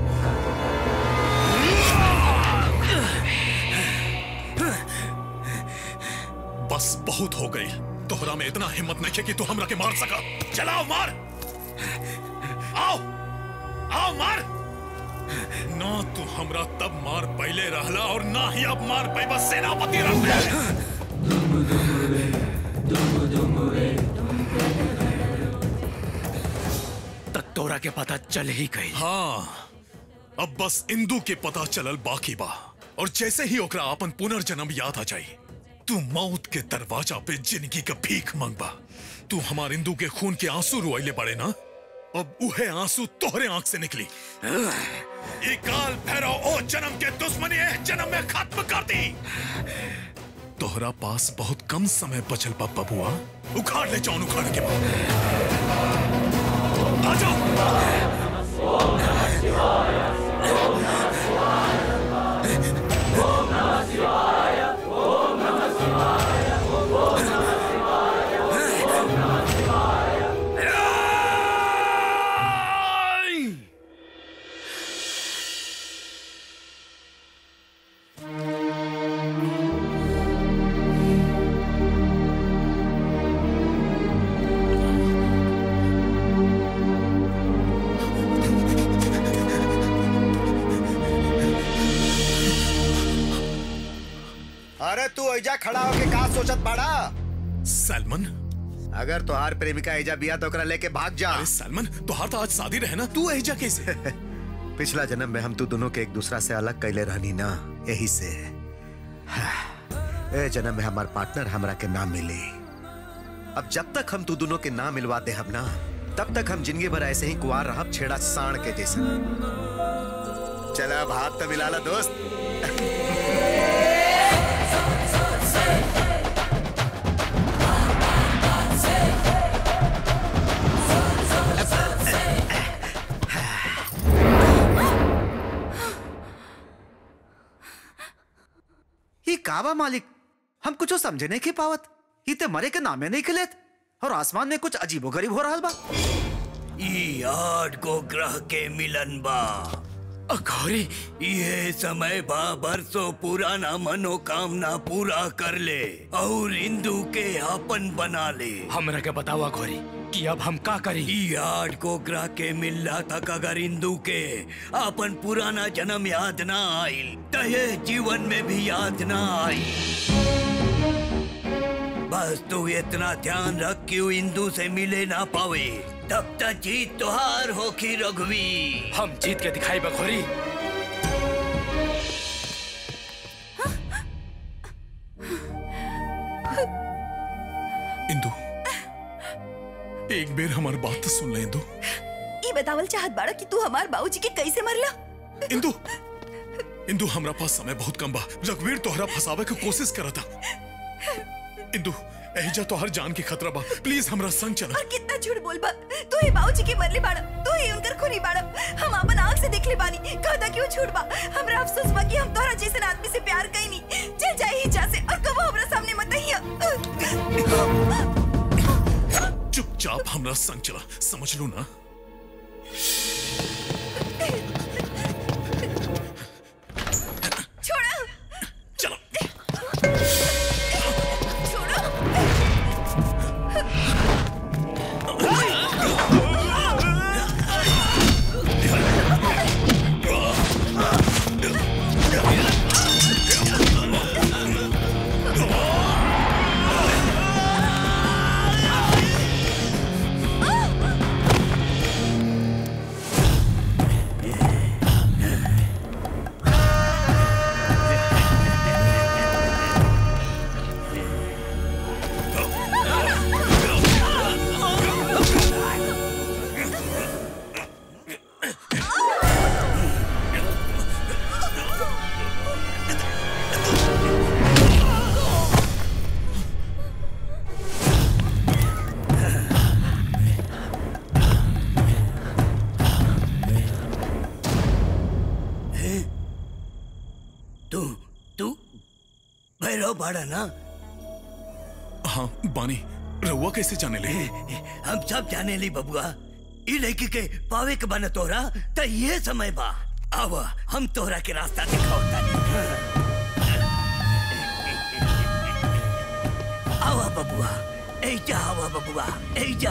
बस बहुत हो गई तोहरा में इतना हिम्मत नहीं है कि तू हमरा के मार सका चलाओ मार आओ आओ मार ना तू हमरा तब मार पहले रहला और ना ही अब मार पैबा सेनापति रह तक तोरा के पता चल ही गई हाँ अब बस इंदू के पता चलल बाकी बा और जैसे ही ओकरा अपन पुनर्जन्म याद आ जाई तू मौत के दरवाजा पे जिंदगी का भीख मांगबा तू हमार इंदू के खून के आंसू रुआइले पड़े ना अब उहे आंसू तोहरे आंख से निकली ये काल भैरव ओ जन्म के दुश्मनी है जन्म में खत्म कर दी तोहरा पास बहुत कम समय बचल बा बबुआ उखाड़ ले जाऊन उखाड़ के बाद आ जाओ एजा खड़ा होके का सोचत बाड़ा सलमान अगर तोहार प्रेमिका एजा बिया तो ओकरा लेके भाग जा अरे सलमान तोहार तो आज शादी रहे ना तू एजा कैसे पिछला जन्म में हम तू दोनों के एक दूसरा से अलग कैले रहनी ना यही से ए जन्म में हमार पार्टनर हमरा के ना मिली अब जब तक हम तू दोनों के ना मिलवाते हम ना तब तक हम जिंदगी भर ऐसे ही कुआर रहब छेड़ा साण के जैसे चला अब हाथ तो मिला ला दोस्त ये काबा मालिक हम कुछ समझे नहीं की पावत ये ते मरे के नामे नहीं खिलेत और आसमान में कुछ अजीबो गरीब हो रहा बा ई आठ को ग्रह के मिलन बा अघोरी ये समय बा बरसों पुराना मनोकामना पूरा कर ले और हिंदू के आपन बना ले हमरा के बतावा घोरी कि अब हम का करी ई आठ को ग्रह के मिलला तक अगर हिंदू के आपन पुराना जन्म याद ना आइल तो ये जीवन में भी याद ना आई बस तू इतना ध्यान रख कि वो हिंदू से मिले ना पावे तब तक जीत तुहार होखी रघुवी हम जीत के दिखाई बखोरी इंदु एक बेर हमारी बात तो सुन ले इंदु ई बतावल चाहत बाड़ा कि तू हमार बाबूजी के कैसे मरला इंदु इंदु हमरा पास समय बहुत कम बा रघुवीर तोहरा फसावे के कोशिश करा था इंदु एहिजा तोहर जान के खतरा बा प्लीज हमरा संग चला और कितना झूठ बोल बा तू ही बाबूजी के मरले बाड़ा तू ही उनकर खूनी बाड़ा हम अपन आंख से देखले बानी कहता कि वो झूठ बा हमरा अफसोस बा कि हम तोहरा जैसे आदमी से प्यार कईनी चल जाए ही जा से और कबो हमरा सामने मत आइया चुपचाप हमरा संग चला समझ लू ना छोड़ो चलो तू तू भैरव बाड़ा ना हाँ बानी रहुआ कैसे जाने ले हम सब जाने ली बबुआ ई लड़की के पावे के बना तोरा त ये समय बा आवा हम तोरा के रास्ता दिखाओ आवा बबुआ ऐजा आवा बबुआ ऐजा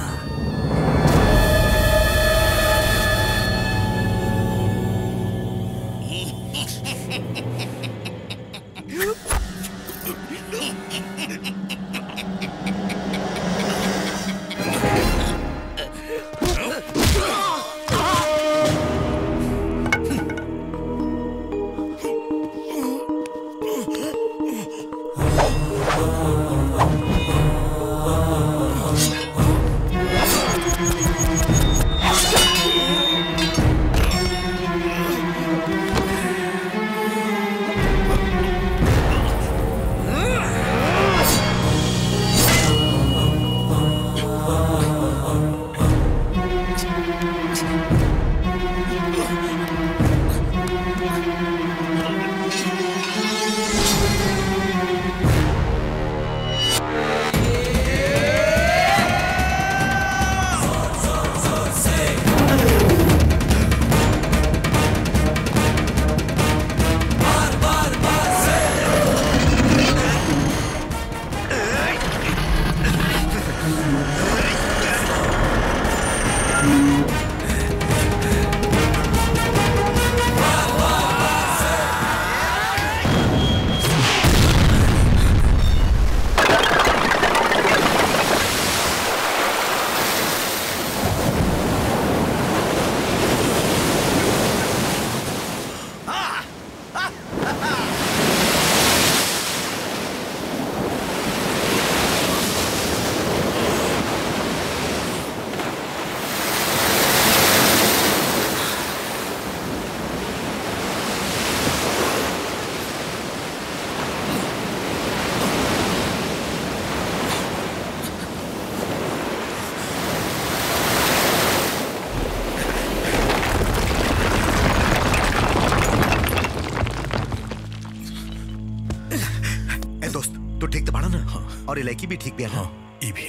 और इलाकी भी ठीक भी है ना ई भी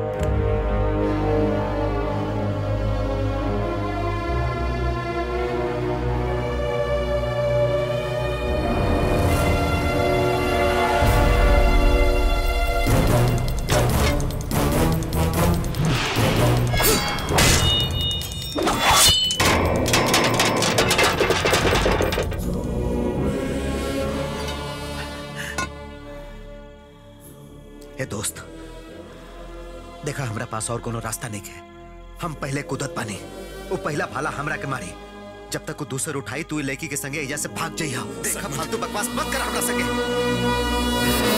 हे दोस्त देखा हमरा पास और कोनो रास्ता नहीं है हम पहले कुदत पानी वो पहला भाला हमरा के मारी जब तक वो दूसर उठाई तू लड़की के संगे एजा से भाग जाइया देखा फालतू बकवास मत कर हमरा संगे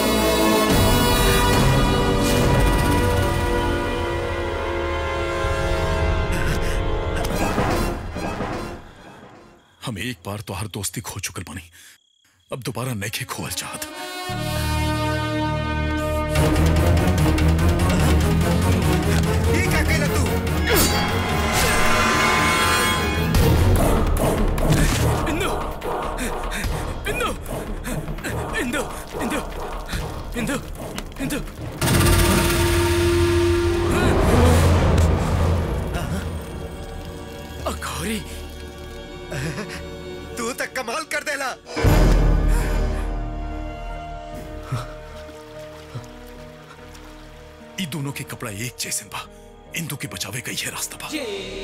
हम एक बार तो हर दोस्ती खो चुकल बनी अब दोबारा नहीं खोल चाहत ये क्या कहला तू इंदु इंदु इंदु इंदु इंदु इंदु अघोरी तू तक कमाल कर देला ई दोनों के कपड़ा एक जैसे बा इंदू के बचावे का ये रास्ता बा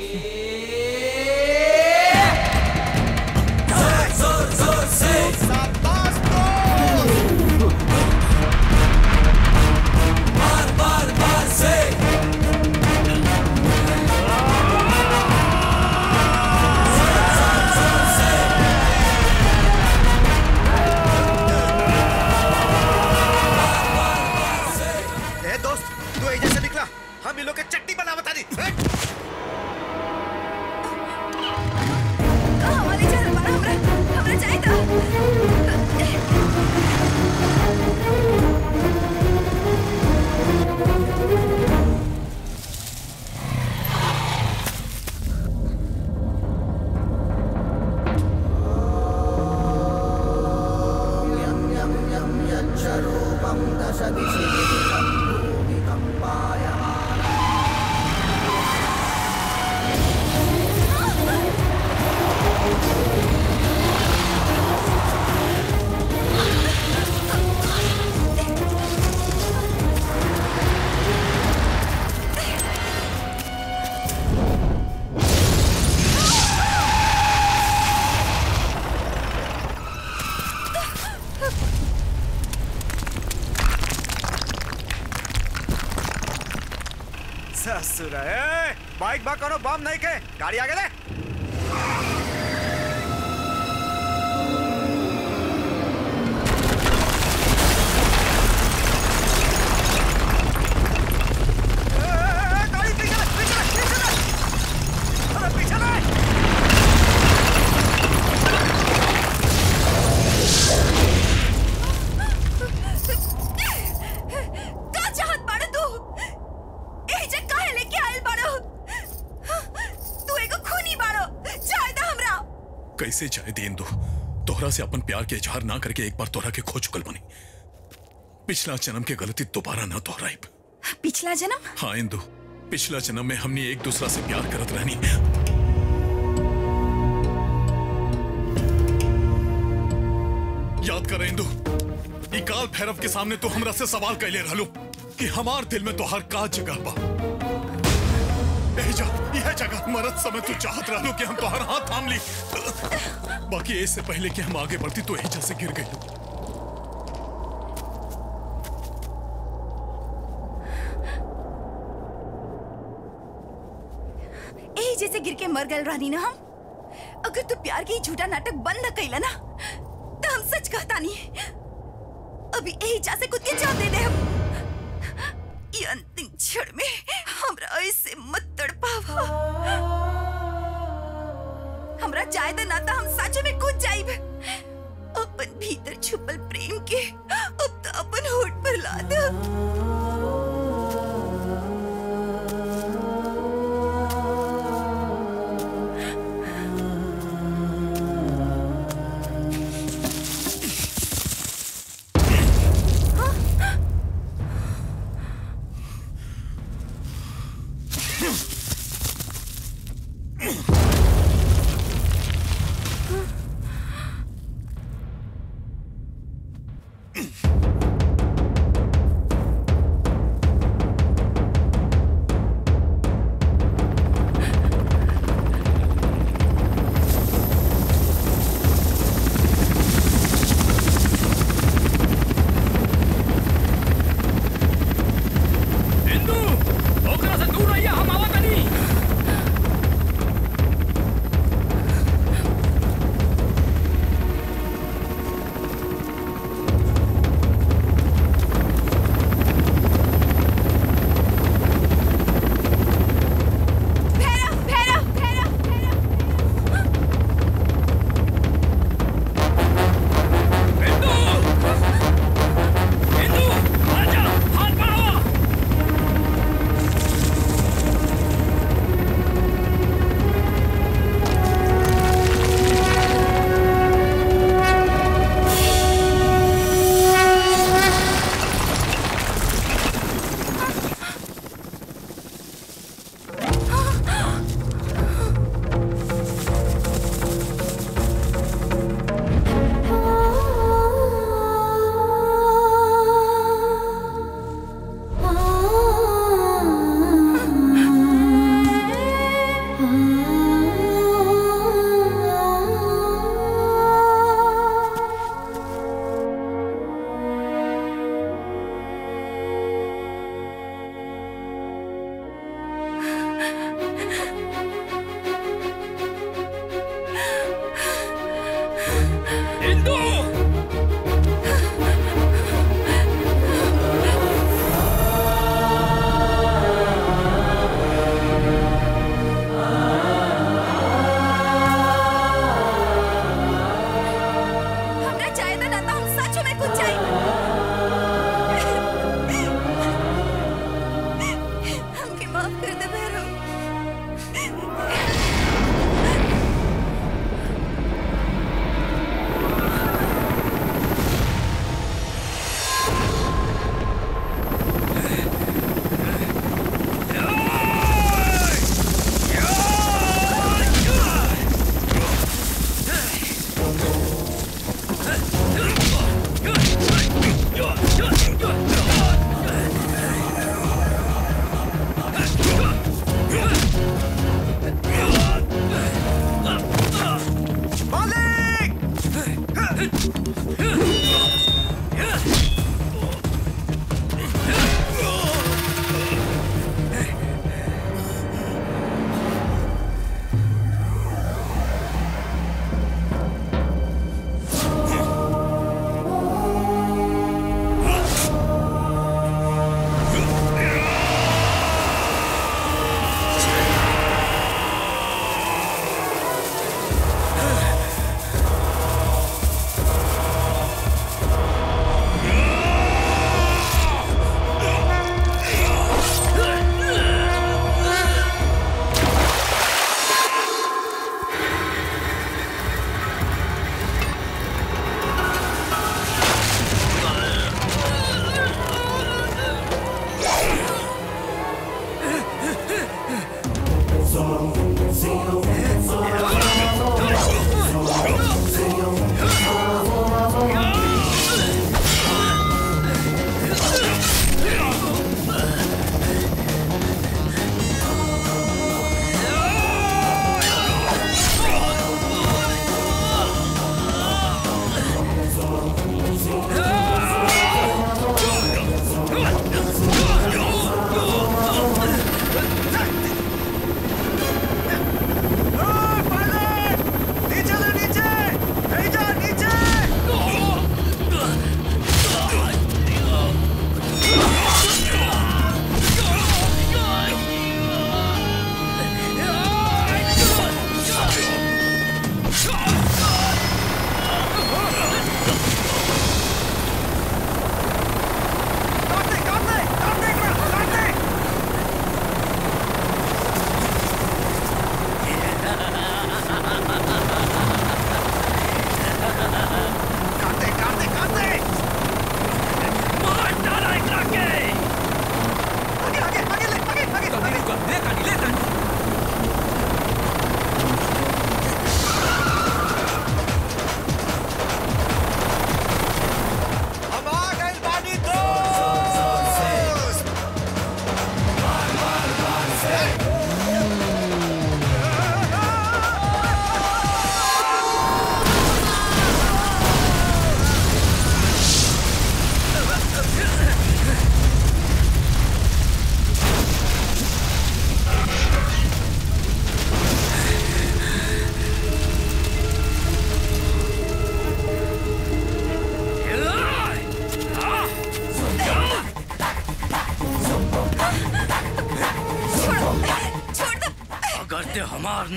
ए दोस्त तू एजा से निकला हम इन लोग के चट्टी बना बता दी हट। यच्छरूपं दश दिशि भूमिकम्पायमान ससुर ए बाइक बा करो बम नहीं के गाड़ी आगे ले का चाहत बाड़ो तू एजे काहे लेके आइल बाड़ो तू एगो खूनी बाड़ो चाहे दा हमरा कैसे जाए दे इंदू तोहरा से अपन प्यार के इजहार ना करके एक बार तोहरा के खो चुकल बनी पिछला जन्म के गलती दोबारा ना दोहराइब पिछला जन्म हाँ इंदू पिछला जन्म में हमने एक दूसरा से प्यार करत रहनी याद कर इंदू ई काल भैरव के सामने तो हमरा से सवाल कैले रहलो कि हमार दिल में तो हर का जगह बा एजा यह जगह मरत समय तू चाहत रहलो कि हम तोहर हाथ थाम ली बाकी इससे पहले कि हम आगे बढ़ती तो एजा से गिर गई एही जैसे गिर के मर गए रानी ना हम अगर तू प्यार के ही झूठा नाटक बंद न कैला ना तो हम सच कहता नहीं अभी यही जा से खुद के जान दे दे हम ये अंतिम क्षण में हमरा ऐसे मत तड़पावा हमरा चाहे तो ना तो हम सच में कूद जाइब अपन भीतर छुपल प्रेम के अब तो अपन होठ पर ला दो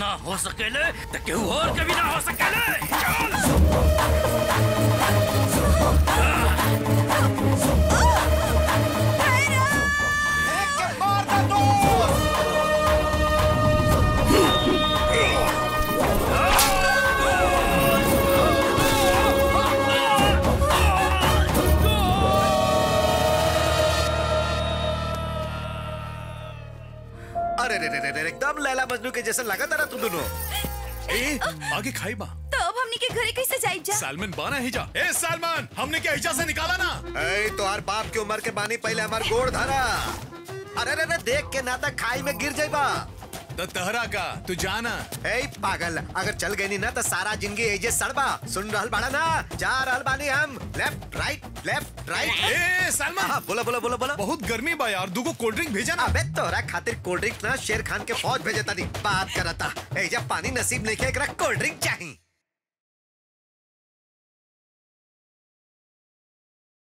ना हो सकेले तो केहू और के भी ना हो सकेले चल अरे रे रे रे रे एकदम लैला मजनू के जैसे लगा था ना तुम दोनों ए आगे खाई बा तो अब हमनी के घरे कैसे जाई जा सालमन बाना हिजा ए सालमन हमने क्या हिजा से निकाला ना ए तोहार बाप की उम्र के बानी पहले हमार गोड़ धरा अरे रे रे देख के ना तक खाई में गिर जाइबा तो तहरा का तू जाना ए पागल अगर चल गई नी ना तो सारा जिंदगी एजे सड़बा सुन रहल बाड़ा ना जा रहल बानी हम लेफ्ट राइट लेफ्ट राइट ए सलमान बोला बोला बोला बोला बहुत गर्मी बा यार दूगो कोल्ड ड्रिंक भेजा ना अबे तोरा खातिर कोल्ड ड्रिंक ना शेर खान के फौज भेजता नी बात करता एजा पानी नसीब नहीं के एकरा कोल्ड ड्रिंक चाहिए